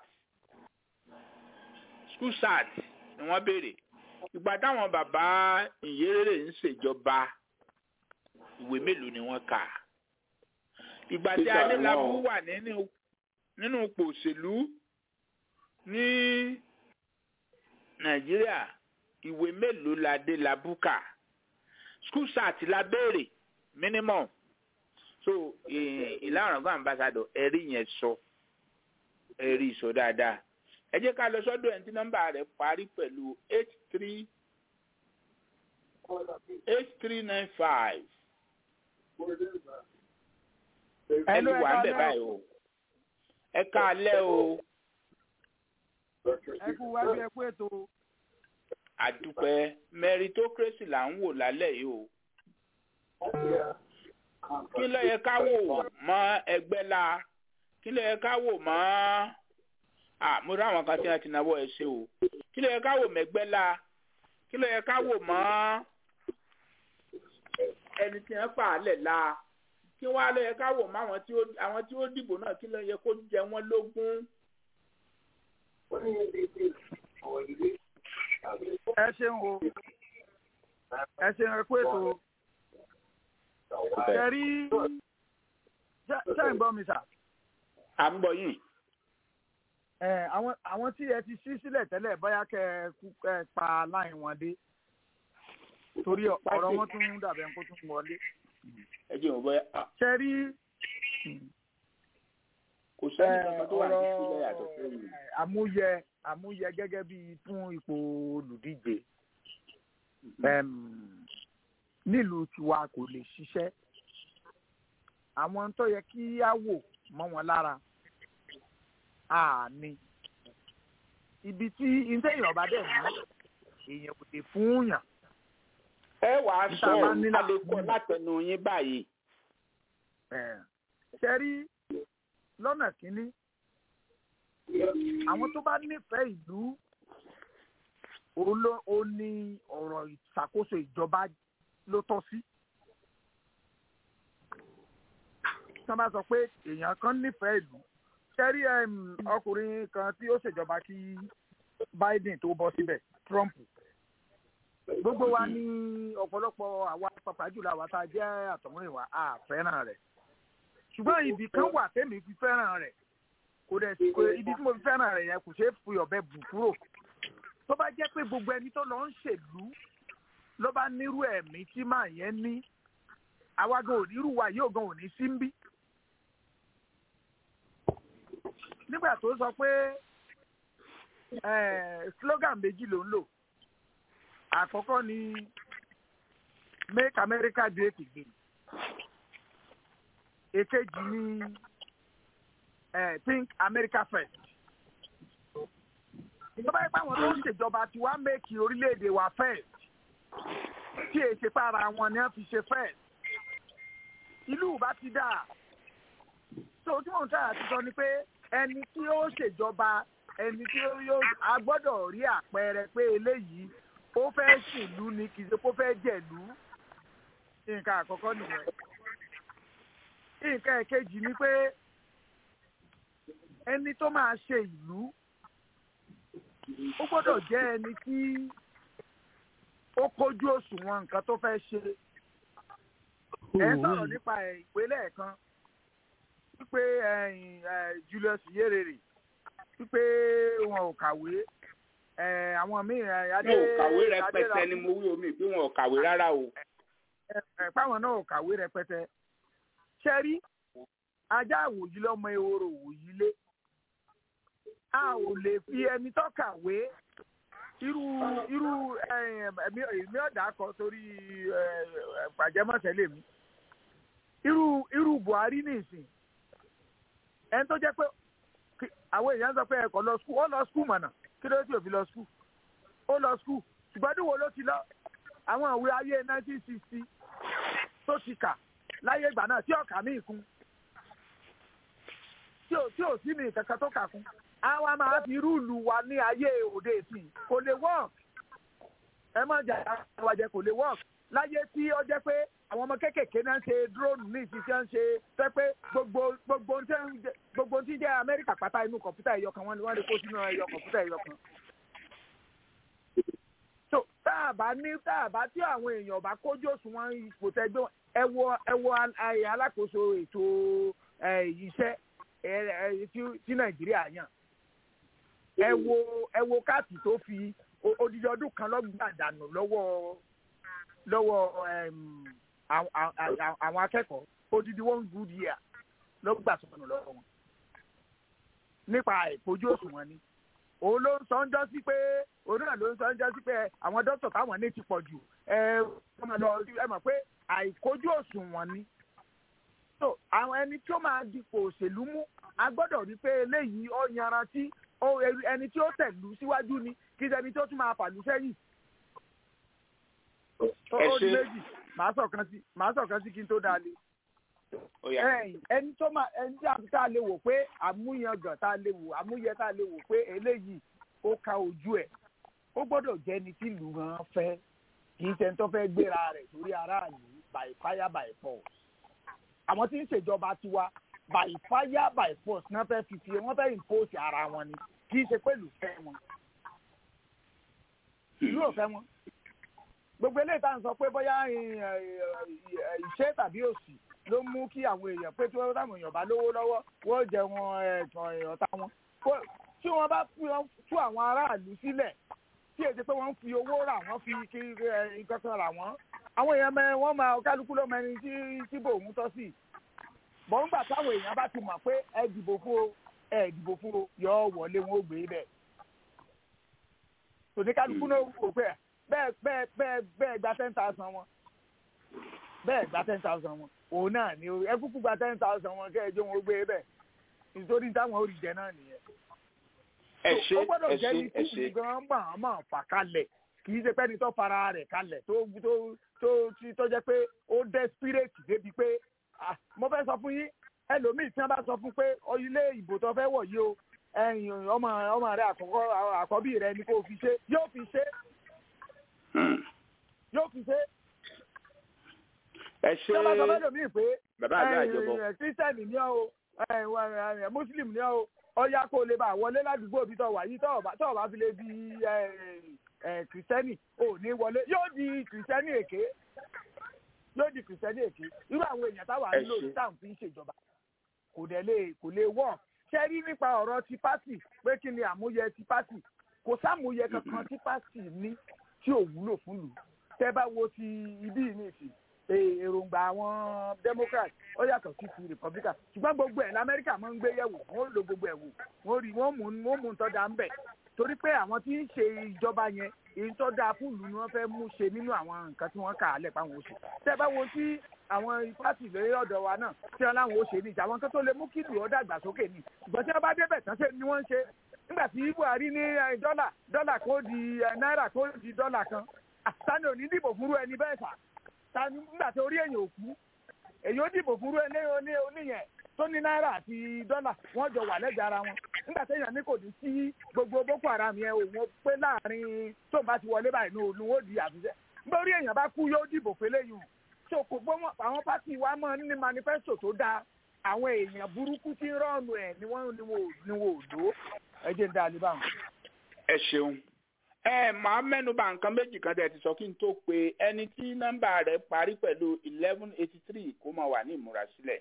school cert ni wọ́n béèrè ìgbà táwọn bàbá ìyérèrè ń ṣèjọba ìwé mélòó ni wọ́n kà ìgbà tí adélábù wà nínú ipò òṣèlú ní nàìjíríà ìwé mélòó la dé la búkà school start la béèrè minimum so ìlànà ọgbà ambassador ẹ̀rí yẹn sọ ẹ̀rí sọ dáadáa ẹ jẹ́ ká lọ sọ́dọ̀ ẹni tí nọ́mbà rẹ̀ parí pẹ̀lú eight three eight three nine five ẹni wà ń bẹ̀ báyìí o ẹ káalẹ́ o ẹ kú wájú ẹ kú ètò àdúpẹ́ meritocracy là ń wò lálẹ́ yìí o kí ló yẹ ká wò mọ́ ẹgbẹ́ la kí ló yẹ ká wò mọ́ ah mo rí àwọn kan tí wọ́n ti náwó ẹ ṣe o kí ló yẹ ká wò mẹ́gbẹ́ la kí ló yẹ ká wò mọ́ ẹni tí wọ́n fà á lẹ̀ la kí wọ́n á lọ yẹ ká wò mọ́ àwọn tí ó àwọn tí ó dìbò náà kí ló yẹ kó jẹ wọ́n lógún. ẹ ṣeun o ẹ ṣeun ẹ kú ètò ẹ rí ṣe ń gbọ́ mi sà. à ń gbọ́ yìí. ẹ àwọn àwọn tí ẹ ti ṣí sílẹ̀ tẹ́lẹ̀ bóyá kẹ́ ẹ kú kẹ́ ẹ pa láì wọn dé torí ọ̀rọ̀ wọn tún dàbẹ̀ kó tún wọlé. ẹ jẹ́ òun bóyá. ṣe rí kò sẹ́ni kankan tó wà ní sílẹ̀ yàtọ̀ sẹ́yìn. àmúyẹ àmúyẹ gẹ́gẹ́ bí fún ipò olùdíje nílùú tiwa kò lè ṣiṣẹ́ àwọn tó yẹ kí á wò mọ́ wọn lára àní ibi tí ìtẹ̀yìn ọba dẹ̀ mú èèyàn kò lè fún yàn. ẹ wàá sọ àlékún látẹnu yín báyìí. ṣe rí lọ́nà kínní àwọn tó bá nífẹ̀ẹ́ ìlú ó ní ọ̀rọ̀ ìṣàkóso ìjọba ló tọ́ sí. tí wọ́n bá sọ pé èèyàn kan nífẹ̀ẹ́ ìlú ṣẹ́rí ọkùnrin kan tí ó ṣèjọba kí Biden tó bọ́ síbẹ̀ Trump gbogbo wa ní ọ̀pọ̀lọpọ̀ àwa pàpà jùlọ àwa tá a jẹ́ àtọ̀húnrìnwá a fẹ́ràn rẹ̀ ṣùgbọ́n ibì kan wà tẹ́mi fi fẹ́ràn rẹ̀ kò dẹ̀ sí ibi tí mo fi fẹ́ràn rẹ̀ yẹn kò ṣeé fi ọ̀bẹ bù kúrò tó bá jẹ́ pé gbogbo ẹni tó lọ ń ṣèlú ló bá nírú ẹ̀mí tí màá yẹn ní àwa gan ò nírú wa yóò gan ò ní sí ń bí. nígbà tó sọ pé slogan méjì ló ń lò àkọ́kọ́ ni make America great again èkejì ni think America first ìjọba yìí pàwọn tó ń ṣèjọba tí wàá make orílẹ̀-èdè wa first tí èsì para wọn ni wọ́n fi ṣe first ìlú bá ti dà so tí mò ń tàyà ti sọ ni pé ẹni tí ó ṣèjọba ẹni tí yóò a gbọ́dọ̀ rí àpẹẹrẹ pé eléyìí ó fẹ́ ṣèlú ni kì í ṣe kó fẹ́ jẹ̀lú nǹkan àkọ́kọ́ nìyẹn nǹkan ẹ̀kejì ni pé ẹni tó máa ṣe ìlú ó gbọ́dọ̀ jẹ́ ẹni tí ó kójú òṣùwọ̀n nǹkan tó fẹ́ ṣe ẹ sọ̀rọ̀ nípa ìpínlẹ̀ kan wípé Julius Nyerere wípé wọn ò kàwé àwọn míì adé wọn ò kàwé rẹpẹtẹ ni mo wí omi pé wọn ò kàwé rárá o. páwọn náà ò kàwé rẹpẹtẹ ṣẹ́rí ajá àwòyí lọ́mọ ehoro òwòyí lé a ò lè fi ẹni tó kàwé irú irú èmi ọ̀dà kọ torí pàjẹ́mọ̀sẹ̀ lèmi irú irú Buhari nìsín ẹni tó jẹ́ pé àwọn èèyàn sọ pé ẹ̀kọ́ lọ skul ó lọ skul mọ̀nà kí ló tí ò fi lọ skul ó lọ skul ṣùgbọ́n níwò ló ti lọ àwọn ìwé ayé 1960 tó ti kà láyé ìgbà náà tí ọ̀kà míì kún tí ò tí ò sí mi kankan tó kà kún àwa máa fi rúùlù wa ní ayé òde ìsìn kò lè work ẹ má jà àwàjẹ kò lè work láyé tí ó jẹ́ pé àwọn ọmọ kéékèèké náà ń ṣe drone ní ìṣiṣẹ́ ń ṣe fẹ́ pé gbogbo gbogbo gbogbo tí ń jẹ́ Amẹ́ríkà pátá inú kọ̀ǹpútà ẹ̀yọ kan wọ́n ni wọ́n lè kó sínú ẹ̀yọ kọ̀ǹpútà ẹ̀yọ kan. so tá a bá ní tá a bá tí àwọn èèyàn bá kójú òṣùwọ̀n ipò tẹ́gbẹ́ ẹ wo ẹ wo alákòóso ètò iṣẹ́ tí Nàìjíríà yàn ẹ wo ẹ wo káàtì tó fi o- odidi ọdún kan lọ́gbà dànù lọ́wọ́ lọ́wọ́ em, àwọn- àwọn àwọn akẹ́kọ̀ọ́ odidi one good year lọ́gbà sọnù lọ́wọ́ wọn nípa ìpojú òṣùwọ̀n ni òun ló ń sọ ń jọ́ sí pé òun náà ló ń sọ ń jọ́ sí pé àwọn dókítà táwọn ní ti pọ̀ jù ẹ wọ́n máa lọ ẹ mọ̀ pé àìkojú òṣùwọ̀n ni so àwọn ẹni tí ó máa dipò òṣèlú mú a gbọ́dọ̀ rí pé eléyìí ó yanrantí ó ẹni tí ó tẹ̀lú síwájú ni kí ẹni tí ó tún máa fàlú sẹ́yìn. ó Ẹ ó di ṣé. méjì màá sọ̀kan sí màá sọ̀kan sí kí n tó dáa lé ó yá ẹ̀yìn ẹni tó máa ẹni tí a tá a lè wò pé àmúyangàn tá a lè wò àmúyẹ tá a lè wò pé eléyìí ó ka ojú ẹ̀ ó gbọ́dọ̀ jẹ́ ẹni tí ìlú gan fẹ́ kì í ṣe ẹni tó fẹ́ gbéra rẹ̀ sórí aráàlú by fire by force àwọn tí ń ṣèjọba tiwa by fire by force náà fẹ́ fi fi wọ́n fẹ́ impose ara wọn ni kì í ṣe pé ìlú fẹ́ wọn ìlú ò fẹ́ wọn gbogbo eléyìí tá à ń sọ pé bóyá ì- ì- ì- ìṣe tàbí òṣì ló mú kí àwọn èèyàn pé tí wọ́n táwọn èèyàn bá lówó lọ́wọ́ wọ́n jẹ wọn ẹ̀tàn ọ̀tá wọn Kó- tí wọ́n bá fi wọn tú àwọn aráàlú sílẹ̀ tí èdè pé wọ́n ń fi owó rà wọ́n fi kí ẹ, nǹkan kan rà wọ́n àwọn èèyàn mẹ wọ́n máa kálukú ló mẹni tí tí bò ń tọ́ sí bọ̀ ńgbà táwọn èèyàn bá ti mọ̀ pé ẹ dìbò fún o ẹ dìbò fún o yọ wọlé wọn ó gbé bẹ́ẹ̀ tòní kálukú náà wò pé bẹ́ẹ̀ bẹ́ẹ̀ bẹ́ẹ̀ bẹ́ẹ̀ gba ten thousand wọn bẹ́ẹ̀ gba ten thousand wọn òun náà ni o ẹ kúkú gba ten thousand wọn kẹ́ ẹ jẹ́ wọn ó gbé bẹ́ẹ̀ nítorí táwọn ò rí jẹ náà nìyẹn ẹ ṣé ó gbọ́dọ̀ ẹ jẹ́ ṣé ní ẹ tí ṣé gan máa máa fà kalẹ̀ kì í ṣe pẹ́ni tó fara rẹ̀ kalẹ̀ tó tó tó tí tó jẹ́ pé ó desperate débi pé ah, mo fẹ́ sọ fún yín ẹlòmíì tí wọ́n bá sọ fún pé ọ ilé ìbò tó fẹ́ wọ̀ yìí o ẹ̀yìn ọmọ ọmọ rẹ àkọ́kọ́ àkọ́bí rẹ ni kò fi ṣe yóò fi ṣe yóò fi ṣe ẹ tí wọ́n bá sọ fẹ́ ṣé lòmíì pé bàbá àgbà àjọbọ kírísítẹ́nì ni ọ́ o ẹ, wà, ẹ, mùsùlùmí ni ọ́ o ọ̀ya kó o lè bá wọlé ládùúgbò bí tọ̀ wà yìí tọ̀ bá tọ̀ bá fi lè di ẹ, ẹ, kìrìsìtẹ́nì ò ní wọlé yóò di kìrìsìtẹ́nì èké yóò di kìrìsìtẹ́nì èké irú àwọn èèyàn táwa Ẹ ń lò ṣé. ní táwọn fi ń ṣèjọba kò dẹ̀ lè kò lè wọ̀ ṣe rí nípa ọ̀rọ̀ ti pátì pé kí ni àmúyẹ ti pátì kò sámúyẹ kankan tí pátì ní tí ò wúlò fún lù tẹ́ bá wo ti ibí yìí ní ìsìn e- èròǹgbà àwọn democrat ó yàtọ̀ sí ti republican ṣùgbọ́n gbogbo ẹ̀ lamẹ́ríkà máa ń gbé yẹ̀wò wọ́n lo gbogbo ẹ̀ wò wọ́n rí wọ́n mú wọ́n mú nǹkan dá ń bẹ̀ torí pé àwọn tí ń ṣe ìjọba yẹn èyí tó dáa fún ìlú ni wọ́n fẹ́ mú ṣe nínú àwọn nǹkan tí wọ́n kà á lẹ̀ páwọn ó ṣe tẹ́ bá wo tí àwọn pátì lórí ọ̀dọ̀ wa náà tí wọ́n láwọn ó ṣe ní ìjà àwọn kan tó lè mú kí ìlú ó dàgbàsókè ni ṣùgbọ́n tí wọ́n bá débẹ̀ tán ṣe ni wọ́n ń ṣe nígbà tí buhari ní eh, dọ́là dọ́là kó di eh, náírà kó di dọ́là kan àtàní ò ní dìbò fúnrú ẹni bẹ́ẹ̀ sà tani nígbà tí orí èèyàn ò kú èyí ó dìbò fúnrú ẹni oní oníyẹn tó ní náírà àti dọ́là wọ́n jọ wà lẹ́jà ara wọn nígbà tí èèyàn ní kò ní sí gbogbo boko haram yẹn òun pé láàrin tó ń bá ti wọlé báyìí ní òun ó di àfisẹ́ nígbà orí èèyàn bá kú yóò dìbò fẹ́lẹ́ yìí so kò gbọ́ wọn àwọn pátì wa máa ń ní manifesto tó dáa àwọn èèyàn burúkú tí ń rọ́ọ̀nù ẹ̀ ni wọ́n ni wọ́n ò- ni wọ́n ò lò ó ẹ jẹ́ ń dá a lè báwọn. ẹ ṣeun ẹ máa mẹ́nuba nǹkan méjì kan tẹ̀ ti sọ kí n tó pe ẹni tí nọ́mbà rẹ̀ parí pẹ̀lú eleven eighty three kó máa wà ní ìmúrasílẹ̀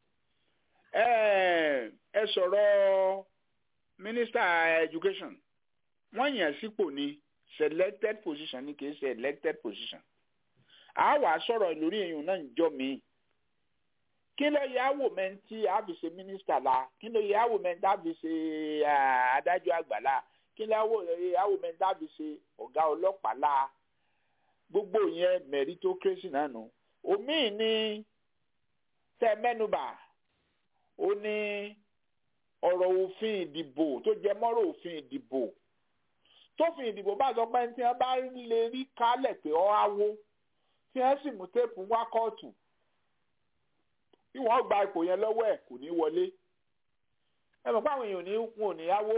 ẹ ẹ sọ̀rọ̀ minister education wọ́n yàn sípò ní selected position ní kìí ṣe elected position a wà sọ̀rọ̀ lórí èèyàn náà ń jọ mí kí ló yẹ àwò mẹ́ntì àfi ṣe minister la kí ló yẹ àwò mẹ́ntì àfi ṣe ah, adájọ́ àgbà la kí ló yẹ àwò mẹ́ntì àfi ṣe ọ̀gá ọlọ́pàá la gbogbo yẹn meritocracy náà nù omi ní tẹ mẹ́nubà ó ní ọ̀rọ̀ òfin ìdìbò tó jẹ mọ́rọ̀ òfin ìdìbò tófin ìdìbò bá sọ pé tí wọ́n bá lè rí kálẹ̀ pé ọ́ áwó tí wọ́n sì mú téèpù wá kóòtù bí wọ́n gba ipò yẹn lọ́wọ́ ẹ̀ kò ní wọlé ẹ mọ̀ pé àwọn èèyàn ò ní wọn ò ní yáwó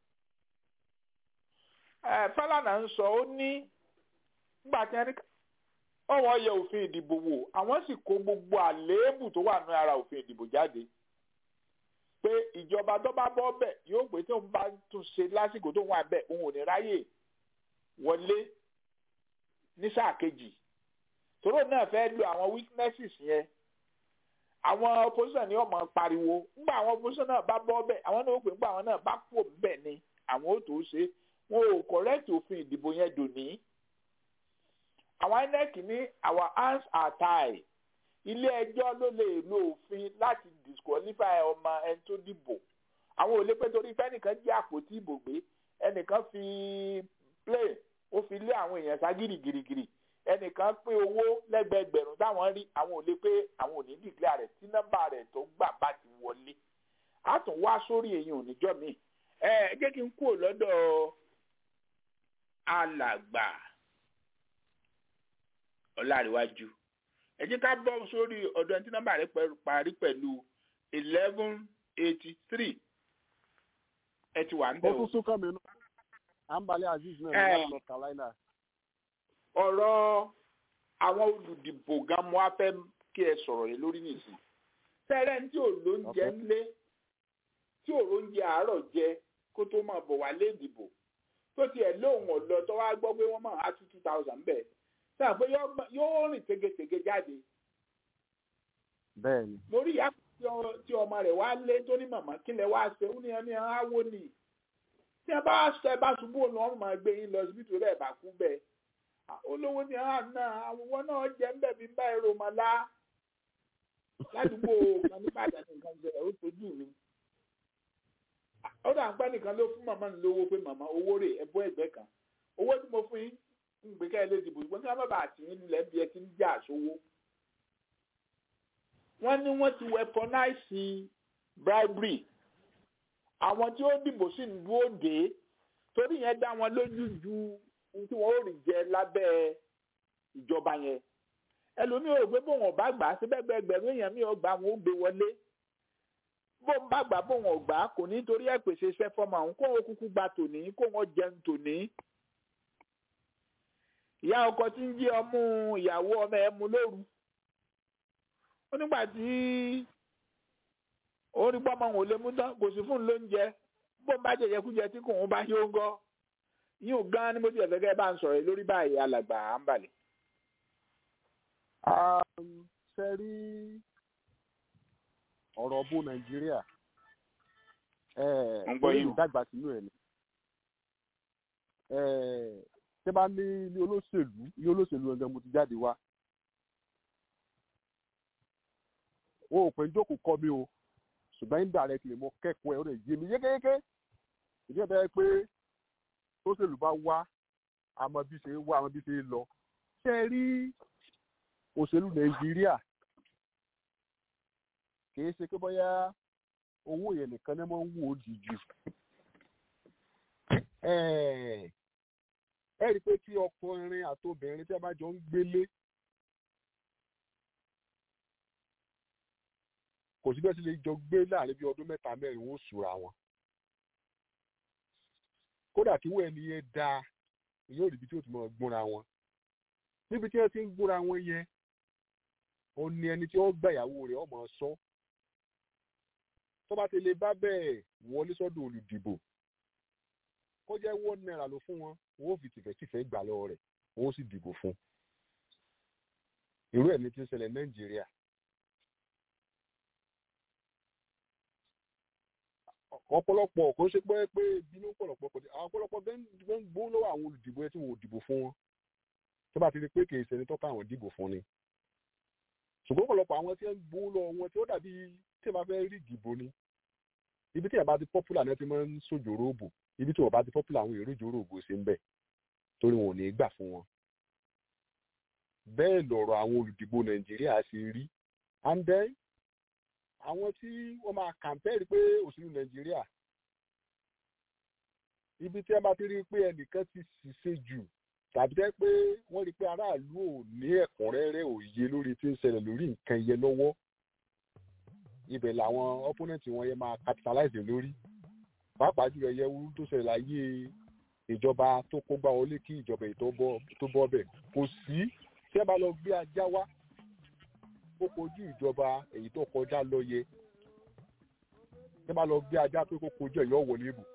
ẹ Fálànà ń sọ ó ní nígbà tí wọ́n ní ọwọ́ yẹ òfin ìdìbò wò àwọn sì kó gbogbo àléébù tó wà ní ara òfin ìdìbò jáde pé ìjọba tó bá bọ́ bẹ̀ yóò pé tí òun bá tún ṣe lásìkò tó wà bẹ̀ òun ò ní ráyè wọlé ní sáà kejì tòró náà fẹ́ lo àwọn weaknesses yẹn àwọn opposition ni wọ́n máa pariwo nígbà àwọn opposition náà bá bọ́ bẹ̀ àwọn náà ó pè nígbà àwọn náà bá kú bẹ̀ ni àwọn ó tó ṣe wọn ò correct òfin ìdìbò yẹn dòní àwọn inec ní our hands are tied ilé ẹjọ́ ló lè lo òfin láti disqualify ọmọ ẹni tó dìbò àwọn ò lè pé torí fẹ́nìkan jí àpótí ìbò gbé ẹnìkan fi play ó fi lé àwọn èèyàn sá gírígírígírí ẹnìkan pé owó lẹ́gbẹ̀ẹ́gbẹ̀rún táwọn rí àwọn ò lè pé àwọn ò ní dìgbà rẹ̀ tí nọ́mbà rẹ̀ tó gbà bá ti wọlé á tún wá sórí èyàn òníjọ́ mi ẹ ẹ jẹ́ kí n kúrò lọ́dọ̀ alàgbà ọ̀làríwájú ẹ jẹ́ ká bọ́ sórí ọ̀dọ̀ ẹni tí nọ́mbà rẹ̀ parí pẹ̀lú eleven eighty three ẹ ti wà ń ó bẹ̀ tún o. sún kàn mí nù ambale azeez náà ní Eh. láti north carolina ọ̀rọ̀ àwọn olùdìbò gan mo á fẹ́ kí ẹ sọ̀rọ̀ yìí lórí nìsín. fẹ́rẹ́ ní tí ò lóúnjẹ Okay. ńlé tí ò lóúnjẹ àárọ̀ jẹ kó tó máa bọ̀ wá lé ìdìbò tó tiẹ̀ lóhùn ọ̀lọ́ tó wá gbọ́ pé wọ́n máa á two two thousand bẹ́ẹ̀ sáà pé yóò gbọ́- yóò rìn tegetege jáde bẹ́ẹ̀ ni mo rí ìyá tí ọ- tí ọmọ rẹ̀ wá lé tó ní màmá kí lẹ wá ṣe ó ní ẹni áwó ni tí ẹ bá ṣe ẹ bá ṣubú òun wọn máa gbé yín lọ síbi tó lẹ́ẹ̀ bá kú bẹ́ẹ̀ Ah, olówó ni àwọn náà àwọn náà jẹ́ ń bẹ̀ bí bá èrò máa lá ládùúgbò kan ní Ìbàdàn nìkan ṣẹlẹ̀ ó tójú mi ó dà ń pẹ́ nìkan ló fún màmá mi lówó pé màmá owó rè ẹbọ ẹgbẹ́ kan owó tí mo fún yín ń gbé ká ẹ lé dìbò ṣùgbọ́n kí wọ́n bá bàa tì yín lulẹ̀ bí ẹ ti ń jà sówó wọ́n ní wọ́n ti weaponize bribery àwọn tí ó dìbò sí ìlú òde torí yẹn dá wọn lójú ju ohun tí wọ́n ó rí jẹ lábẹ́ ìjọba yẹn ẹlòmíì ò rò pé bóun ọba gbà á síbẹ̀ gbẹgbẹ̀rún èèyàn mi ò gbà wọn ó gbé wọlé bóun bá gbà bóun ọgbà kò ní torí ẹ̀ pèsè iṣẹ́ fọ́mọ àwọn kó wọn kúkú gba tòní kó wọn jẹun tòní. ìyá ọkọ tí ń jí ọmú ìyàwó ọmọ ẹ̀ mú lóru ó nígbà tí orí pọ́mọ òun ò lè mú tán kò sí fún un lóúnjẹ bó ń bá jẹjẹ kújẹ tí kò ń bá yóò ń gọ́ yíò gan ni mo ti ẹ̀fẹ́ kẹ́ bá ń sọ̀rọ̀ lórí báyìí alàgbà à ń balẹ̀. Um, ṣe rí ọ̀rọ̀ bó nàìjíríà Ń gbọ́ yín o. ìdàgbà sínú ẹ̀ ni Eh, ṣé bá ní ilé olóṣèlú ilé olóṣèlú ẹgbẹ́ mo ti jáde wá wọn ò pè ń jókòó kọ́ mi o ṣùgbọ́n indirectly mo kẹ́kọ̀ọ́ ẹ̀ ó lè yé mi yékéyéké ìdí ẹ̀ bẹ́ẹ̀ pé olóṣèlú bá wá àmọ́ bí ṣe ń wá àmọ́ bí ṣe ń lọ ṣe rí òṣèlú nàìjíríà kìí ṣe pé bóyá owó yẹn nìkan ní wọ́n ń wò ó jìjù ẹ rí i pé tí ọkùnrin àtobìnrin tí a bá jọ ń gbélé kò sí bẹ́ẹ̀ sì lè jọ gbé láàrin bí ọdún mẹ́ta mẹ́rin ó sùra wọn kódà kí wọ́n ẹni yẹn dáa yóò rí ibi tí ó ti mọ̀ gbóra wọn níbi tí wọ́n ti ń gbóra wọn yẹn ó ní ẹni tí ó gbà ìyàwó rẹ̀ ọmọ sọ tó bá ti lè bá bẹ́ẹ̀ wọlé sọ́dọ̀ olùdìbò kó jẹ́ one naira ló fún wọn wọn ó fi tìfẹ́tìfẹ́ gbà lọ́wọ́ rẹ̀ wọn ó sì dìbò fún irú ẹ̀ ní ti ń ṣẹlẹ̀ nàìjíríà ọ̀pọ̀lọpọ̀ kò ṣe pé pé bínú pọ̀lọpọ̀ kò sí àwọn ọ̀pọ̀lọpọ̀ bẹ́ẹ̀ ń gbó lọ́wọ́ àwọn olùdìbò ẹ tí wọn ò dìbò fún wọn tó bá ti rí pé kì í ṣe ẹni tó ká àwọn dìbò fún ni ṣùgbọ́n ọ̀pọ̀lọpọ̀ àwọn tí ń gbó lọ wọn tí ó dàbí tí wọ́n bá fẹ́ rí ìdìbò ni ibi tí ẹ̀ bá ti popular náà ti máa ń sojòrò òbò ibi tí wọ́n bá ti popular àwọn èrò ìjòrò òbò ṣe ń bẹ̀ torí wọn ò ní í gbà fún wọn. bẹ́ẹ̀ lọ̀rọ̀ àwọn olùdìbò nàìjíríà ṣe rí and then àwọn tí wọ́n máa kàmpẹ́ẹ̀rì pé òṣèlú nàìjíríà ibi tí wọ́n bá ti rí pé ẹnìkan ti ṣiṣẹ́ jù tàbí jẹ́ pé wọ́n rí pé aráàlú ò ní ẹ̀kúnrẹ́rẹ́ òye lórí tí ń ṣẹlẹ̀ lórí nǹkan yẹn lọ́wọ́ ibẹ̀ làwọn opponent wọn yẹn máa capitalize lórí pàápàá jùlọ ẹyẹ wúrú tó ṣẹlẹ̀ láyé ìjọba tó kógbá wọlé kí ìjọba èyí tó bọ́ bẹ̀ kò sí tí ẹ bá lọ gbé ajá wá ó kojú ìjọba èyí tó kọjá lọ́yẹ tí ẹ bá lọ gbé ajá pé kó kojú ẹ̀yọ́ wọlé bù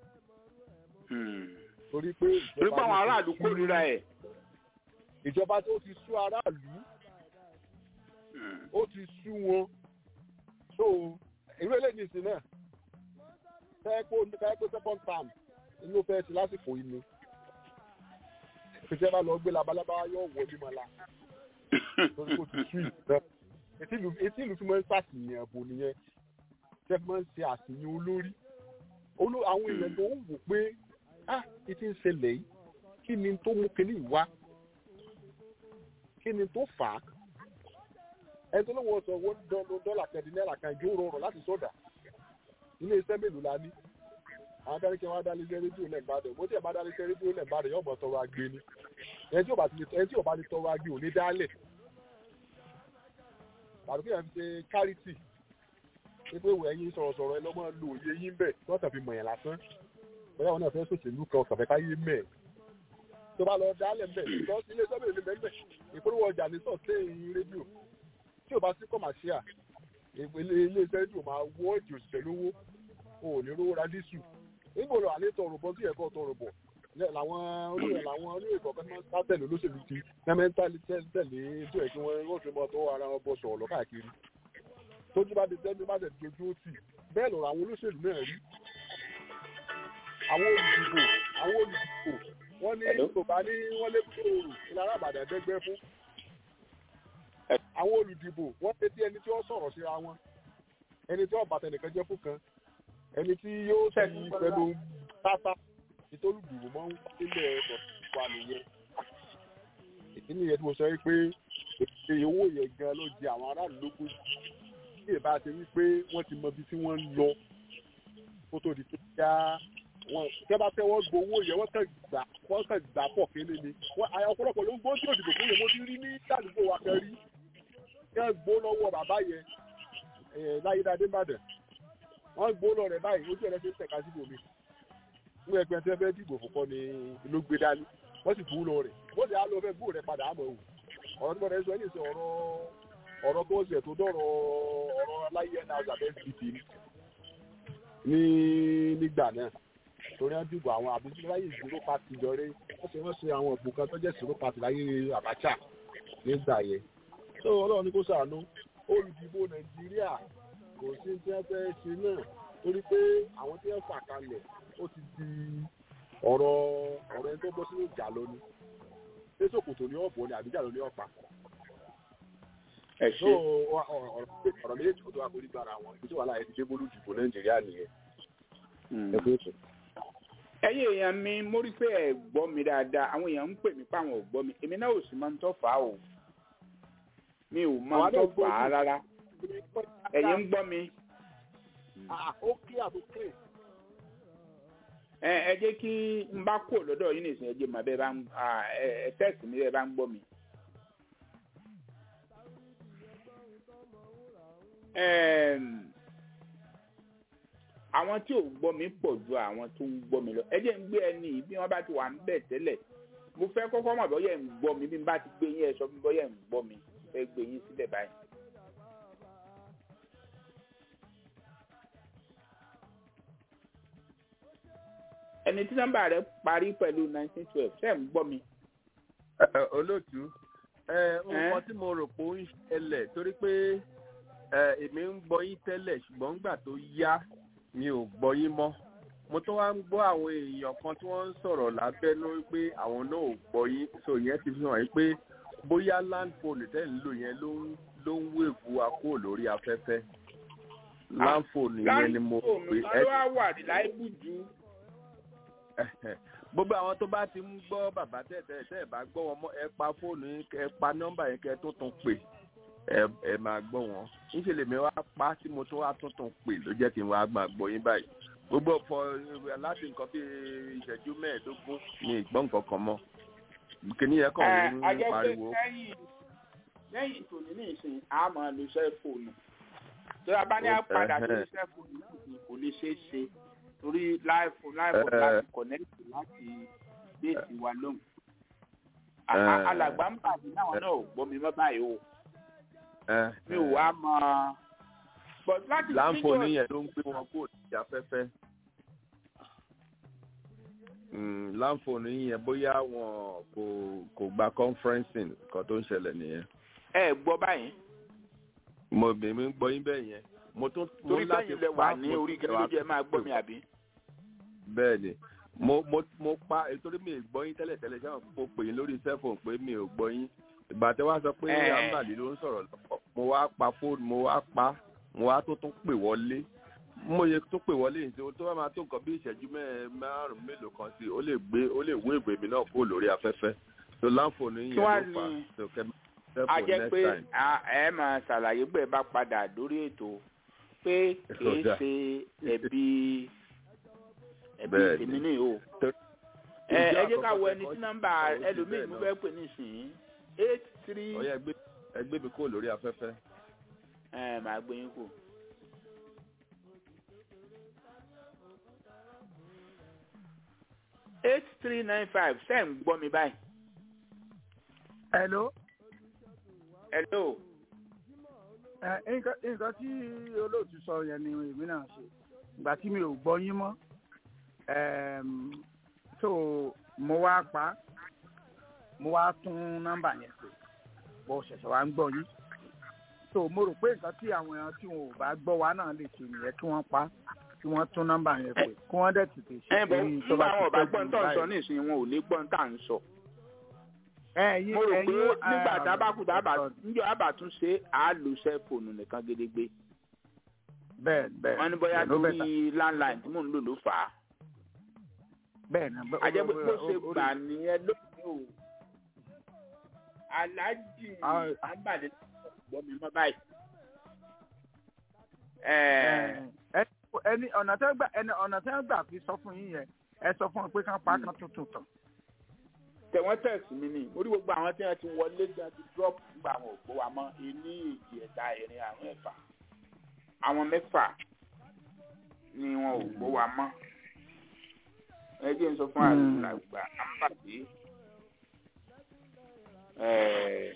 torí pé torí pé àwọn aráàlú kórìíra ẹ̀. ìjọba tó ti sú aráàlú ó ti sú wọn so irú eléyìí nìsín náà fẹ́ kó fẹ́ kó second term inú fẹ́ ti lásìkò yìí ni ìfẹ́ bá lọ gbé labalábá yóò wọ ní mọ́lá torí kò ti sweet náà etí ìlú etí ìlú fi máa ń ṣàṣìyàn ẹ̀bùn nìyẹn tẹ́ fi máa ń ṣe àṣìyàn olórí olú àwọn èèyàn tó ń wò pé ah ìtí ń ṣẹlẹ̀ yìí kí ni tó mú kinní yìí wá kí ni tó fà á ẹni tó lówó sọ owó dọ́là kẹ́ẹ̀dín náírà kan ìjó rọrùn láti sọ̀dà ilé iṣẹ́ mélòó la ní àwọn adarí kí wọ́n á dálé iṣẹ́ rédíò lẹ́gbàdàn bó tí ẹ̀ bá dálé iṣẹ́ rédíò lẹ́gbàdàn yóò mọ̀ tọrọ agbe ni ẹni tí ò bá ti ẹni tí ò bá ti tọrọ agbe ò ní dálẹ̀ tàbí kí ẹ̀ fi ṣe charity pé ìwé ẹyin sọ̀rọ̀sọ̀rọ̀ ẹ lọ́mọ lo òye yín bẹ̀ tí wọ́n tàn fi mọ̀yàn lásán bóyá wọn náà fẹ́ sòṣèlú kan kàfẹ́ káyé mẹ́ tó bá lọ dálẹ̀ mbẹ̀ lọ sí ilé sọ́bìrì ní bẹ́ẹ̀ ìpolówó ọjà ní sọ̀tẹ́yìn rédíò tí ò bá sí kọ̀màṣíà ilé iṣẹ́ rédíò máa wọ́ èdè òṣìṣẹ́ lówó o ò ní rówó ra dísù nígbò lọ àlẹ́ tọrọ bọ́ sí ẹ̀kọ́ tọrọ bọ̀ làwọn olóyè làwọn olóyè kọ̀ọ̀kan máa ń sá tẹ̀lé olóṣèlú ti mẹ́mẹ́ntálí tẹ̀lé tó ẹ̀ kí wọ́n wọ́n fi mọ́ tó ara wọn bọ̀ sọ̀rọ̀ káàkiri tójú bá ti tẹ́jú bá tẹ̀ dojú ó tì bẹ́ẹ̀ lọ̀rọ̀ àwọn olóṣèlú náà rí àwọn olùdìbò àwọn olùdìbò wọ́n ní yorùbá ní wọ́n lé kúrò òrù ìlara àbàdàn dẹ́gbẹ́ fún àwọn olùdìbò wọ́n pété ẹni tí wọ́n sọ̀rọ̀ síra wọn ẹni tí wọ́n bàtà nìkan jẹ́ fún kan ẹni tí yóò sì pẹ̀lú tata ìtòlùdìbò mọ́ ń sílẹ̀ ọ̀pọ̀ nìyẹn ìdí nìyẹn tí mo sọ pé èyí owó yẹn gan ló di àwọn aráàlú lógún bí ìbá ṣe wí pé wọ́n ti mọ ibi tí wọ́n ń lọ kó tó di tó já wọn tẹ́ bá fẹ́ wọ́n gbowó yẹn wọ́n kàn gbà wọ́n kàn gbà pọ̀ kéde ni wọ́n ọ̀pọ̀lọpọ̀ ló ń gbó tí òdìbò fún yẹn mo ti rí ní àdúgbò wa kan rí kẹ́ gbó lọ́wọ́ bàbá yẹn láyédáadé Ìbàdàn wọ́n gbó lọ rẹ̀ báyìí ojú ẹ̀rẹ́ ṣe ń tẹ̀ka síbò mi fún ẹgbẹ́ tí wọ́n fẹ́ dìbò fún kọ́ ni ló gbé dání wọ́n sì gbó lọ rẹ̀ wọ́n sì á lọ fẹ́ gbó rẹ̀ padà àmọ́ òun ọ̀rọ̀ tí mo rẹ̀ sọ yìí sọ ọ̀rọ̀ ọ̀rọ̀ tó ń ṣe tó dọ̀rọ̀ ọ̀rọ̀ aláyé náà ṣàbẹ̀ fìdí ní nígbà náà torí wọn dìbò àwọn àbísí láyé ìṣòro pàtì jọrẹ wọn ṣe wọn ṣe àwọn òbò kan tó jẹ́ ìṣòro pàtì láyé Abacha nígbà yẹn tó Ọlọ́run ní kó ṣàánú olùdìbò Nàìjíríà kò sí tí wọn fẹ́ ṣe náà torí pé àwọn tí wọn fà kalẹ̀ ó ti di ọ̀rọ̀ ọ̀rọ̀ ẹni tó bọ́ sínú ìjà lónìí ṣé Sòkòtò ní ọ̀bọ ni àbíjà ló ní ọ̀pá ẹ ṣe ọ̀rọ̀ méjèèjì kò tó wà kó nígbà ara wọn ibi tí wàhálà yẹn ti dé bólú dìbò Nàìjíríà nìyẹn ẹ fẹ́ sùn ẹ̀yin èèyàn mi mo rí pé ẹ gbọ́ mi dáadáa àwọn èèyàn ń pè mí páwọn ò gbọ́ mi èmi náà ò sì máa ń tọ́ fà á o mi ò máa ń tọ́ fà á rárá ẹ̀yin ń gbọ́ mi. ó kí àtúnkè. ẹ ẹ jẹ́ kí n bá kó lọ́dọ̀ yín nìsín ẹ jẹ́ màá bẹ́ẹ̀ bá ń ẹ tẹ́sì mi bẹ́ẹ̀ bá ń gbọ́ mi. àwọn tí ò gbọ́ mi pọ̀ ju àwọn tó ń gbọ́ mi lọ ẹ jẹ́ ń gbé ẹni bí wọ́n bá ti wà ń bẹ̀ tẹ́lẹ̀ mo fẹ́ kọ́kọ́ mọ̀ bọ́yẹ̀ ń gbọ́ mi bí n bá ti gbé yín ẹ sọ fún bọ́yẹ̀ ń gbọ́ mi fẹ́ gbé yín sílẹ̀ báyìí. ẹni tí nọ́mbà rẹ̀ parí pẹ̀lú nineteen twelve ṣe ń gbọ́ mi. olóòtú nǹkan tí mo rò pé ó ń ṣẹlẹ̀ torí pé èmi ń gbọ́ yín tẹ́lẹ̀ ṣùgbọ́n nígbà tó yá mi ò gbọ́ yín mọ́ mo tún wá ń gbọ́ àwọn èèyàn kan tí wọ́n ń sọ̀rọ̀ lábẹ́nú pé àwọn náà ò gbọ́ yín so yẹn ti fi hàn yín pé bóyá landphone tẹ́ ń lò yẹn ló ń ló ń wéèvù akó lórí afẹ́fẹ́ landphone yẹn ni mo pè ẹ́. landphone ló wà láìpù jù. gbogbo àwọn tó bá ti ń gbọ́ bàbá tẹ̀tẹ̀ tẹ̀ bá gbọ́ wọn mọ́ ẹ pa fóònù yín ẹ pa nọ́mbà yẹn kẹ́ tó tún pè ẹ máa gbọ́ wọn níṣẹ́ lèmi wá pa tí mo tún wá tuntun pè ló jẹ́ kí n wá máa gbọ́ yín báyìí gbogbo ọ̀pọ̀ láti nǹkan bí ìṣẹ́jú mẹ́ẹ̀ẹ́dógún ni ìgbọ́n nǹkan kan mọ́ kìíní yẹn kàn ń pariwo. lẹ́yìn tòní ní ìsìn a máa lo sẹ́fóònù tó a bá ní àpàdà tó ní sẹ́fóònù kò lè ṣeé ṣe torí láìfò láìfò láti kọ̀nẹ́tì láti déètì wa lóhùn. alàgbà ń bàbí náà náà ò gbọ́ mi mọ́ báyìí o mi ò wá mọ. láǹfọ̀ọ́nì yẹn ló ń gbé wọn kó ní afẹ́fẹ́ láǹfọ̀ọ́nì yẹn bóyá wọn kò kò gba conferencing kan tó ń ṣẹlẹ̀ nìyẹn. ẹ gbọ́ báyìí. mo bèmí ń gbọ́ yín bẹ́ẹ̀ yẹn mo tún mo láti pa torí bẹ́ẹ̀ ní orí gẹ́gẹ́ bí ẹ máa gbọ́ mi àbí. bẹ́ẹ̀ ni mo mo mo pa nítorí mi ò gbọ́ yín tẹ́lẹ̀ tẹ́lẹ̀ ṣé mo pè yín lórí cellphone pé mi ò gbọ́ yín ìgbà tí wàá sọ pé Eh. ambali ló ń sọ̀rọ̀ lọ́pọ̀ mo wá pa fóònù mo wá pa mo wá tó tún pè wọlé mo yẹ tó pè wọlé yìí tí tó bá máa tó nǹkan bí ìṣẹ́jú mẹ́- márùn-ún mélòó kan sí ó lè gbé ó lè wé ìgbè mi náà kó lórí afẹ́fẹ́ tó láǹfọ̀ọ́nù yín Kí wá yẹn ló fà ní- tó kẹ́ a cellphone jẹ́ next pé time. a- ẹ máa ṣàlàyé pé ẹ bá padà lórí ètò pé kìí Ọ̀dà. ṣe ẹ̀bi ẹ̀bi Bẹ́ẹ̀ni. tèmi ní o. Tó- ẹ ẹ ìjọ jẹ́ ká wo àkọ́kọ́ ẹni tí tẹ̀kọ́ nọ́mbà ó ti ẹlòmíì bẹ́ẹ̀ mo lọ. fẹ́ pè nísìnyí eight three ọ̀yá ẹgbẹ́ ẹgbẹ́ mi kó lórí afẹ́fẹ́. ẹ máa gbé yín kù. eight three nine five ṣe ń gbọ́ mi báyìí. hello hello. ẹ nǹkan nǹkan tí olóòtú sọ yẹn ni èmi náà ṣe ìgbà tí mi ò gbọ́ yín mọ́ ẹm, so mo wá pa á, mo wá tún nọ́mbà yẹn pè bó ṣẹ̀ṣẹ̀ wá ń gbọ́ yín so mo rò pé nǹkan tí àwọn èèyàn tí wọn ò bá gbọ́ wa náà lè ṣe nìyẹn kí wọ́n pa á, kí wọ́n tún nọ́mbà yẹn pè kí wọ́n dẹ̀ tètè ṣe ẹ bọ torí tó nígbà bá àwọn ọba ti gbọ́n pẹ́ tó jù ń sọ báyìí. nísìnyí wọn ò ní gbọ́n tá à ń sọ. ẹ̀yin mo rò pé ẹ̀yin nígbà eh, tábàkù tábà níjọ àbàtúnṣe á lo sẹ́fóònù nìkan gédégbé. bẹ́ẹ̀ bẹ́ẹ̀ wọ́n ní bóyá ló bẹ́ẹ̀ torí landline tí mò ń lò ló fà á. bẹ́ẹ̀ ni bó- àjẹ́ pé bó ṣe ó- ó- gbà nìyẹn lónìí o. aláàjì Ah, àǹbàdé gbọ́ mi mọ́ báyìí. Ẹ ẹ ẹni ọ̀nà tẹ́ gbà ẹni ọ̀nà tẹ́ gbà fi sọ fún yín yẹn ẹ sọ fún wọn pé kán pa kán tuntun tán. tẹ̀wọ́n tẹ̀sí mi ni orí gbogbo àwọn tí wọ́n ti wọlé tí wọ́n ti drop nígbà àwọn òpó wa mọ́ ení èjì ẹ̀ta ẹ̀rin àrùn ẹ̀fà àwọn mẹ́fà ni wọn ò gbó wa mọ́ ẹ jẹ́ n sọ fún Hmm. àgbà àpàdé ẹ̀ẹ́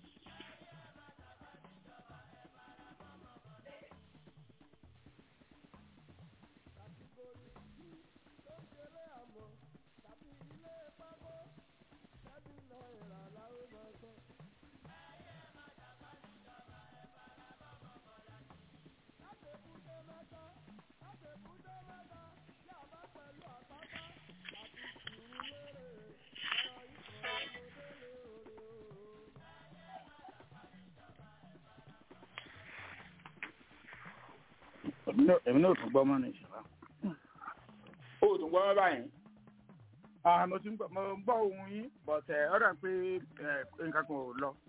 èmi náà èmi náà ò tún gbọ́ mọ́ ní ìṣẹ̀lá. ó tún gbọ́ mọ́ báyìí ah mo ti ń gbọ́ mo ń gbọ́ ohun yín but ẹ ọ̀dà pé ẹ nǹkan kan ò lọ.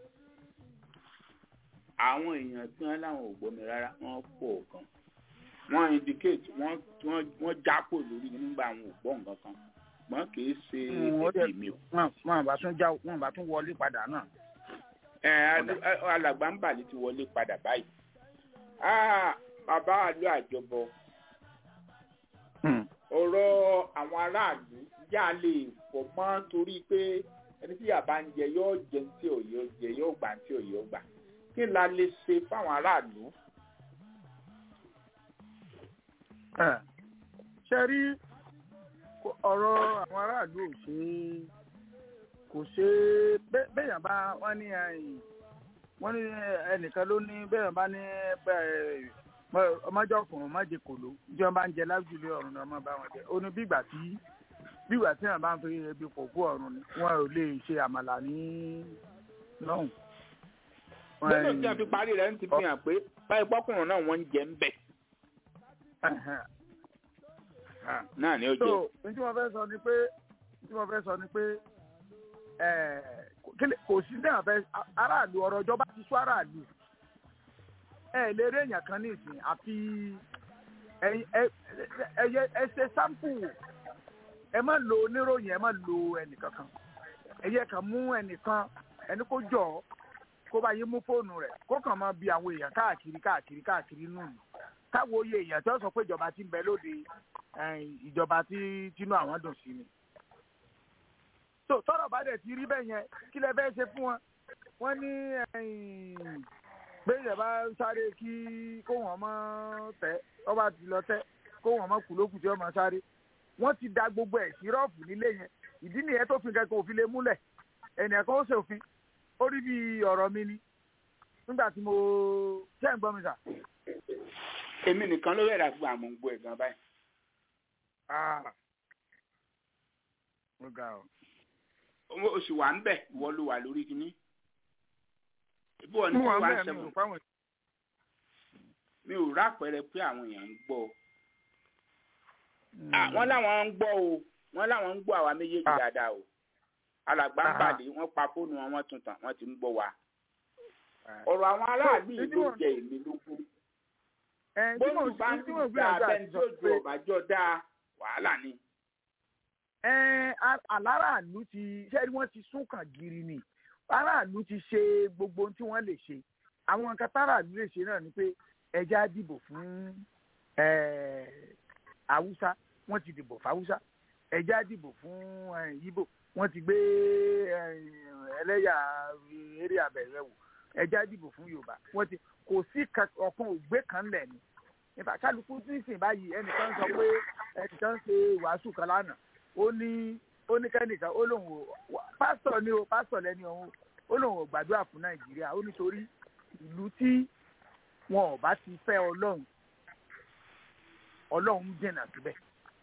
àwọn èèyàn tí wọ́n láwọn ò gbọ́ mi rárá wọ́n pọ̀ gan wọ́n indicate wọ́n wọ́n wọ́n jápò lórí nígbà àwọn ò gbọ́ nǹkan kan wọ́n kì í ṣe Mm, ó dẹ̀- ẹ̀bí mi o. wọn wọn bá tún já wọn bá tún wọlé padà náà. ẹ adu- ẹ, alàgbà ń bàlẹ̀ ti wọlé padà báyìí. Ah, bàbá àlọ́ àjọbọ Hmm. ọ̀rọ̀ àwọn aráàlú yà lè fọ̀ mọ́ torí pé ẹni tí yàrá ń jẹ yóò jẹ ní tí òye ó jẹ yóò gbà ní tí òye ó gbà kí la lè ṣe fáwọn aráàlú. Ẹ, ṣe rí kò- ọ̀rọ̀ àwọn aráàlú ò ṣe é kò ṣe é bẹ́- béèyàn bá wọ́n ní ẹ̀yìn wọ́n ní ẹnìkan ló ní béèyàn bá ní bẹ́ẹ̀ ọmọjọ́ ọkùnrin ọmọdé kòló tí wọ́n bá ń jẹ lájúlé ọ̀run náà ọmọ bá wọn jẹ ó ní bí ìgbà tí bí ìgbà tí wọ́n bá ń fi ebi pòkú ọ̀run ni wọn ò lè ṣe àmàlà ní lọ́hùn. gbọ́dọ̀ tí a fi parí rẹ̀ ń ti fi hàn pé báyìí pọ́kùnrin náà wọ́n ń jẹ ń bẹ̀ Ẹ̀hẹ̀n. Ah. náà ni ó jẹ. so ní tí wọ́n fẹ́ sọ ni pé ní tí wọ́n fẹ́ sọ ni pé ẹ̀, kí ni- kò sí náà fẹ́ aráàlú ọ̀rọ̀ ìjọba ti sọ aráàlú ẹ lè rí èèyàn kan ní ìsìn àfi ẹ̀yin- ẹ- ẹ ẹ- ẹ ṣe sáǹpù ẹ má lo oníròyìn ẹ má lo ẹnìkankan ẹ yẹ kàn mú ẹnìkan ẹni kó jọ ọ, kó bá yín mú fóònù rẹ̀ kó kàn máa bi àwọn èèyàn káàkiri káàkiri káàkiri nù ní káwo iye èèyàn tó sọ pé ìjọba ti ń bẹ lóde ẹ̀yìn ìjọba tí tínú àwọn dùn sí ni. tó tọrọ bá dẹ̀ ti rí bẹ́ẹ̀ yẹn kí lẹ fẹ́ ṣe fún wọn wọ́n ní ẹ̀yìn gbẹ̀yìn bá sáré kí kó wọn mọ́ tẹ́ ọba ti lọ tẹ́ kó wọn mọ́ kú lókùn tí wọ́n mọ́ sáré wọ́n ti da gbogbo ẹ̀ sí rọ́ọ̀fù nílé yẹn ìdí nìyẹn tó fi kẹ́kọ̀ọ́ òfin lè múlẹ̀ ẹnìyàn kan ó ṣòfin ó rí bí ọ̀rọ̀ mi ni nígbà tí mo ṣẹ́ ń gbọ́ mi sà. èmi nìkan ló rẹ̀ fún àmọ́ ń gbọ́ ẹ̀ gan báyìí. Ah, ó ga ọ. o sì wà ń bẹ̀ ìwọ ló wà lórí kínní ibi wọn ní mo wà two one bẹ́ẹ̀ mi seven ò fáwọn mi ò rápẹrẹ pé àwọn èèyàn ń gbọ́ Ah, wọ́n láwọn ń gbọ́ o wọ́n láwọn ń gbọ́ àwa méjèèjì Ah. dáadáa o alàgbà ń Ah. pàdé wọ́n pa fóònù wọn wọ́n tún tàn wọ́n ti ń gbọ́ wa Ah. ọ̀rọ̀ àwọn aráàlú yìí Títí ló wọ́n- jẹ èmi lógún ẹ tí mo bóòlù bá ń tí mo dá gbìyànjú abẹ́ni àti tó sọ ju pé ọ̀bàjọ́ dáa wàhálà ni. ẹ a- aláràlú ti ṣé wọ́n ti sún kàn gírí ni aráàlú ti ṣe gbogbo ohun tí wọ́n lè ṣe àwọn nǹkan táràlú lè ṣe náà ni pé ẹja dìbò fún eh, haúsá wọ́n ti dìbò fún haúsá ẹja dìbò fún eh, ibo wọ́n ti gbé eh, ẹlẹ́yà eré abẹ̀rẹ̀ wò ẹja dìbò fún yorùbá wọ́n ti kò sí ka- ọ̀kan ògbé kan lẹ̀ ni nípa kálukú tí ń sìn báyìí ẹnìkan sọ pé ẹnìkan ṣe wàásù kan lánàá ó ní ó ní kẹ́nìkan ó lóun ò wá- pásítọ̀ ni o pásítọ̀ lẹ́ni ọ̀hún ó lóun ò gbàdúrà fún nàìjíríà ó nítorí ìlú tí wọn ò bá ti fẹ́ ọlọ́run ọlọ́run ń dènà síbẹ̀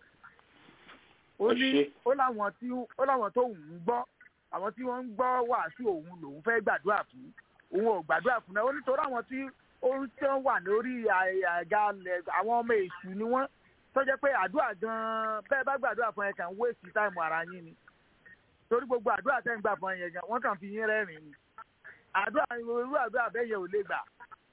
ó Ó ní ṣe. ó láwọn tí ó láwọn tó ń gbọ́ àwọn tí wọ́n ń gbọ́ wàásù òun lòun fẹ́ gbàdúrà fún òun ò gbàdúrà fún náà ó nítorí àwọn tí ó ń tí wọ́n wà lórí àga lẹ̀ àwọn ọmọ èṣù ni wọ́n tó jẹ́ pé àdúrà gan-an bẹ́ẹ̀ bá gbàdúrà fún ẹ kàn ń wéèsì táìmù ara yín ni torí gbogbo àdúrà tẹ́ ń gbà fún ẹ yẹn gan wọ́n kàn fi yín rẹ́rìn-ín ni àdúrà irú àdúrà bẹ́ẹ̀ yẹn ò lè gbà.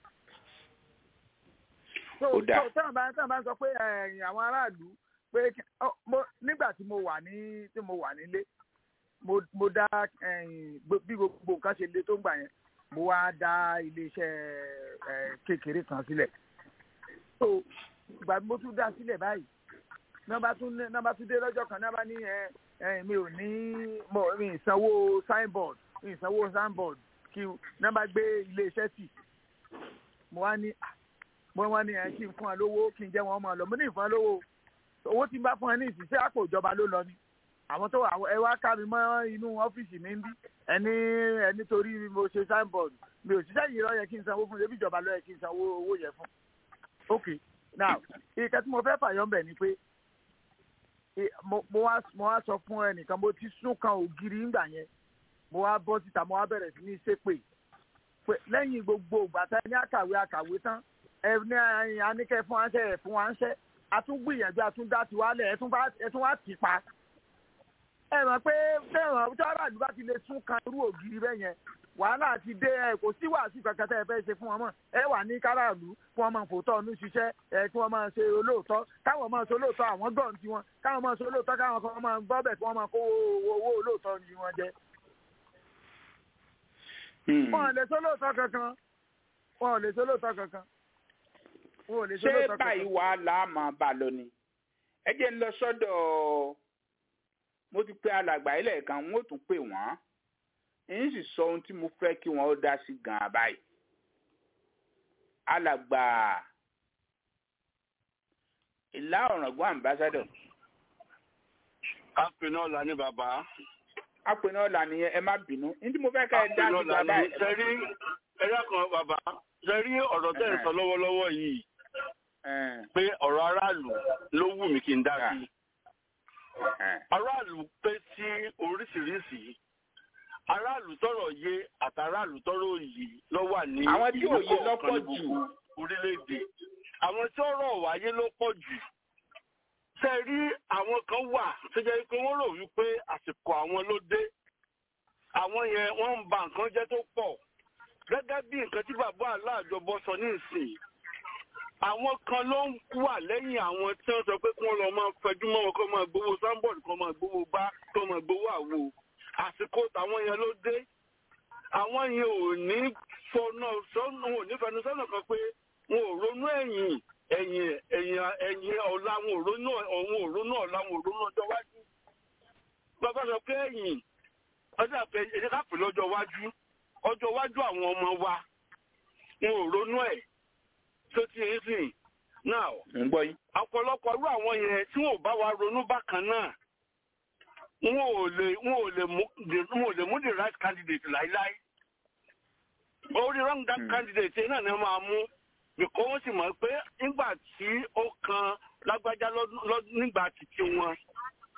so Ó dáa. so tẹ́wọ̀n bá tẹ́wọ̀n bá ń sọ pé ẹ̀yìn àwọn aráàlú pé kí- ọ, mo- nígbà tí mo wà ní tí mo wà nílé mo mo dá ẹ̀yìn gbo- bí gbogbo nǹkan ṣe le tó ń gbà yẹn mo wá dá iléeṣẹ́ ẹ̀ kékeré kan sílẹ̀ so ìgbà tí mo tún dá sílẹ̀ báyìí nọ́mbà tún ní- nọ́mbà tún dé lọ́jọ́ kan nọ́mbà ní ẹ ẹ mi ò ní mo mi ìsanwó signboard mi ìsanwó signboard kí n- nọ́mbà gbé iléeṣẹ́ tì mo wá ní ah, mo wá ní ẹ kí n fún ẹ lówó kí n jẹ́ wọn máa lọ mo ní ìfún ẹ lówó owó tí n bá fún ẹ ní ìsísẹ́ àpò ìjọba ló lọ ni àwọn tó wà ẹ wá ká mi mọ́ inú ọ́fíìsì mi ń bí ẹni ẹni torí mo ṣe signboard mi ò ṣiṣẹ́ yìí lọ yẹ kí n sanwó fún ebi ìjọba lọ yẹ kí n sanwó owó yẹn fún ok now ìkẹ́ tí mo fẹ́ fàyọ́ ń bẹ̀ ni pé e- mo mo wá mo wá sọ fún ẹnìkan mo ti sún kan ògiri ńgbà yẹn mo wá bọ́ síta mo wá bẹ̀rẹ̀ sí ní ṣépè pé lẹ́yìn gbogbo ìgbà tá ní àkàwé àkàwé tán ẹ ní ẹyin aníkẹ́ fún wáńṣẹ́ ẹ̀ fún wáńṣẹ́ àtúngbìyànjú àtúndá tiwálẹ̀ ẹ̀ tún bá ẹ̀ tún wá tì í pa ẹ mọ̀ pé fẹ́ràn tí aráàlú bá ti lè tún kan irú ògiri bẹ́ẹ̀ yẹn wàhálà ti dé ẹ kò sí wàásù kankan tẹ́ ẹ fẹ́ ṣe fún wọn mọ̀ ẹ wà ní káràlú kí wọ́n máa fòótọ́ ọdún ṣiṣẹ́ ẹ kí wọ́n máa ṣe olóòótọ́ káwọn máa ṣe olóòótọ́ àwọn gọ́ọ̀n tiwọn káwọn máa ṣe olóòótọ́ káwọn kan máa gbọ́ bẹ̀ kí wọ́n máa kó owó owó olóòótọ́ ni wọ́n jẹ. wọn ò lè ṣe olóòótọ́ kankan wọn ò lè ṣe olóòótọ́ kankan wọn ò lè ṣe ṣé olóòótọ́ báyìí kankan. wàá là á máa bá a lọ ni ẹ jẹ́ ń lọ sọ́dọ̀ mo ti pe alàgbà ilẹ̀ kan wọ́n ó tún pè wọ́n èyí sì sọ ohun tí mo fẹ́ kí wọ́n ó dá sí gan-an báyìí alàgbà ìlà ọ̀ràngún ambassador apẹ̀nà ọ̀la ní bàbá. apẹ̀nà ọ̀la nìyẹn ẹ má bínú ní tí mo fẹ́ ká ẹ dá sí gan báyìí ẹ má sẹ́rí ẹ̀yà kan bàbá sẹ́rí ọ̀rọ̀ tẹ̀ ń sọ lọ́wọ́lọ́wọ́ yìí Ẹ̀n, pé ọ̀rọ̀ aráàlú ló wù mí kí n dá sí. ẹ̀n, aráàlú pé sí oríṣiríṣi aráàlú tọrọ yé àtàráàlú tọrọ òye ló wà ní Àwọn tí ìlú òye kọ̀ọ̀kan lọ́pọ̀ ní jù. gbogbo orílẹ̀-èdè àwọn tí ọ̀rọ̀ wáyé ló pọ̀ jù ṣe rí àwọn kan wà tó jẹ́ pé wọ́n rò wípé àsìkò àwọn ló dé àwọn yẹn wọ́n ń ba nǹkan jẹ́ tó pọ̀ gẹ́gẹ́ bí nǹkan tí bàbá aláàjọbọ sọ ní ìsìn àwọn kan ló ń wà lẹ́yìn àwọn tí wọ́n sọ pé kí wọ́n lọ máa fẹjú mọ́ wọn kó máa gbowó sáńbọ̀dù kó máa gbowó bá kó máa gbowó àwo àsìkò tàwọn yẹn ló dé àwọn yẹn ò ní fọnà sọ́nà wọn ò ní fẹnu sọ́nà kan pé wọn ò ronú ẹ̀yìn ẹ̀yìn ẹ̀yìn ẹ̀yìn ọ̀la wọn ò ronú ọ̀hún ò ronú ọ̀la wọn ò ronú ọjọ́ wájú bàbá sọ pé ẹ̀yìn ọjọ́ àpẹ ẹ̀jẹ̀ ká pè lọ́jọ́ wájú ọjọ́ wájú àwọn ọmọ wa wọn ò ronú ẹ̀ tó ti ń sìn náà ń gbọ́ yín. ọ̀pọ̀lọpọ̀ irú àwọn yẹn tí wọn ò bá wa ronú bákan náà wọn ò lè wọn ò lè mú wọn ò lè mú the right candidate láíláí orí wrong that candidate yẹn náà ni wọn máa mú bìkọ́ wọ́n sì mọ̀ pé nígbà tí ó kan lágbájá lọ́dún- lọ́dún- nígbà títí wọn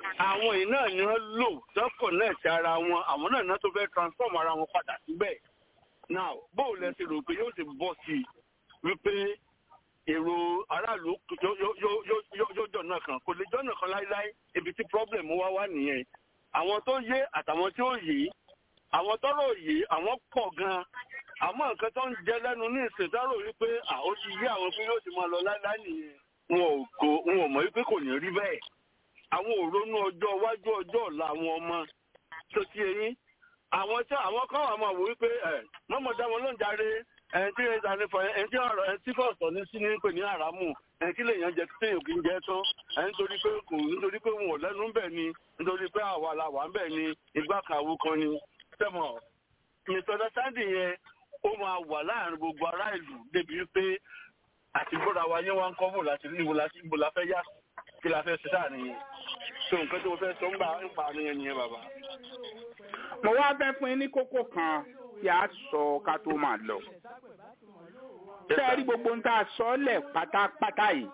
àwọn yìí náà ni wọ́n lò dọ́kọ̀ náà ti ara wọn àwọn náà náà tó fẹ́ transform ara wọn padà síbẹ̀ now bóò lẹ ti rò pé yóò ti bọ́ sí i wípé èrò aráàlú yóò jọ̀nà kan kò lè jọ̀nà kan láíláí ibi tí problem wá wá nìyẹn àwọn tó yé àtàwọn tí ó yé àwọn tọrọ yé àwọn pọ̀ gan àmọ́ nǹkan tó ń jẹ lẹ́nu ní ìsìntárò wípé ó ti yé àwọn pé yóò ti máa lọ láíláí nìyẹn wọn ò kò wọn ò mọ̀ wípé kò ní rí bẹ́ẹ̀ àwọn ò ronú ọjọ́ iwájú ọjọ́ ọ̀la àwọn ọmọ tó ti eyín àwọn tí àwọn kan wà máa wò wípé ẹ mọ́mọ́ dá wọn lóun járe ẹni tí ẹni tí fọ ẹni tí ọ̀rọ̀ ẹni tí kò sọ ní sí ní pè ní àràmù ẹni tí lèèyàn jẹ tí èèyàn kì í jẹ tán ẹni nítorí pé kò nítorí pé wọn ò lẹ́nu ń bẹ̀ ni nítorí pé àwa la wà ń bẹ̀ ni ìgbà kàwú kan ni tẹ̀mọ̀ misunderstanding yẹn ó máa wà láàrin gbogbo ará ìlú débi wípé àti gbọ́dọ̀ wa yẹn wá ń kọ́ bò láti níbo láti níbo la fẹ́ yá kí la fẹ́ ṣe sáà nìyẹn so nǹkan tí mo fẹ́ sọ ń gbà ń pa nìyẹn nìyẹn bàbá. mo wá fẹ́ fún yín ní kókó kan tí a sọ ká tó máa lọ. ṣé ẹ rí gbogbo ń tá a sọ lẹ̀ pátápátá yìí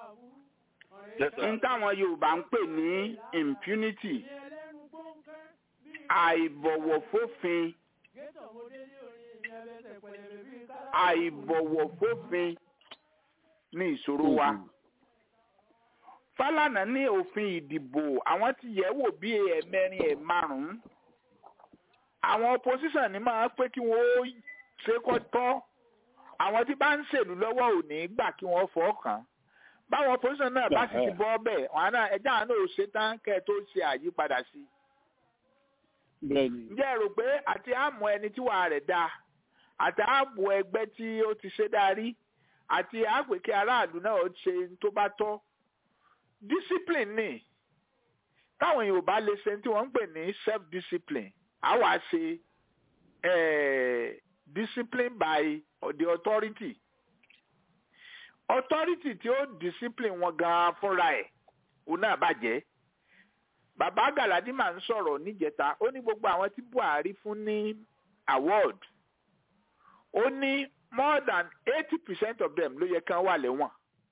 ń táwọn Yorùbá ń pè ní impunity àìbọ̀wọ̀ fófin àìbọ̀wọ̀ fófin ní ìṣòro wa. Fálànà ní òfin ìdìbò àwọn ti yẹ̀ wò bí ẹ̀mẹrin ẹ̀ márùn-ún. Àwọn opposition ní máa pé kí wọ́n ṣe kọ́ tọ́. Àwọn tí bá ń ṣèlú lọ́wọ́ ò ní gbà kí wọ́n fọ́ kàn. Báwọn opposition náà bá sì ti bọ́ bẹ́ẹ̀, wọn náà ẹja àánú ò ṣe tán kẹ́ ẹ tó ṣe àyípadà sí. Ǹjẹ́ ẹ rò pé àti àmọ́ ẹni tí wàá rẹ̀ dáa àti ààbò ẹgbẹ́ tí ó ti ṣe darí àti àpèké aráàlú náà ó ṣe tó bá tọ́ discipline ni táwọn èèyàn ò bá lè ṣe tí wọ́n ń pè ní self discipline á wá ṣe discipline by the authority authority tí ó discipline wọn gan fúnra ẹ̀ òun náà bàjẹ́ bàbá Galadima ń sọ̀rọ̀ níjẹta ó ní gbogbo àwọn tí Buhari fún ní award ó ní more than eighty percent of them ló yẹ kán wà lẹ́wọ̀n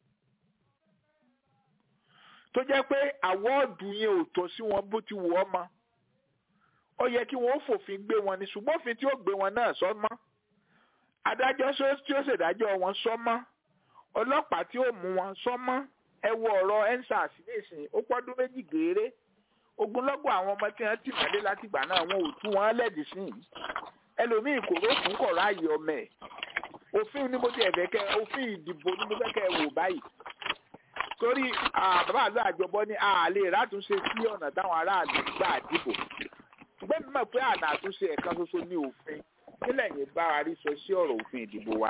tó jẹ́ pé àwọ́ọ̀dù yẹn ò tọ́ sí wọn bó ti wù ọ́ mọ́ ó yẹ kí wọ́n fòfin gbé wọn ní ṣùgbọ́n òfin tí ó gbé wọn náà sọ mọ́ adájọ́ tí ó ṣèdájọ́ wọn sọ mọ́ ọlọ́pàá tí ó mú wọn sọ mọ́ ẹ wo ọ̀rọ̀ ensars nísìnyí ó pọ́dún méjì gééré ogunlọ́gọ̀ àwọn ọmọ tí wọ́n ti mọ́lé látìgbà náà wọn ò tú wọn lẹ́dí sí i ẹlòmíì kò rókùn kọ̀ ráàyè ọmọ ẹ̀ òfin ni mo ti ẹ̀fẹ́ kẹ òfin ìdìbò ni mo fẹ́ kẹ wò báyìí torí bàbá àlọ́ àjọbọ ní àlè látúnṣe sí ọ̀nà táwọn aráàlú gbà dìbò ṣùgbọ́n mi mọ̀ pé àná àtúnṣe ẹ̀ka ṣoṣo ní òfin nílẹ̀ yẹn bá wa rí sọ sí ọ̀rọ̀ òfin ìdìbò wa.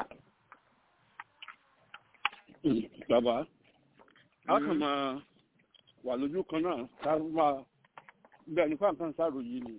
bàbá a kàn máa wà lójú kan náà ká máa bẹ́ẹ̀ nípa nǹkan ṣàròyé ni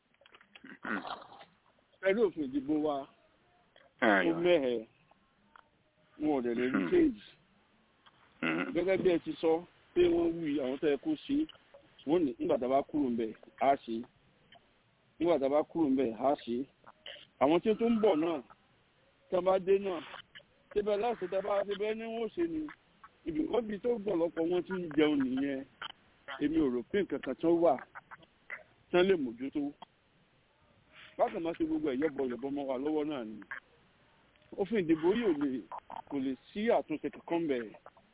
pẹ̀lú òfin ìdìbò wa ó mẹ́hẹ̀ wọn ò dẹ̀ lè rí change gẹ́gẹ́ bí ẹ ti sọ pé wọ́n wí àwọn tó yẹ kó ṣe wọ́n ní nígbà tá a bá kúrò ńbẹ̀ á ṣe nígbà tá a bá kúrò ńbẹ̀ á ṣe àwọn tí ó tún ń bọ̀ náà tá a bá dé náà síbẹ̀ láti tá a bá síbẹ̀ ní wọ́n ṣe ni ibi wọ́n bí tó gbọ̀lọpọ̀ wọn ti ń jẹun nìyẹn èmi ò rò pé nǹkan kan tó wà tán lè mójútó bákan máa ṣe gbogbo ẹ̀yọ́bọ ìyọ̀bọ mọ́ wa lọ́wọ́ náà ni òfin ìdìbò yìí ò lè kò lè sí àtúnṣe kankan bẹ̀rẹ̀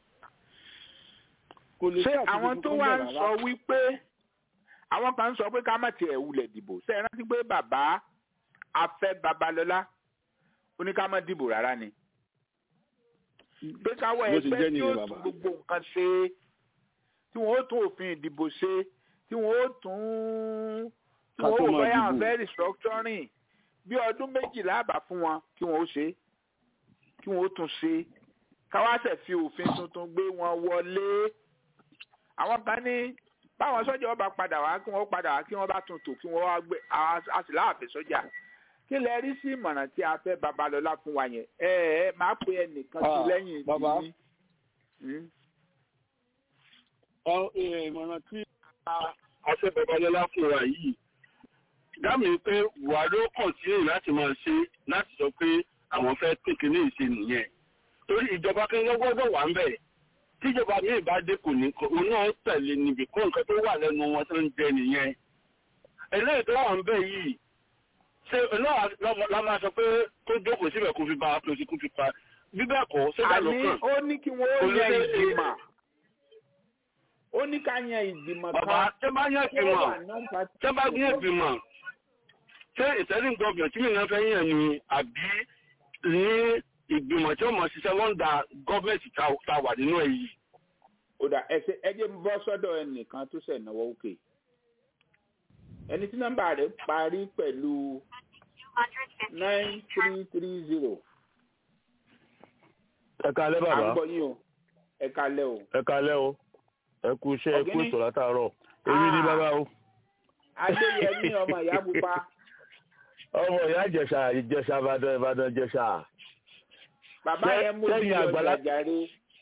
kò lè sí ṣé àtúnṣe àwọn tó kankan wá ń bẹ̀rẹ̀ sọ rárá wípé àwọn kan ń sọ pé ká má tiẹ̀ wulẹ̀ dìbò ṣe é rántí pé bàbá afẹ́ babalọ́lá ó ní ká má dìbò rárá ni pé káwọ́ Bó ti ẹgbẹ́ jẹ́ tí ó nìyẹn, tún bàbá. gbogbo nǹkan ṣe tí wọ́n ó tún òfin ìdìbò ṣe tí wọ́n ó tún tí Ká wọ́n tó ó máa bọ́yá dìbò. fẹ́ restructuring bí ọdún méjìlá àbá fún wọn kí wọ́n ó ṣe kí wọ́n ó tún ṣe káwáṣẹ̀ fi òfin tuntun gbé wọn wọlé àwọn kan ní báwọn sọ́jà ọba padà wá kí wọ́n padà wá kí wọ́n bá tún tò kí wọ́n wá gbé a sì láàfin sọ́jà kí lẹ rí sí ìmọ̀ràn tí a fẹ́ babalọ́lá fún wa yẹn ẹ ẹ máa pe ẹnìkan sí Ah, lẹ́yìn bàbá. tìyín. Hmm? Ọ- ẹ, ìmọ̀ràn tí àṣẹ babalọ́lá fún wa yìí dámì pé buhari ó kàn sí èyí láti máa ṣe láti sọ pé àwọn fẹ́ tètè ní ìṣe nìyẹn torí ìjọba kẹ́kẹ́ gbọ́dọ̀ wà ń bẹ̀ tíjọba mi ìbá dé kò ní kọ òun náà tẹ̀lé níbi kó nǹkan tó wà lẹ́nu wọn tó ń jẹ nìyẹn eléyìí tó wà ń bẹ̀ yìí ṣé náà la máa sọ pé kó jókòó síbẹ̀ kó fi ba apèsè kó fi pa bí bẹ́ẹ̀ kọ́ ṣé bá ló àní kàn. ó ní kí wọ́n ó Olùdé- yan ìgbìmọ̀ ó ní ká yan ìgbìmọ̀ bàbá kan tẹ́ bá yàn tí wọ́n ìgbìmọ̀ wà non-party- tẹ́ bá yàn ìgbìmọ̀ ṣé ìtẹ́lẹ̀ gọ́ọ̀mù tí mìíràn fẹ́ yàn ni àbí ní ìgbìmọ̀ tí ó mọ̀ ṣiṣẹ́ lọ́ndà gọ́ọ̀mẹ̀ntì tá a wà nínú ẹ̀ yìí. ó dà ẹsẹ ẹjẹ ń bọ́ sọ́dọ̀ ẹnìkan tó ṣẹ̀ náwó òkè ẹni tí nọ́mbà rẹ̀ parí pẹ̀lú nine three three zero ẹ kalẹ́ à ń bàbá gbọ́ yín o ẹ kalẹ́ o ẹ kalẹ́ o ẹ kú iṣẹ́ ẹ kú Ọ̀gbẹ́ni. ètò látàárọ̀ èmi ní Ah. bàbá o adéyẹmí ọmọ ìyá pupa ọmọ ìyá ìjẹ̀ṣà ìjẹ̀ṣà ìbàdàn ìbàdàn ìjẹ̀ṣà bàbá Ṣé- yẹn mú sẹ́yìn bí ọjà àgbàlá- jàre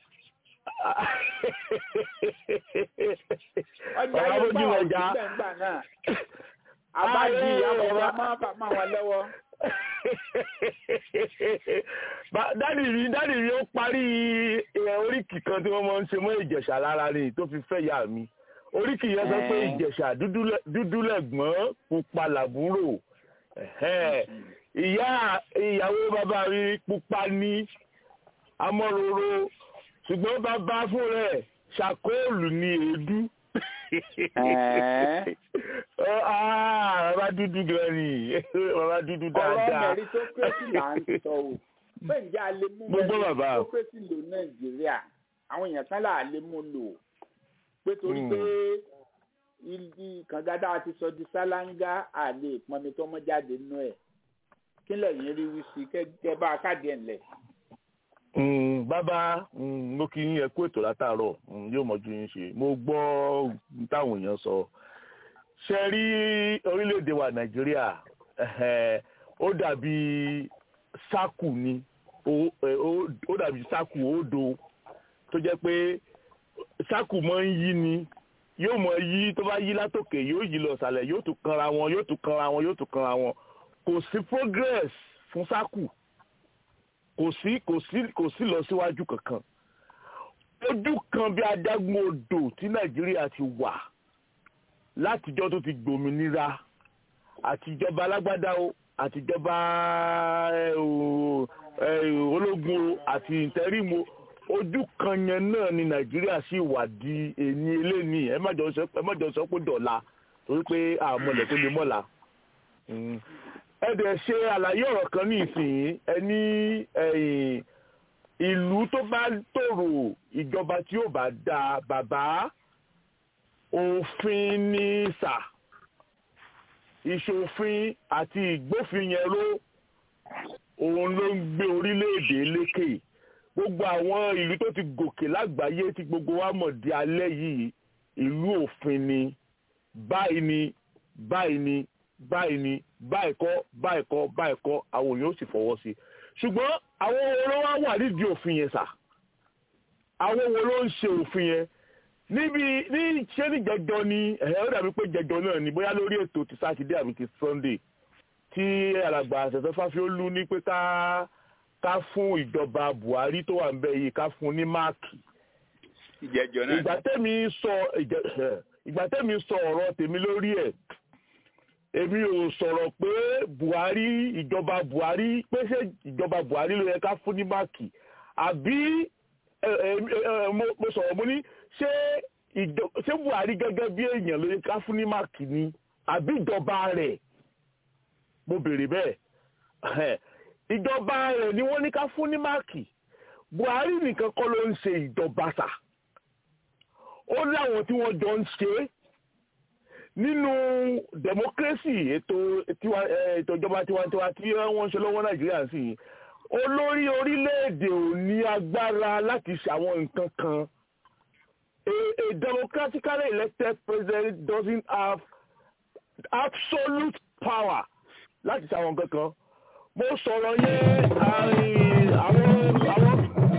ọjà Bàbá yẹn bójú bá wà ọjà. síbẹ̀ ńgbà náà àbájí Ayé, àbọ̀dá bàbá. máa bà máa wọn lọ́wọ́ Ba- dádì mi dádì mi ó parí ẹ, oríkì kan tí wọ́n máa ń ṣe mọ́ ìjẹ̀ṣà lára ni tó fi fẹ́ yà mí oríkì yẹn sọ pé Ẹ́. ìjẹ̀ṣà dúdú lẹ- dúdú lẹ̀gbọ́n pupa làbúrò Ẹ̀hẹ́. ìyá ìyàwó bàbá mi pupa ní amọ́roro ṣùgbọ́n bàbá fún rẹ̀ ṣàkóòlù ní èédú. Ẹ́. Ọ, ah, bàbá dúdú gan ni bàbá dúdú ọ̀rọ̀ dáadáa. meritocracy là ń sọ o pé ǹjẹ́ a lè mú Mo gbọ́ bàbá. meritocracy lò nàìjíríà àwọn èèyàn kan là á lè mú lò pé torí Hmm. pé ibi kàngádá ti sọ di sálángá à lè pọnmi tó mọ́ jáde nínú ẹ̀ kí lẹ́yìn rí wí sí kẹ́ bá a káàdì ẹ̀ ńlẹ̀. Mm, bàbá mm, mo kí yín ẹ kú ètò látàárọ̀ mm, yóò mọ̀jú yín ṣe mo gbọ́ ohun táwọn èèyàn sọ ṣe rí orílẹ̀-èdè wa nàìjíríà ẹ̀hẹ̀, ó dàbí sákù ni ó- ẹ, ó ó dàbí sákù òdo tó jẹ́ pé sákù máa ń yí ni yóò mọ yí tó bá yí látòkè yóò yí lọ sàlẹ̀ yóò tún kanra wọn yóò tún kanra wọn yóò tún kanra wọn kò sí progress fún sákù kò sí kò sí kò sí lọ síwájú kankan ojú kan bí adágún odò tí nàìjíríà ti wà látijọ́ tó ti gbòmìnira àtijọba alágbádá o àtijọba ẹ, o, ẹ, ológun o àti ìtẹrímù o ojú kan yẹn náà ni nàìjíríà sì wà di èní eléni ẹ má jọ sọ ẹ má jọ sọ pé dọ̀la torí pé àmọ̀lẹ̀ tó lè mọ̀la Mm. ẹ dẹ̀ ṣe àlàyé ọ̀rọ̀ kan ní ìsìn ẹ ní ẹ̀yìn ìlú tó bá tòrò ìjọba tí ò bá da bàbá òfin ní sà ìṣòfin àti ìgbófin yẹn ló òun ló ń gbé orílẹ̀-èdè lékè gbogbo àwọn ìlú tó ti gòkè lágbàáyé tí gbogbo wa mọ̀ di alẹ́ yìí ìlú òfin ni báyìí ni báyìí ni báyìí ni báyìí kọ́ báyìí kọ́ báyìí kọ́ àwọn èèyàn ó sì fọwọ́ sí i ṣùgbọ́n àwọn wo ló wá wà nídìí òfin yẹn sà àwọn wo ló ń ṣe òfin yẹn níbi ní ṣé ní jẹjọ ni ẹ̀hẹ́ ó dàbí pé jẹjọ náà ni bóyá lórí ètò ti sátidé àbí ti sunday tí alàgbà àṣẹfẹ́ fáfiólú ní pé ká ká fún ìjọba buhari tó wà ń bẹ yìí ká fún ní máàkì ìjẹjọ náà ìgbà tẹ́mi sọ ìjẹ- ìgbà tẹ́mi sọ ọ̀rọ̀ tèmi lórí ẹ̀ èmi ò sọ̀rọ̀ pé buhari ìjọba buhari pé ṣé ìjọba buhari ló yẹ ká fún ní máàkì àbí ẹ, ẹ, ẹ, mo mo sọ̀rọ̀ mo ní ṣé ìjọ- ṣé buhari gẹ́gẹ́ bí èèyàn ló yẹ ká fún ní máàkì ni àbí ìjọba rẹ̀ mo béèrè bẹ́ẹ̀ Ẹhẹ́. ìjọba rẹ̀ ni wọ́n ní ká fún ní máàkì buhari nìkan kọ́ ló ń ṣe ìjọba sà ó láwọn tí wọ́n jọ ń ṣe é nínú democracy ètò tiwa eh, ètò ìjọba tiwantiwa tí wọ́n ń ṣe lọ́wọ́ nàìjíríà sí i olórí orílẹ̀-èdè ò ní agbára láti ṣàwọn nǹkan kan a a democratically elected president doesn't have absolute power láti ṣàwọn nǹkan kan mo sọ̀rọ̀ yẹn àárín àwọn àwọn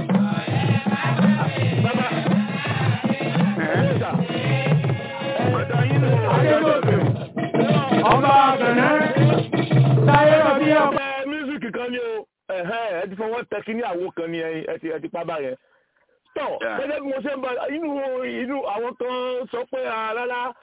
bàbá ẹ̀ ṣá ọ̀dọ̀ yín ló Adégòkè. Ọba Àgbẹ̀nẹ́. Táyé Rọ̀bí ọba. ẹ mísíkì kan ni o ẹ̀hẹ́ ẹ ti fọwọ́ tẹ kí ní àwo kan ni ẹ ẹ ti ẹ ti pa báyẹn tọ̀ gẹ́gẹ́ bí mo ṣe ń bá inú inú àwọn kan sọ pé rárá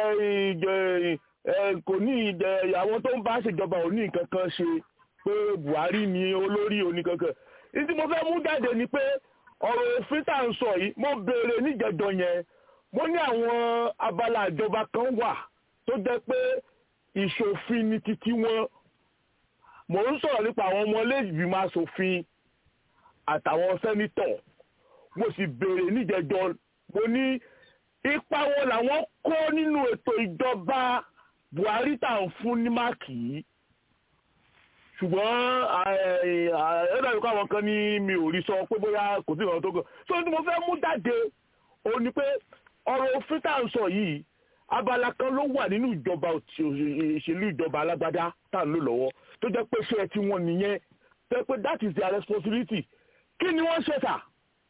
kò ní ìdẹ àwọn tó ń bá ṣèjọba ò ní nǹkan kan ṣe pé Buhari ni olórí oníkankan ní tí mo fẹ́ mú jáde ni pé ọ̀rọ̀ òfin tá à ń sọ yìí mo béèrè níjẹjọ yẹn mo ní àwọn abala ìjọba kan wà tó jẹ́ pé ìṣòfin ni títí wọn mò ń sọ̀rọ̀ nípa àwọn ọmọlẹ́gbìmọ̀ aṣòfin àtàwọn sẹ́nitọ̀ mo sì béèrè níjẹjọ mo ní ipa wo làwọn kó nínú ètò ìjọba Buhari tá à ń fún ní máàkì yìí ṣùgbọ́n ẹ̀ẹ́dàbí kọ́ àwọn kan ní mi ò rí sọ pé bóyá kò sí ìrànlọ́wọ́ tó kàn so ní mo fẹ́ mú jáde ó ní pé ọ̀rọ̀ òfin tá à ń sọ yìí abala kan ló wà nínú ìjọba ìṣèlú ìjọba alágbádá tá à ń lò lọ́wọ́ tó jẹ́ pé ṣé ẹ ti wọn nìyẹn tó jẹ́ pé that is their responsibility kí ni wọ́n ṣe tà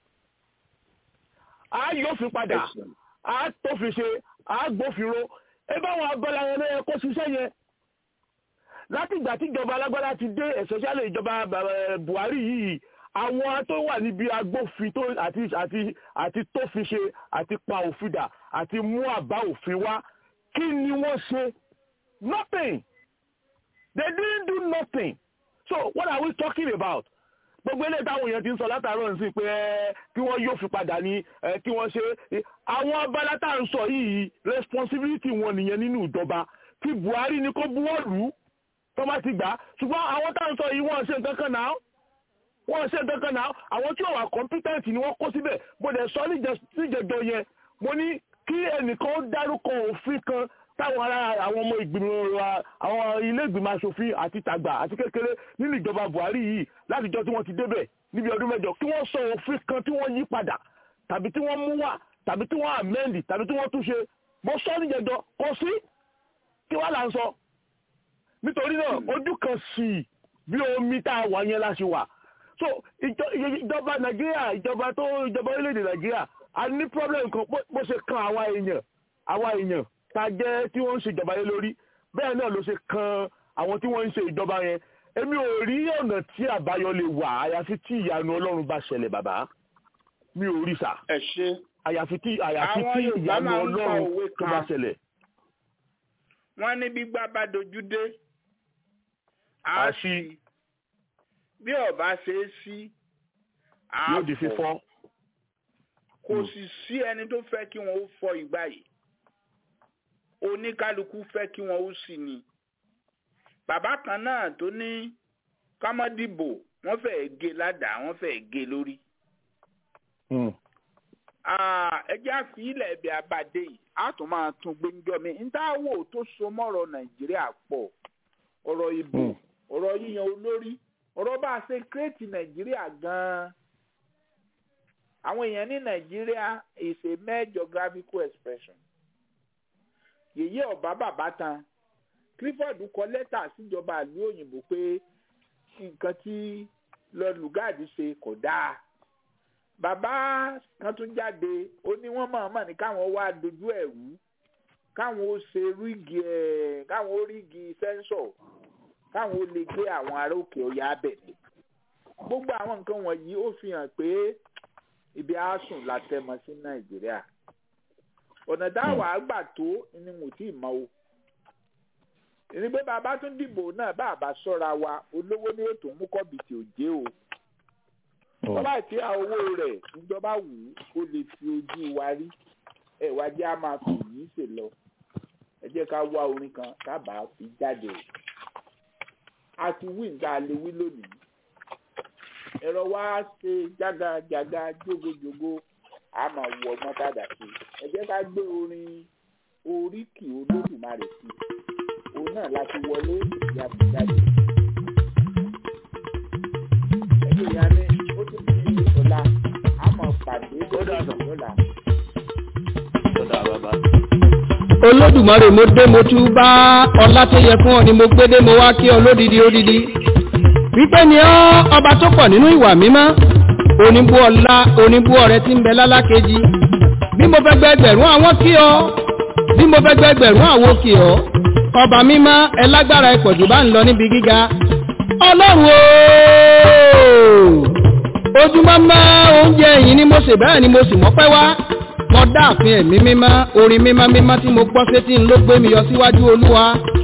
á yófin padà á tófin ṣe á gbófinró ẹ báwọn abala yẹn lóye kó ṣiṣẹ́ yẹn láti ìgbà tí ìjọba alágbádá ti dé especially ìjọba Buhari yìí àwọn tó wà níbi agbófin tó àti àti àti tófin ṣe àti pa òfin dà àti mú àbá òfin wá kí ni wọ́n ṣe nothing they didn't do nothing so what are we talking about gbogbo eléyìí táwọn èèyàn ti ń sọ látàárọ̀ ní sí pé kí wọ́n yóò fi padà ní kí wọ́n ṣe àwọn abala tá à ń sọ yìí responsibility wọn nìyẹn nínú ìjọba tí Buhari ní kó buwọ́ lù ú tó bá ti gbà á ṣùgbọ́n àwọn tá à ń sọ yìí wọ́n ṣe nǹkan kan náà wọ́n ṣe nǹkan kan náà àwọn tí ò wà competent ni wọ́n kó síbẹ̀ mo dẹ̀ sọ níjẹjọ yẹn mo ní kí ẹnìkan dárúkọ òfin kan táwọn ará àwọn ọmọ ìgbìmọ̀ wa àwọn ilé ìgbìmọ̀ asòfin àti tàgbà àti kékeré nínú ìjọba Buhari yìí látijọ́ tí wọ́n ti débẹ̀ níbi ọdún mẹ́jọ kí wọ́n sọ òfin kan tí wọ́n yí padà tàbí tí wọ́n mú wá tàbí tí wọ́n amend tàbí tí wọ́n túnṣe mo sọ níjẹjọ kò sí kí wọ́n là ń sọ nítorí náà ojú kan sí bí omi tá a wà yẹn la ṣe wà so ìjọba Nàìjíríà ìjọba tó ìjọba orílẹ̀-èdè Nàìjíríà a ní problem kan bó ṣe kan àwa èèyàn àwa èèyàn ta jẹ́ tí wọ́n ń ṣe ìjọba yẹn lórí bẹ́ẹ̀ náà ló ṣe kan àwọn tí wọ́n ń ṣe ìjọba yẹn èmi ò rí ọ̀nà tí àbáyọ lè wà àyàfi tí ìyanu ọlọ́run bá ṣẹlẹ̀ bàbá mi ò rí sà ẹ ṣe àyàfi tí àyàfi tí ìyanu ọlọ́run tó bá ṣẹlẹ̀. wọ́n ní gbígbá bá dojú dé á sí bí ọba ṣe é sí á yóò di fífọ́. kò sì sí ẹni tó fẹ́ kí wọ́n ó fọ́ ìgbà yìí oníkálukú fẹ́ kí wọ́n ó sì ní. bàbá kan náà tó ní kámọ́dìbò wọ́n fẹ́ẹ́ gé ládàá wọ́n fẹ́ẹ́ gé lórí. ẹjẹ́ àfihìlẹ̀ ẹ̀bẹ̀ abàdé yìí a tún máa tún gbẹ́njọ́ mi níta wò tó so mọ́rọ̀ nàìjíríà pọ̀ ọ̀rọ̀ ìbò ọ̀rọ̀ yíyan olórí ọ̀rọ̀ bá a ṣe kírètì nàìjíríà gan-an àwọn èèyàn ní nàìjíríà is a mere geographical expression yèyé ọba bàbá tan clifford kọ lẹ́tà síjọba ìlú òyìnbó pé nǹkan tí lord lugard ṣe kò dáa bàbá kan tún jáde ó ní wọ́n mọ̀ọ́mọ̀ ní káwọn wá dojú ẹ̀ rú káwọn ó ṣe rígi ẹ̀ káwọn ó rígi sẹ́ńsọ̀ káwọn ó lè gbé àwọn ará òkè ọ̀yà abẹ̀lẹ̀ gbogbo àwọn nǹkan wọ̀nyí ó fi hàn pé ibi àásùn la tẹmọ sí nàìjíríà ọ̀nà táwa àgbà tó ni mo tí ì mọ o ìní pé bàbá tún dìbò náà bá àbá sọ́ra wa olówó ní ètò mú kọ́bìtì òjé o bọ́lá tí a owó rẹ̀ ìjọba wù ú kó lè fi ojú wa rí ẹ̀ wá jẹ́ a máa fi yìí ṣe lọ ẹ jẹ́ ká wá orin kan kábàá fi jáde o a ti wí nǹkan lè wí lónìí ẹ̀rọ wa ṣe jágajàga jógójógó a máa wọ ọgbọ́n padà sí ẹ jẹ́ ká gbé orin oríkì olódùmarè sí òun náà láti wọlé ìyá fi jáde. ẹgbẹ́ ìyá ní ó ti fi ọ̀la a máa pàdé lọ́la. olódùmarè mo dé mo tún bá ọlá tó yẹ fún ọ ni mo gbé dé mo wá kí ọ lódìdí ódìdí wípé ni ọ́ ọba tó pọ̀ nínú ìwà mímọ́ oníbú ọlá oníbú ọrẹ tí ń bẹ lálákejì bí mo fẹ́ gbẹgbẹ̀rún àwọn kí ọ bí mo fẹ́ gbẹgbẹ̀rún àwọn kí ọ ọba mímọ́ ẹlágbára ìpọ̀jù bá ń lọ níbi gíga ọlọ́run ooo ojúmọ́ mọ́ oúnjẹ yìí ni mo sè bẹ́ẹ̀ ni mo sì mọ́pẹ́ wá mo dáàfin ẹ̀mí mímọ́ orin mímọ́ mímọ́ tí mo gbọ́ sétí ń ló gbé mi yọ síwájú olúwa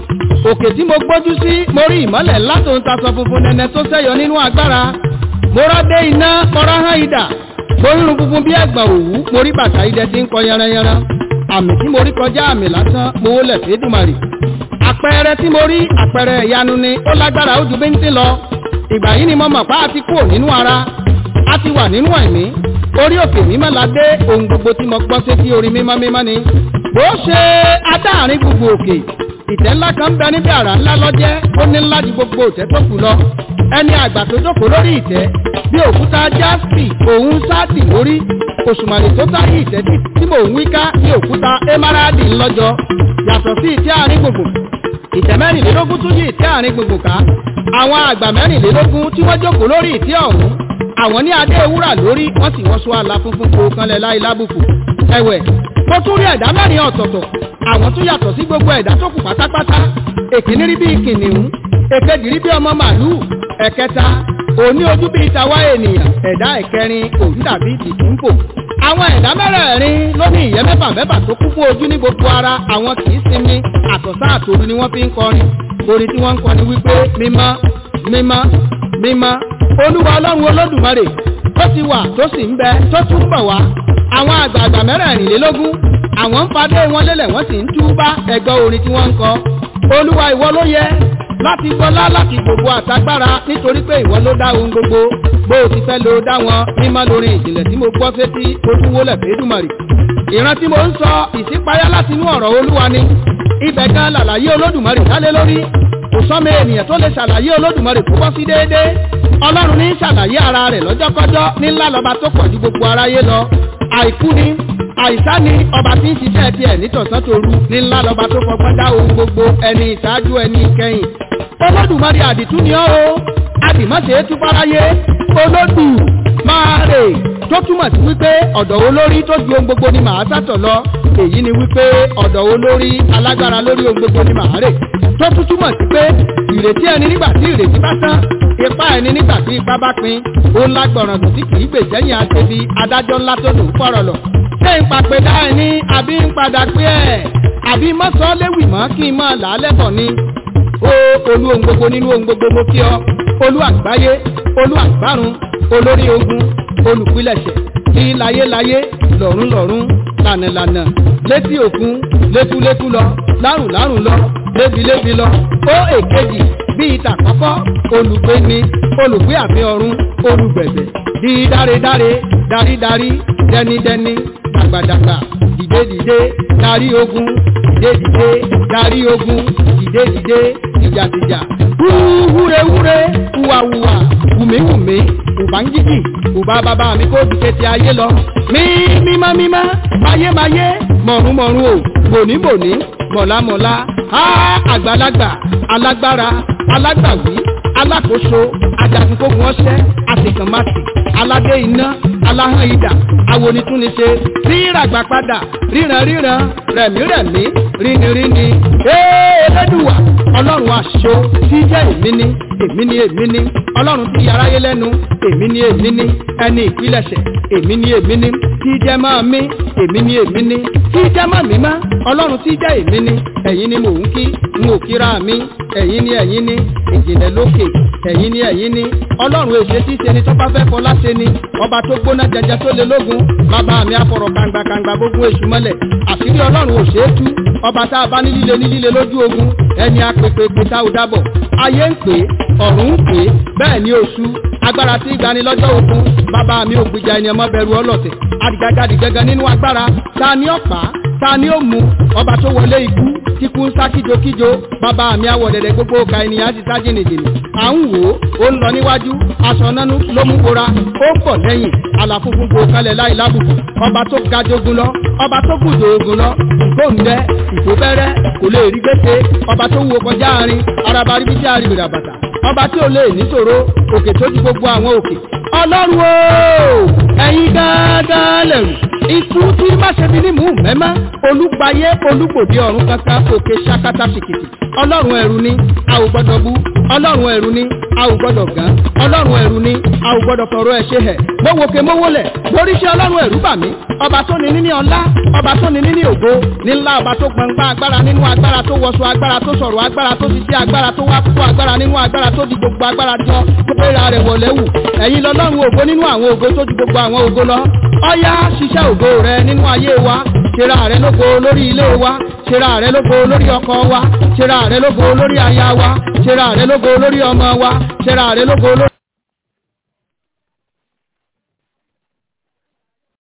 òkè tí mo gbójú sí mo rí ìmọ́lẹ̀ ńlá tó ń tasọ funfun nẹ́nẹ́ tó sẹ́yọ nínú agbára mo rọ́dé iná kọ́ra hán idà mo rírun funfun bí ẹ̀gbọ̀n òwú mo rí bàtà idẹ tí ń kọ yanranyanran àmì tí mo rí kọjá àmì lásán mo wólẹ̀ fẹ́dùmarì àpẹẹrẹ tí mo rí àpẹẹrẹ ìyanu ni ó lágbára ó ju bíntín lọ ìgbà yìí ni mo mọ̀ pa á ti kúrò nínú ara a ti wà nínú ẹ̀mí orí òkè mímọ́ la dé ohun gbogbo tí mo gbọ́ sétí orí mímọ́ mímọ́ ni bó ṣe adáàrin gbogbo òkè ìtẹ́ ńlá kan bẹ níbi àrà ńlá lọ́jẹ́ ó ní ńlá ju gbogbo òtẹ́ tó kù lọ ẹni àgbà tó jókòó lórí ìtẹ́ bí òkúta jaspi òun sáàtì lórí òṣùmàlè tó sáyé ìtẹ́ tí mò ń wíká bí òkúta emerald ńlọ́jọ yàtọ̀ sí ìtẹ́ àárín gbogbo ìtẹ́ mẹ́rìnlélógún tún yí ìtẹ́ àárín gbogbo ká àwọn àgbà mẹ́rìnlélógún tí wọ́n jókòó lórí ìtẹ́ ọ̀hún àwọn ní adé wúrà lórí wọ́n sì wọ́n sọ àlà funfun kó kanlẹ̀ láì lábùkù ẹ̀wẹ̀ mo tún rí ẹ̀dá mẹ́rin ọ̀tọ̀ọ̀tọ̀ àwọn tún yàtọ̀ sí gbogbo ẹ̀dá tó kù pátápátá èkíní rí bí kìnìún èkejì rí bí ọmọ màlúù ẹ̀kẹta òní ojú bíi tàwa ènìyàn ẹ̀dá ẹ̀kẹrin òun dàbí tìtúńpò àwọn ẹ̀dá mẹ́rẹ̀ẹ̀rin ló ní ìyẹ́ mẹ́fà mẹ́fà tó kún fún ojú ní gbogbo ara àwọn kì í sinmi àtọ̀sán àtòru ni wọ́n fi ń kọrin orin tí wọ́n ń kọrin wípé mímọ́ mímọ́ mímọ́ olúwa ọlọ́run olódùmarè tó ti wà tó sì ń bẹ tó tún bọ̀ wá àwọn àgbààgbà mẹ́rẹ̀ẹ̀rìnlélógún àwọn ń fadé wọn lélẹ̀ wọ́n sì ń túbá ẹgbẹ́ orin tí wọ́n ń kọ olúwa ìwọ ló yẹ láti gbọ́lá láti gbogbo àtagbára nítorí pé ìwọ ló dá ohun gbogbo bó o ti fẹ́ ló dá wọn mímọ́ lórí ìjìnlẹ̀ tí mo gbọ́ sétí ojúwólẹ̀ fẹ́dùmarì ìran tí mo ń sọ ìṣípayá láti inú ọ̀rọ̀ olúwa ni ibẹ̀ gan làlàyé olódùmarè dálé lórí kò sọ́mọ ènìyàn tó lè ṣàlàyé olódùmarè kó bọ́ sí déédéé ọlọ́run ní ṣàlàyé ara rẹ̀ lọ́jọ́kọ́jọ́ ní ńlá lọ́ba tó pọ̀ ju gbogbo aráyé lọ àìkú ni àìsá ni ọba tí ń ṣiṣẹ́ tiẹ̀ nítọ̀sán tòru ní ńlá lọ́ba tó fọgbọ́n dá ohun gbogbo ẹni ìṣáájú ẹni ìkẹyìn olódùmarè àdìtú ni ọ́ o àdìmọ́sẹ̀ tú fáráyé olódù máa rè tó túmọ̀ sí wípé ọ̀dọ̀ olórí tó ju ohun gbogbo ni màá sátọ̀ lọ èyí ni wípé ọ̀dọ̀ olórí alágbára lórí ohun gbogbo ni màá rè tó tún túmọ̀ sí pé ìrètí ẹni nígbà tí ìrètí bá tán ipá ẹni nígbà tí ipá bá pin ó ń lágbọ̀ràn tó tí kì í gbèsẹ́yìn àṣebi adájọ́ ńlá tó dùn fọ̀rọ̀ lọ. ṣé ń papẹ̀dá ẹ ní àbí ń padà pé ẹ̀ àbí mọ́sán léwì mọ́ kí n mọ́ làálẹ́bọ̀ ni. ó olú ohun gbogbo nínú ohun gbogbo mo kí ọ olú àgbáyé olú àgbárun olórí ogun olùpilẹ̀ṣẹ̀ kí láyéláyé lọ́run lọ́run lànàlànà létí òkun létúlétú lọ lárùn lárùn lọ lébilébi lọ ó èkejì bí ìta kọ́kọ́ olùgbé ni olùgbé àfi ọ̀run olùgbẹ̀bẹ̀ di dáredáre darídarí dẹnidẹni dàgbàdàgbà dìdedìde darí ogun dìdedìde darí ogun dìdedìde tìjàtìjà wúrewúre wúwawúwa wùmíwùmí ùbángíjì ùbá bàbá mi kó dùkẹ́ ti ayé lọ mí mímá mímá mayémayé mọ̀rúnmọ̀rún o bòníbòní mọ̀lámọ̀lá á àgbàlagbà alágbára alágbàwí alákòóso ajagunkogun ọṣẹ àtìkànmáṣì aládé iná aláhán idà awonitúniṣe ríràgbà padà ríran ríran rẹ̀mírẹ̀mí ríniríni ẹ̀ẹ́dẹ́dùwà ọlọ́run àṣọ tí jẹ́ èmi ni èmi ni èmi ni ọlọ́run tí aráyé lẹ́nu èmi ni èmi ni ẹni ìpilẹ̀ṣẹ̀ èmi ni èmi ni tí jẹ́ máa mí èmi ni èmi ni tí jẹ́ máa mí má ọlọ́run tí jẹ́ èmi ni ẹ̀yin ni mò ń kí n ò kíra mi ẹ̀yin ni ẹ̀yin ni ìjìnlẹ̀ lókè ẹ̀yin ni ẹ̀yin ni ọlọ́run èṣe tí ṣe ni tó bá fẹ́ fọlá ṣe ni ọba tó gbóná jẹjẹ tó lé lógun bàbá mi afọ̀rọ̀ kangba kangba gbogbo èṣù mọ́lẹ̀ àṣírí ọlọ́run ò ṣe é tú ọba tá a bá ní líle ní líle lójú ogun ẹni apèpè pété ò dábọ̀ ayé ń pè ọ̀run ń pè bẹ́ẹ̀ ni oṣù agbára tí ìgbani lọ́jọ́ ogun bàbá mi ò gbìjà ẹni ọmọ bẹ̀rù ọlọ́tẹ̀ adìgàgàdì gẹ́gẹ́ nínú agbára ta ni ọ̀pá ta ni ó mú ọba tó wọlé ikú kíkú ń sá kíjokíjo bàbá mi àwọ̀dẹ̀dẹ̀ gbogbo ọ̀ka ènìyàn ti sá jìnnìjìnnì à ń wò ó ó ń lọ níwájú aṣọ nánú ló mú bora ó pọ̀ lẹ́yìn àlàfúnfún kò kalẹ̀ láì lábùkù ọba tó ga jogun lọ ọba tó gùn jogun lọ ìgbóǹdẹ ìfòbẹ́rẹ́ kò lè rí gbèsè ọba tó wo kọjá àárín araba ríbi tí a rí bìrà bàtà ọba tí ò lè níṣòro òkè tó ju gbogbo àwọn òkè ọlọ́run o ẹ̀yin gángan lẹ̀rù ikú tí má ṣe bí ní mú mẹ́mẹ́ olúgbayé olúgbòde ọ̀run kankan òkè ṣakata fìkìtì ọlọ́run ẹ̀rù ni a ò gbọ́dọ̀ bú ọlọ́run ẹ̀rù ni a ò gbọ́dọ̀ gán ọlọ́run ẹ̀rù ni a ò gbọ́dọ̀ fọ̀rọ̀ ẹ̀ ṣe hẹ̀ mọ́wòkè mọ́wòlẹ̀ boríṣẹ́ ọlọ́run ẹ̀rù bà mí ọba tó ní níní ọlá ọba tó ní níní ògo nílá ọba tó gbọngbá agbára nínú agbára tó wọṣọ agbára tó sọ̀rọ̀ agbára tó ti ṣe agbára tó wá kó agbára nínú agbára tó di gbogbo agbára jọ tó péra rẹ̀ wọ̀lẹ́ wù ẹ̀yin lọ́lọ́run ògo nínú àwọn ògo tó ju gbogbo àwọn ògo lọ ọyá ṣiṣẹ́ ògo rẹ nínú ayé wa ṣera rẹ lógo lórí ilé wa ṣera rẹ lógo lórí ọkọ wa ṣera rẹ lógo lórí aya wa ṣera rẹ lógo lórí ọmọ wa ṣera rẹ lógo lórí.